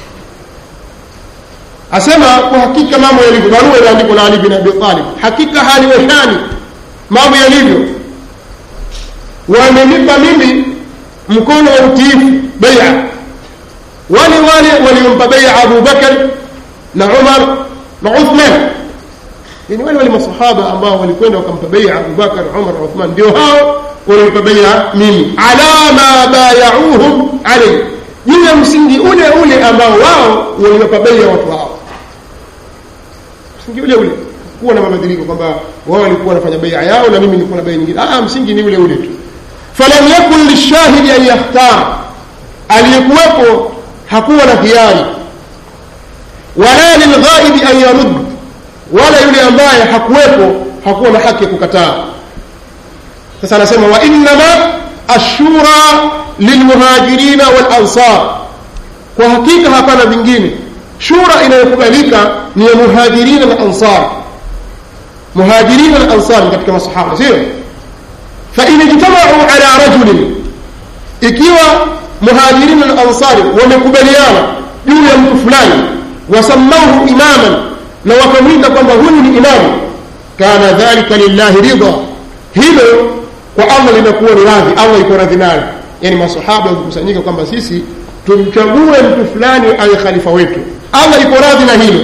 asema kwa hakika mambo yalivyo barua iliandikwa na ali bin abi talib hakika hali washani mambo yalivyo wamenipa mimi mkono wa utiifu beia wale wale waliompa beia abu bakar na umar na uthman yani wale wale masahaba ambao walikwenda wakampa beia abu bakar umar na uthman ndio hao waliompa beia mimi ala ma bayauhum alayhi juu ya msingi ule ule ambao wao waliwapa beia watu wao msingi ule ule kuwa na mabadiliko kwamba wao walikuwa wanafanya beia yao na mimi nilikuwa na beia nyingine ah msingi ni ule ule tu falam yakun lishahidi an yakhtar aliyekuwepo hakuwa na hiari wala lilghaibi an yarud wala yule ambaye hakuwepo hakuwa na haki ya kukataa sasa anasema wa innama ashura lilmuhajirina walansar kwa hakika hapana vingine shura inayokubalika ni ya muhajirina na ansar muhajirina na ansar katika masahaba sio fain ijtamau ala rajulin ikiwa muhajirina na ansari wamekubaliana juu ya mtu fulani wasamauhu imaman na wakamwita kwamba huyu ni imamu kana dhalika lillahi ridha hilo kwa allah linakuwa ni radhi allah iko radhi nayo yani masahaba wakikusanyika kwamba sisi tumchague mtu fulani awe khalifa wetu allah iko radhi na hilo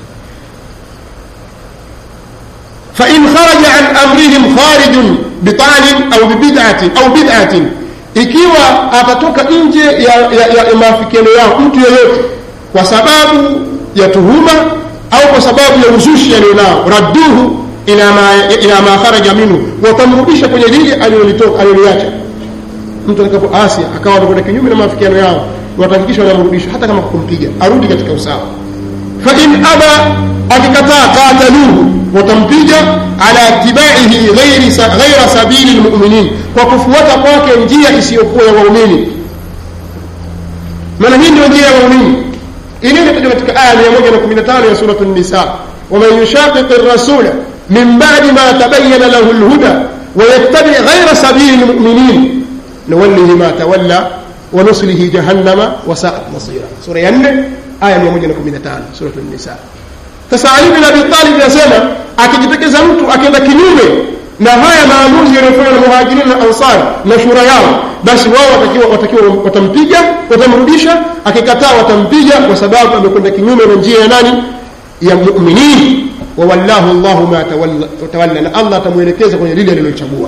fain kharaja an amrihim kharijun bitalin au bibid'atin au bid'atin ikiwa atatoka nje ya, ya, ya, ya maafikiano yao mtu yeyote kwa sababu ya tuhuma au kwa sababu ya uzushi alionao radduhu ila ma, ila ma kharaja minhu watamrudisha kwenye lile aliloliacha mtu atakapoasi akawa amekwenda kinyume na maafikiano yao watahakikisha wanamrudisha hata kama kumpiga arudi katika usawa fain aba akikataa qataluhu watampiga ala itibaihi ghaira sabili lmuminin kwa kufuata kwake njia isiyokuwa ya waumini maana hii ndio njia ya waumini inayotajwa katika aya mia moja na kumi na tano ya suratu nisa waman yushaqiqi rasula min badi ma tabayana lahu lhuda wayattabi ghaira sabili lmuminin nuwallihi ma tawalla ونصله جهنم وساءت مصيرا سورة ينه آية 115 سورة النساء sasa Ali bin Abi Talib anasema akijitokeza mtu akienda kinyume na haya maamuzi yanayofanywa na muhajirin na ansar na shura yao basi wao watakiwa watakiwa watampiga watamrudisha akikataa watampiga kwa sababu amekwenda kinyume na njia ya nani ya mu'minin wa wallahu Allahu ma tawalla na Allah atamuelekeza kwenye lile alilochagua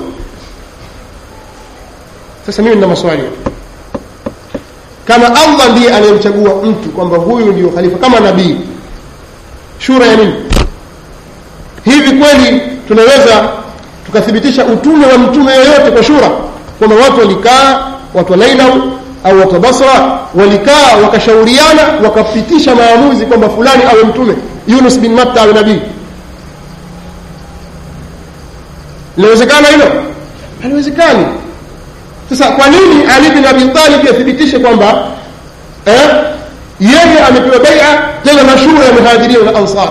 sasa mimi nina maswali kama allah ndiye anayemchagua mtu kwamba huyu ndio khalifa kama nabii shura ya nini hivi kweli tunaweza tukathibitisha utume wa mtume yoyote kwa shura kwamba watu walikaa watu wa nainau au watu wa basra walikaa wakashauriana wakapitisha maamuzi kwamba fulani awe mtume yunus bin matta awe nabii linawezekana hilo haliwezekani sasa kwa nini ali bin abi talib athibitishe kwamba eh, yeye amepewa baia tena na shura ya muhajirin na ansar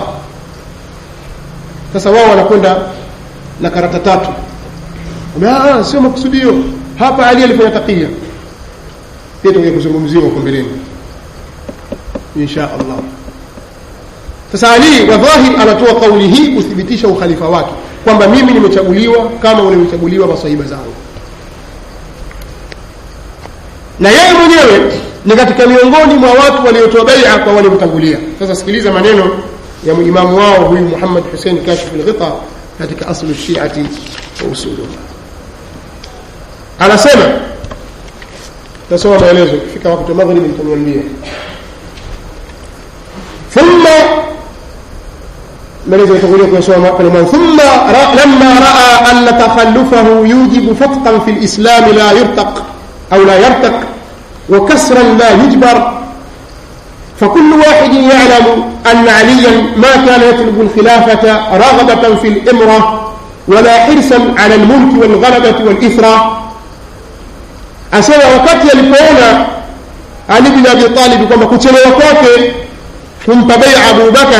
sasa wao wanakwenda na karata tatu ah, sio makusudio hapa ali alifanya takia pia tutakuja kuzungumziwa huko mbeleni insha allah sasa ali wa dhahir anatoa kauli hii kuthibitisha ukhalifa wake kwamba mimi nimechaguliwa kama walivyochaguliwa masahiba zangu na yeye mwenyewe ni katika miongoni mwa watu waliotoa baia kwa waliomtangulia sasa sikiliza maneno ya imamu wao huyu muhammad husein kashif lghita katika aslu shiati wa usuluha anasema tasoma maelezo ikifika wakati wa maghribi nitaniambia thumma maelezo itakuja kuyasoma pale mwanzo thumma lamma raa anna takhallufahu yujibu fatqan fi lislami la yurtaq أو لا يرتق وكسرا لا يجبر فكل واحد يعلم أن عليا ما كان يطلب الخلافة رغبة في الإمرة ولا حرصا على الملك والغلبة والإثرة أسوى وقت يلقون علي بن أبي طالب كما كتلوا kwake kumpa bei Abu Bakar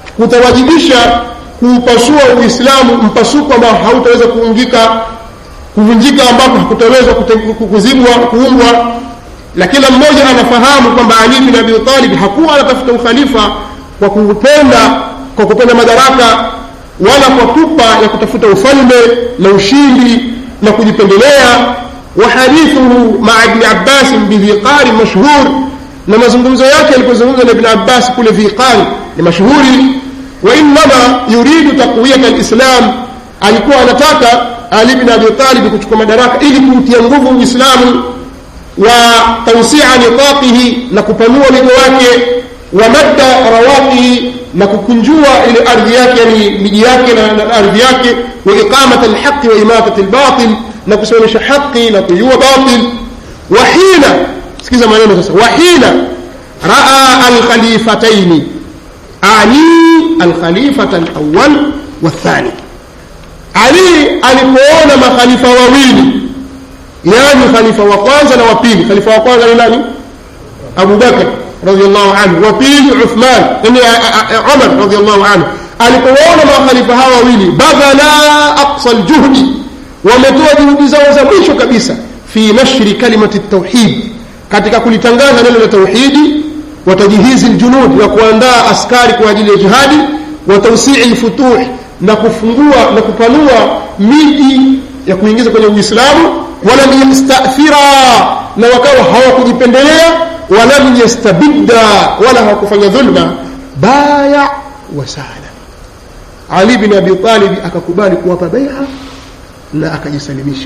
kutawajibisha kuupasua Uislamu mpasuko ambao hautaweza kuungika kuvunjika ambako hakutawezwa kuzibwa kuumbwa na kila mmoja anafahamu kwamba ali bin abi talib hakuwa anatafuta ukhalifa kwa kupenda kwa kupenda madaraka wala kwa pupa ya kutafuta ufalme na ushindi na kujipendelea وحديثه مع ابن عباس بذيقار مشهور na mazungumzo yake alipozungumza na ibn abbas kule viqari ni mashuhuri wainama yuridu taqwiyata lislam alikuwa anataka ali bin abi talib kuchukua madaraka ili kuutia nguvu uislamu wa tausia nitaqihi na kupanua wigo wake wa madda rawaqihi na kukunjua ile ardhi yake yani miji yake na ardhi yake wa iqamata alhaqi wa imatati albatil na kusimamisha haqi na kujua batil wa hina sikiza maneno sasa wahina raa alkhalifataini ani alkhalifata alawal wathani ali alipoona makhalifa wawili yani khalifa wa kwanza na wa pili khalifa wa kwanza ni nani abu bakr radiallahu anhu wa pili uthman yani umar radiallahu anhu alipowaona makhalifa hawa wawili badhala aqsa ljuhdi wametoa juhudi zao za mwisho kabisa fi nashri kalimati tauhid katika kulitangaza neno la tauhidi watajihizi ljunud na kuandaa askari kwa ajili ya jihadi wa tausii lfutuh na kufungua na kupanua miji ya kuingiza kwenye uislamu walam yastathira na wakawa hawakujipendelea walam yastabidda wala hawakufanya dhulma baya wasala ali bin abi talibi akakubali kuwapa beia na akajisalimisha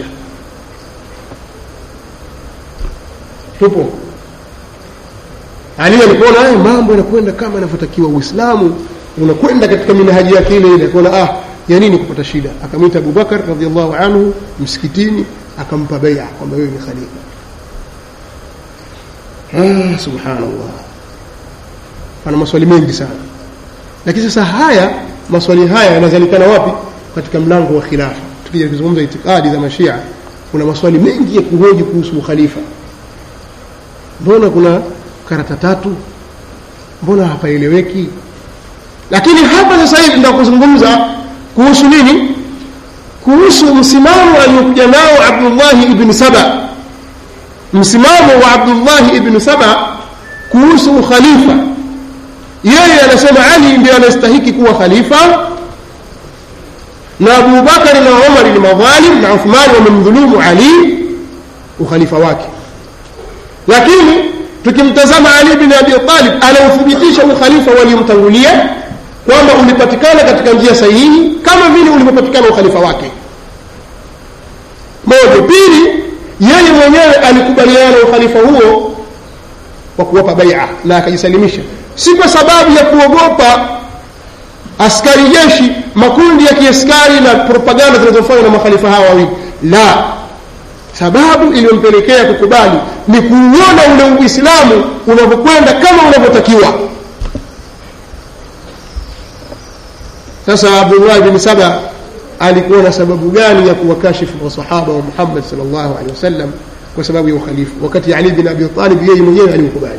tupo ali alipoona haya mambo yanakwenda kama yanavyotakiwa uislamu unakwenda katika minahaji yake ile ile akaona ah ya nini kupata shida akamwita abubakar radiallahu anhu msikitini akampa beia kwamba wewe ni khalifa ah, subhanallah ana maswali mengi sana lakini sasa haya maswali haya yanazalikana wapi katika mlango wa khilafa tukija kuzungumza itikadi za mashia kuna maswali mengi ya kuhoji kuhusu ukhalifa mbona kuna karata tatu mbona hapaeleweki lakini hapa sasa hivi ndio kuzungumza kuhusu nini kuhusu msimamo aliokuja nao abdullahi ibni saba msimamo wa abdullahi ibni saba kuhusu ukhalifa yeye anasema ali ndio anastahiki kuwa khalifa na abubakari na umari ni madhalim na uthmani wamemdhulumu ali ukhalifa wake lakini tukimtazama ali bin abi talib anauthibitisha ukhalifa waliomtangulia kwamba ulipatikana katika njia sahihi kama vile ulivyopatikana ukhalifa wake moja pili yeye mwenyewe alikubaliana na ukhalifa huo kwa kuwapa baia na akajisalimisha si kwa sababu ya kuogopa askari jeshi makundi ya kiaskari na propaganda zinazofanywa na makhalifa hawa wawili la sababu iliyompelekea kukubali ni kuuona ule uislamu unavyokwenda kama unavyotakiwa sasa abdullahi bin saba alikuwa na sababu gani ya kuwakashifu masahaba wa muhammad salllahu alehi wasallam kwa sababu ya ukhalifu wakati ali bin abi talib yeye mwenyewe aliukubali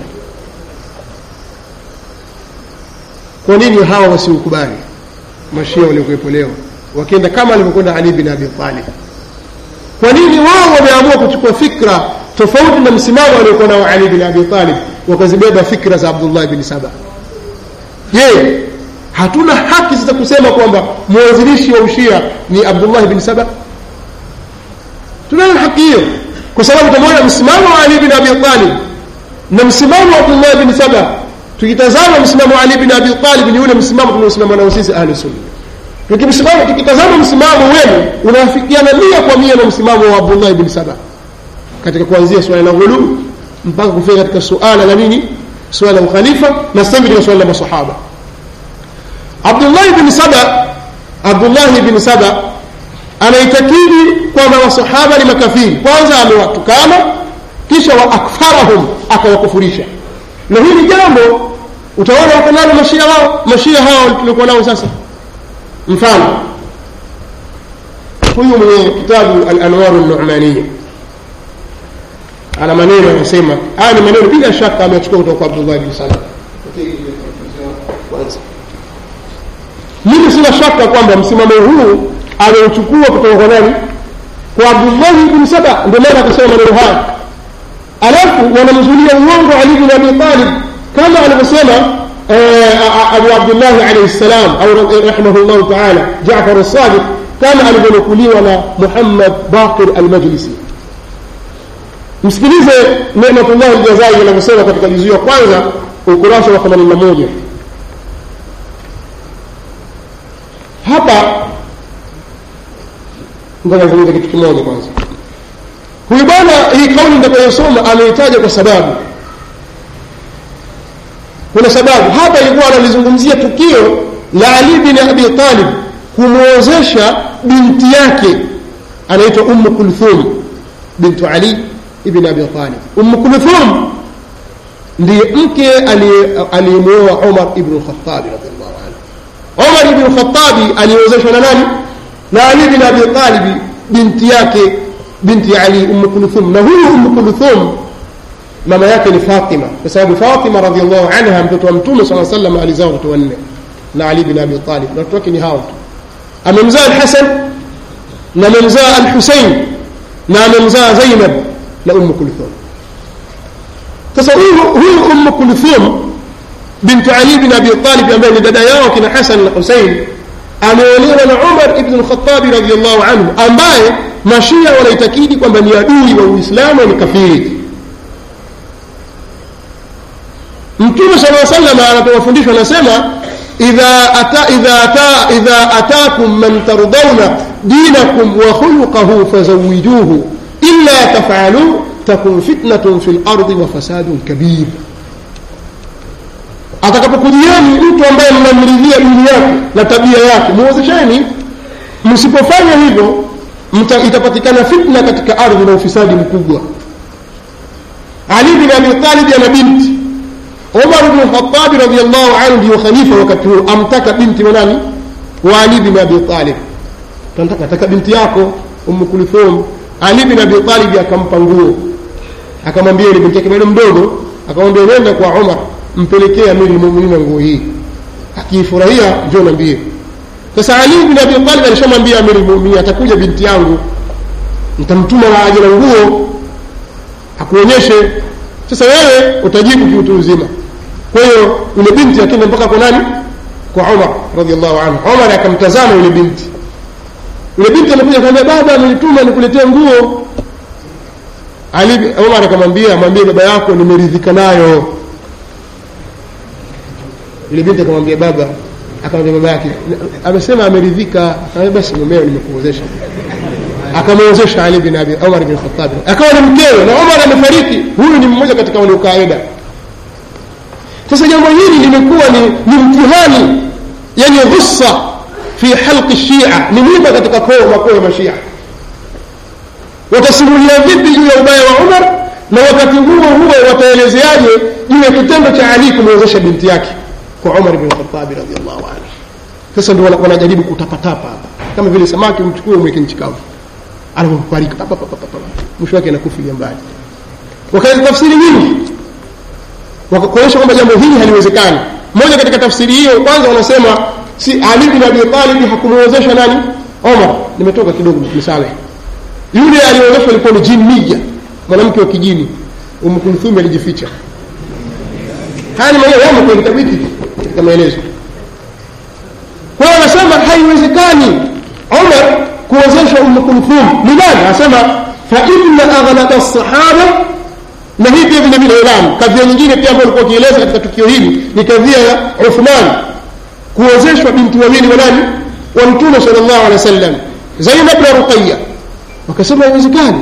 kwa nini hawa wasiukubali mashia waliokuwepo leo wakienda kama alivyokwenda ali bin abi talib kwa nini wao wameamua kuchukua fikra tofauti na msimamo aliokuwa nao ali bin abi talib wakazibeba fikra za abdullah bin saba je hatuna haki sasa kusema kwamba mwanzilishi wa ushia ni abdullah bin saba tunayo haki hiyo kwa sababu tumeona msimamo wa ali bin abi talib na msimamo wa abdullah bin saba tukitazama msimamo wa ali bin abi talib ni ule msimamo tunaosimama nao sisi ahlu sunna tukimsimama tukitazama msimamo wenu unafikiana mia kwa mia na msimamo wa abdullah bin saba katika kuanzia swala la ghuluu mpaka kufika katika suala la nini suala la ukhalifa na sasa katika suala la masahaba abdullahi bin saba abdullahi bin saba anaitakidi kwamba masahaba ni makafiri kwanza amewatukana kisha wa akfarahum akawakufurisha na hili jambo utaona wako nalo mashia wao mashia hao tuliokuwa nao sasa mfano huyu mwenye kitabu al-anwaru an-nu'maniyya ana maneno yanasema haya ni maneno bila shaka amechukua kutoka kwa Abdullah bin Salam mimi sina shaka kwamba msimamo huu ameuchukua kutoka kwa nani kwa abdullahi ibni saba ndio maana akasema maneno haya alafu wanamzulia uongo ali bin abi talib kama alivyosema abu abdillahi alaihi ssalam au rahimahullahu taala jafar sadiq kama alivyonukuliwa na muhammad baqir almajlisi msikilize nematullah aljazai anavyosema katika juzuu ya kwanza ukurasa wa 81 hapa ngoja nizungumze kitu kimoja kwanza huyu bwana hii kauli nitakayosoma ameitaja kwa sababu kuna sababu hapa ilikuwa analizungumzia tukio la ali bin abi talib kumwozesha binti yake anaitwa ummu kulthum bintu ali ibn abi talib ummu kulthum ndiye mke aliyemwoa umar ibnu lkhatabi radiallahu anhu umar ibnu lkhatabi aliozeshwa na nani na ali bin abi talibi binti yake binti ali ummu kulthum na huyu ummu kulthum mama yake ni fatima kwa sababu fatima radiallahu anha mtoto wa mtume saa salam alizaa watoto wanne na ali bin abi talib na watoto wake ni hao tu amemzaa alhasan na amemzaa alhusein na amemzaa zainab na ummu kulthum sasa huyu huyu ummu kulthum bintu ali bin abi talib ambaye ni dada yao kina hasan na husein ameolewa na umar ibn lkhatabi radiallahu anhu ambaye mashia wanaitakidi kwamba ni adui wa uislamu ni kafiri mtume sala salam anapowafundishwa anasema idha ata idha ata idha atakum man tardawna dinakum wa khuluqahu fazawijuhu illa taf'alu takun fitnatun fil ardi wa fasadun kabir atakapokujieni mtu ambaye mnamridhia dini yake na tabia yake muwezesheni msipofanya hivyo itapatikana fitna katika ardhi na ufisadi mkubwa ali bin abi talib ana binti umar bnu lkhatabi radiallahu anhu ndiyo khalifa wakati huo amtaka binti wa nani wa ali bin abi talib nataka binti yako umu kulthum ali bin abi talib akampa nguo akamwambia ile binti yake bado mdogo akamwambia nenda kwa umar mpelekee amiri lmuminina nguo hii akiifurahia njo nambie sasa ali bin abi talib alishamwambia amiri lmuminin atakuja binti yangu nitamtuma aje na nguo akuonyeshe sasa wewe utajibu kiutu uzima kwa hiyo yule binti akenda mpaka kwa nani kwa umar radiallahu anhu umar akamtazama yule binti yule binti amekuja akamwambia baba amenituma nikuletee nguo ali umar akamwambia mwambie baba yako nimeridhika nayo yule binti akamwambia baba akamwambia baba yake amesema ameridhika akamwambia basi mumeo nimekuozesha akamwozesha ali bin abi umar bin khattab akawa ni mkewe na umar amefariki huyu ni mmoja katika waliokaida sasa jambo hili limekuwa ni, ni mtihani yani ghussa fi halqi shia ni mwiba katika koo makoo ya mashia watasimulia vipi juu ya ubaya wa umar na wakati huo huo wataelezeaje juu ya kitendo cha ali kumwezesha binti yake kwa umar bin khatabi radiallahu anhu sasa ndio wanajaribu kutapatapa hapa kama vile samaki mchukue umweke nchi kavu anapofariki mwisho wake anakufilia mbali wakaza tafsiri nyingi wakakuonyesha kwamba jambo hili haliwezekani moja katika tafsiri hiyo kwanza wanasema si ali bin abi talib hakumwezesha nani omar nimetoka kidogo msawe yule aliowezeshwa alikuwa ni jin mija mwanamke wa kijini umkulthumi alijificha haya ni maneno yamo kwenye kitabu hiki katika maelezo kwa hiyo wanasema haiwezekani omar kuwezesha umu kulthum ni nani anasema fa inna aghlaba lsahaba na hii pia vile vile ilam kadhia nyingine pia ambayo alikuwa akieleza katika tukio hili ni kadhia ya uthman kuwezeshwa binti wawili wa nani wa mtume sal llahu alehi wa sallam zainab na ruqaya wakasema haiwezekani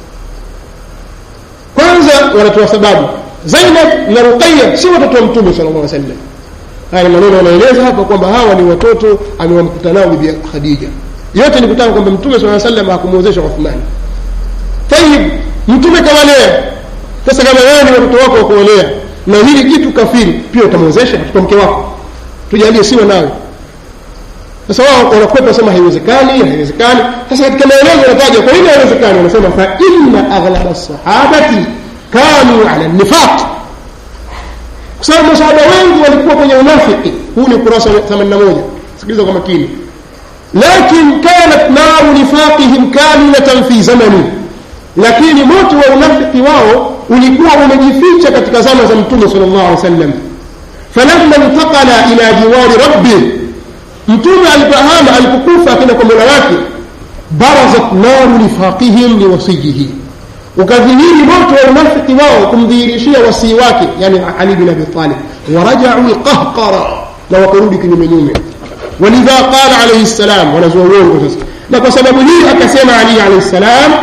kwanza wanatoa sababu zainab na ruqaya si watoto wa mtume sal llah alih sallam haya ni maneno wanaeleza hapa kwamba hawa ni watoto amewamkuta nao bibi khadija yote ni kutaka kwamba mtume saa salam hakumwezesha uthmani tayib mtume kawalea sasa kama wewe ni watoto wako wakuolea na hili kitu kafiri pia utamwezesha mtoto mke wako tujalie siwe nawe sasa wao wanakwepa wasema haiwezekani haiwezekani sasa katika maelezo wanataja kwa nini haiwezekani wanasema fa inna aghlaba sahabati kanu ala nifaq kwa sababu masahaba wengi walikuwa kwenye unafiki huu ni ukurasa wa 81 sikiliza kwa makini lakin kanat naru nifaqihim kamilatan fi zamani lakini moto wa unafiki wao ulikuwa umejificha katika zama za mtume sal llahu alih wasallam falamma intaqala ila jiwari rabbi mtume alipohama alipokufa akenda kwa mola wake barazat naru nifaqihim liwasiyihi ukadhihiri moto wa unafiki wao kumdhihirishia wasii wake yani ali bin abi talib warajau lqahqara na wakarudi kinyumenyume walidha qala alaihi ssalam wanazua uongo sasa na kwa sababu hii akasema ali alaihi ssalam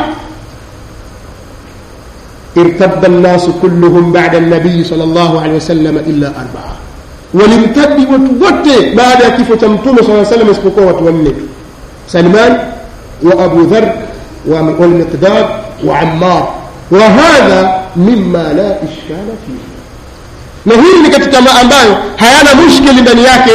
ارتد الناس كلهم بعد النبي صلى الله عليه وسلم إلا أربعة ولمتد وتوت بعد كيف تمتم صلى الله عليه وسلم اسبقوا وتونك سلمان وأبو ذر والمقداد وعمار وهذا مما لا إشكال فيه na hili ni katika ma ambayo hayana mushkili ndani yake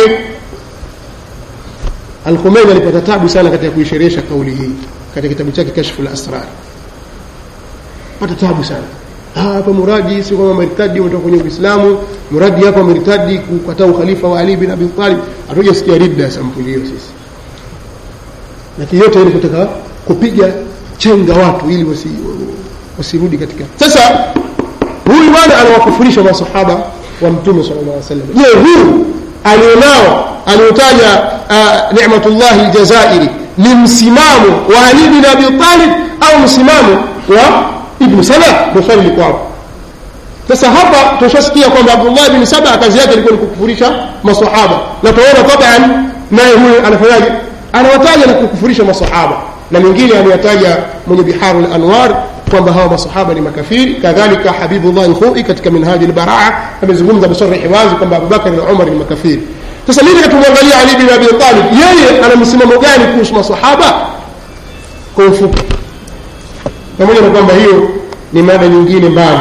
alkhumeini alipata tabu sana katika kuisherehesha kauli hii katika kitabu chake kashfu lasrar pata tabu sana hapa muradi si kwamba mertadi umetoka kwenye uislamu muradi hapa mertadi kukataa ukhalifa wa ali bin abi talib hatujasikia ridda sampuli hiyo sisi lakini yote ili kutaka kupiga chenga watu ili wasi, wasirudi katika sasa huyu bwana anawakufurisha masahaba wa mtume sala llah salam je huyu alionao aliotaja uh, nicmatullahi ljazairi ni msimamo wa ali bin abi talib au msimamo wa ibnu saba ndo swali liko hapo sasa hapa tushasikia kwamba abdullah bni saba kazi yake ilikuwa ni kukufurisha masahaba na tunaona taban naye huyu anafanyaje anawataja na kukufurisha masahaba na mwingine ameyataja mwenye biharu lanwar kwamba hawa masahaba ni makafiri kadhalika habibullah lkhui katika minhaji lbaraa amezungumza bisarihi wazi kwamba abubakari na umar ni makafiri sasa mimi katumwangalia ali bin abi talib yeye ana msimamo gani kuhusu masahaba kwa ufupi pamoja na kwamba hiyo ni mada nyingine mbali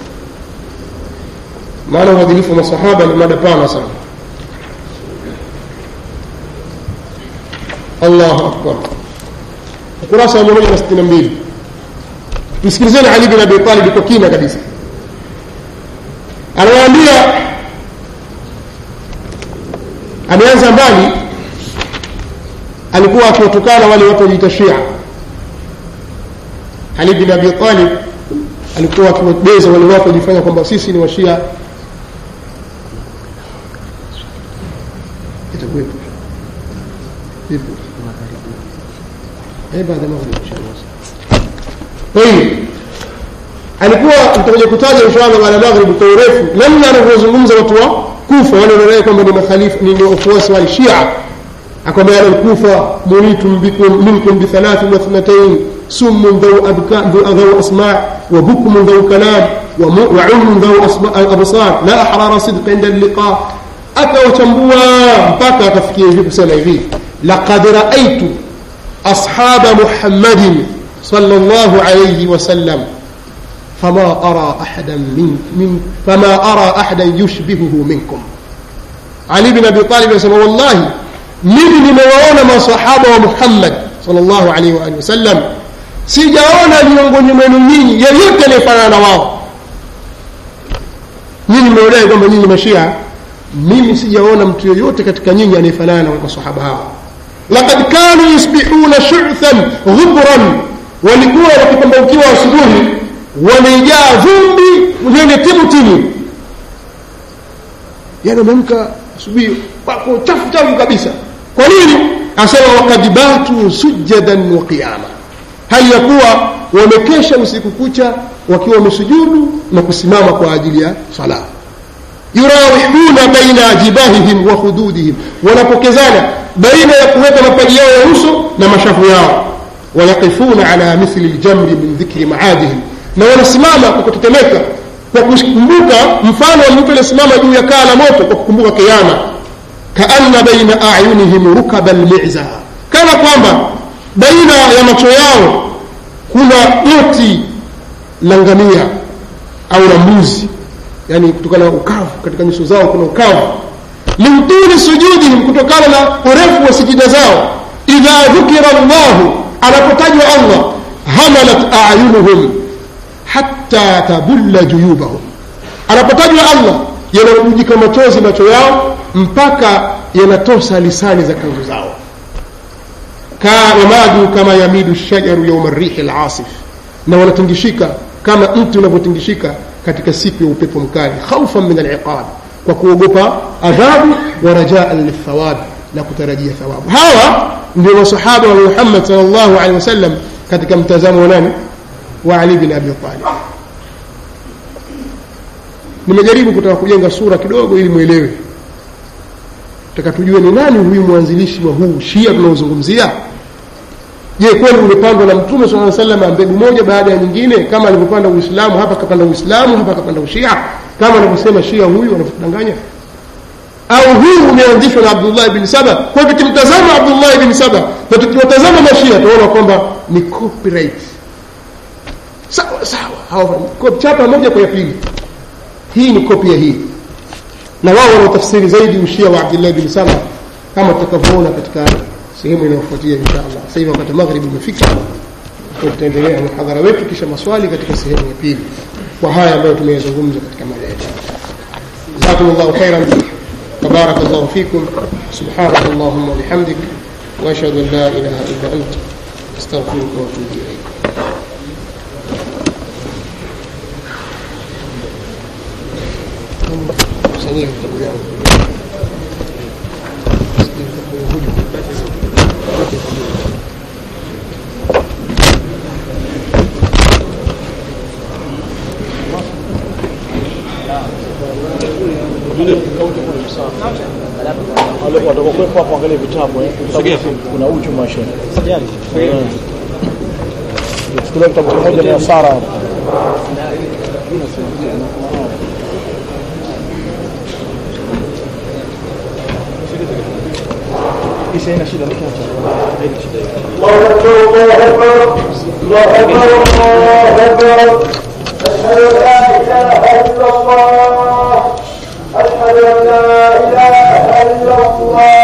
maana uadilifu wa masahaba ni mada pana sana allahu akbar ukurasa wa mia moja na sitini na mbili msikilizeni ali bin abi talib kwa kina kabisa anawaambia ameanza mbali alikuwa akiwatukana wale watu wajiita shia ali bin abi talib alikuwa akiwabeza wale watu wajifanya kwamba sisi ni washia itakuwepo vipi eh baada ya maghrib inshallah طيب alikuwa tutakuja kutaja inshallah baada ya maghrib kwa urefu namna anavyozungumza watu wa kufa wale wanaodai kwamba ni makhalifa ni wafuasi wa shia akwambia alkufa munitum bikum minkum bithalathi wa thnatayn سم ذو أبكاء ذو أسماع وبكم ذو كلام وعلم ذو أبصار لا أحرار صدق عند اللقاء أكا وتنبوا بكى تفكير في سنة في لقد رأيت أصحاب محمد صلى الله عليه وسلم فما أرى أحدا من, من فما أرى أحدا يشبهه منكم علي بن أبي طالب يقول والله mimi nimewaona masahaba wa muhammad salllahu alaihi waalihi wasallam sijaona miongoni mwenu nyinyi yeyote anayefanana na wao nyinyi mnaodai kwamba nyinyi mashia mimi sijaona mtu yoyote katika nyinyi anayefanana na masahaba hawa lakad kanu yusbihuna shuthan ghubran walikuwa wakipambaukiwa asubuhi wamejaa vumbi lenye timutimu yani wameamka asubuhi wako chafu chafu kabisa kwa nini asema wakad batu sujadan wa qiyama hali ya kuwa wamekesha usiku kucha wakiwa wamesujudu na kusimama kwa ajili ya sala yurawihuna baina jibahihim wa hududihim wanapokezana baina ya kuweka mapaji yao ya uso na mashafu yao wayaqifuna ala mithli ljamri min dhikri maadihim na wanasimama kwa kutetemeka kwa kukumbuka mfano wa mtu aliyesimama juu ya kaa la moto kwa kukumbuka kiama kaanna baina ayunihim rukaba lmiza kana kwamba baina ya macho yao kuna goti la ngamia au la mbuzi yani kutokana na ukavu katika nyuso zao kuna ukavu liutuli sujudihim kutokana na urefu wa sijida zao idha dhukira llahu anapotajwa allah hamalat ayunuhum hatta tabulla juyubahum anapotajwa allah yanabujika machozi macho yao mpaka yanatosa lisani za kanzu zao wamadu kama yamidu shajaru yauma rihi lasif na wanatingishika kama mti unavyotingishika katika siku ya upepo mkali khaufan min aliqab kwa kuogopa adhabu wa rajaan lithawabi na kutarajia thawabu hawa ndio masahaba wa muhammad sal llahu alehi wasallam katika mtazamo wa nani wa ali bin abi talib nimejaribu kutaka kujenga sura kidogo ili mwelewe taka tujue ni nani huyu mwanzilishi wa huu shia tunaozungumzia je kweli umepandwa na mtume saa salama mbegu moja baada ya nyingine kama alivyopanda uislamu hapa kapanda uislamu hapa kapanda ushia kama anavyosema shia huyu anavyodanganya au huu umeanzishwa na abdullah bni saba kwa hivyo tukimtazama abdullah bni saba na tukiwatazama mashia tunaona kwamba ni copyright sawa sawa chapa moja kwa ya pili hii ni kopi ya hii na wao wanaotafsiri zaidi ushia wa abdullah bin saba kama tutakavyoona katika sehemu inayofuatia insha allah sasa hivi wakati maghribi umefika tutaendelea muhadhara wetu kisha maswali katika sehemu ya pili kwa haya ambayo tumeyazungumza katika mada yetu jazakum llahu khairan وبارك الله فيكم سبحانك اللهم وبحمدك واشهد ان لا اله الا انت استغفرك واتوب اليك kusanyia vitabu vyangu watakuwepo hapo angalia vitabu eh. kuna uchu mashe chukulia kitabu kimoja ni asara hapo Hii haina shida nikiacha. Haina shida. الله أكبر الله أكبر الله أكبر الله أكبر أشهد أن لا إله إلا الله أشهد أن لا إله إلا الله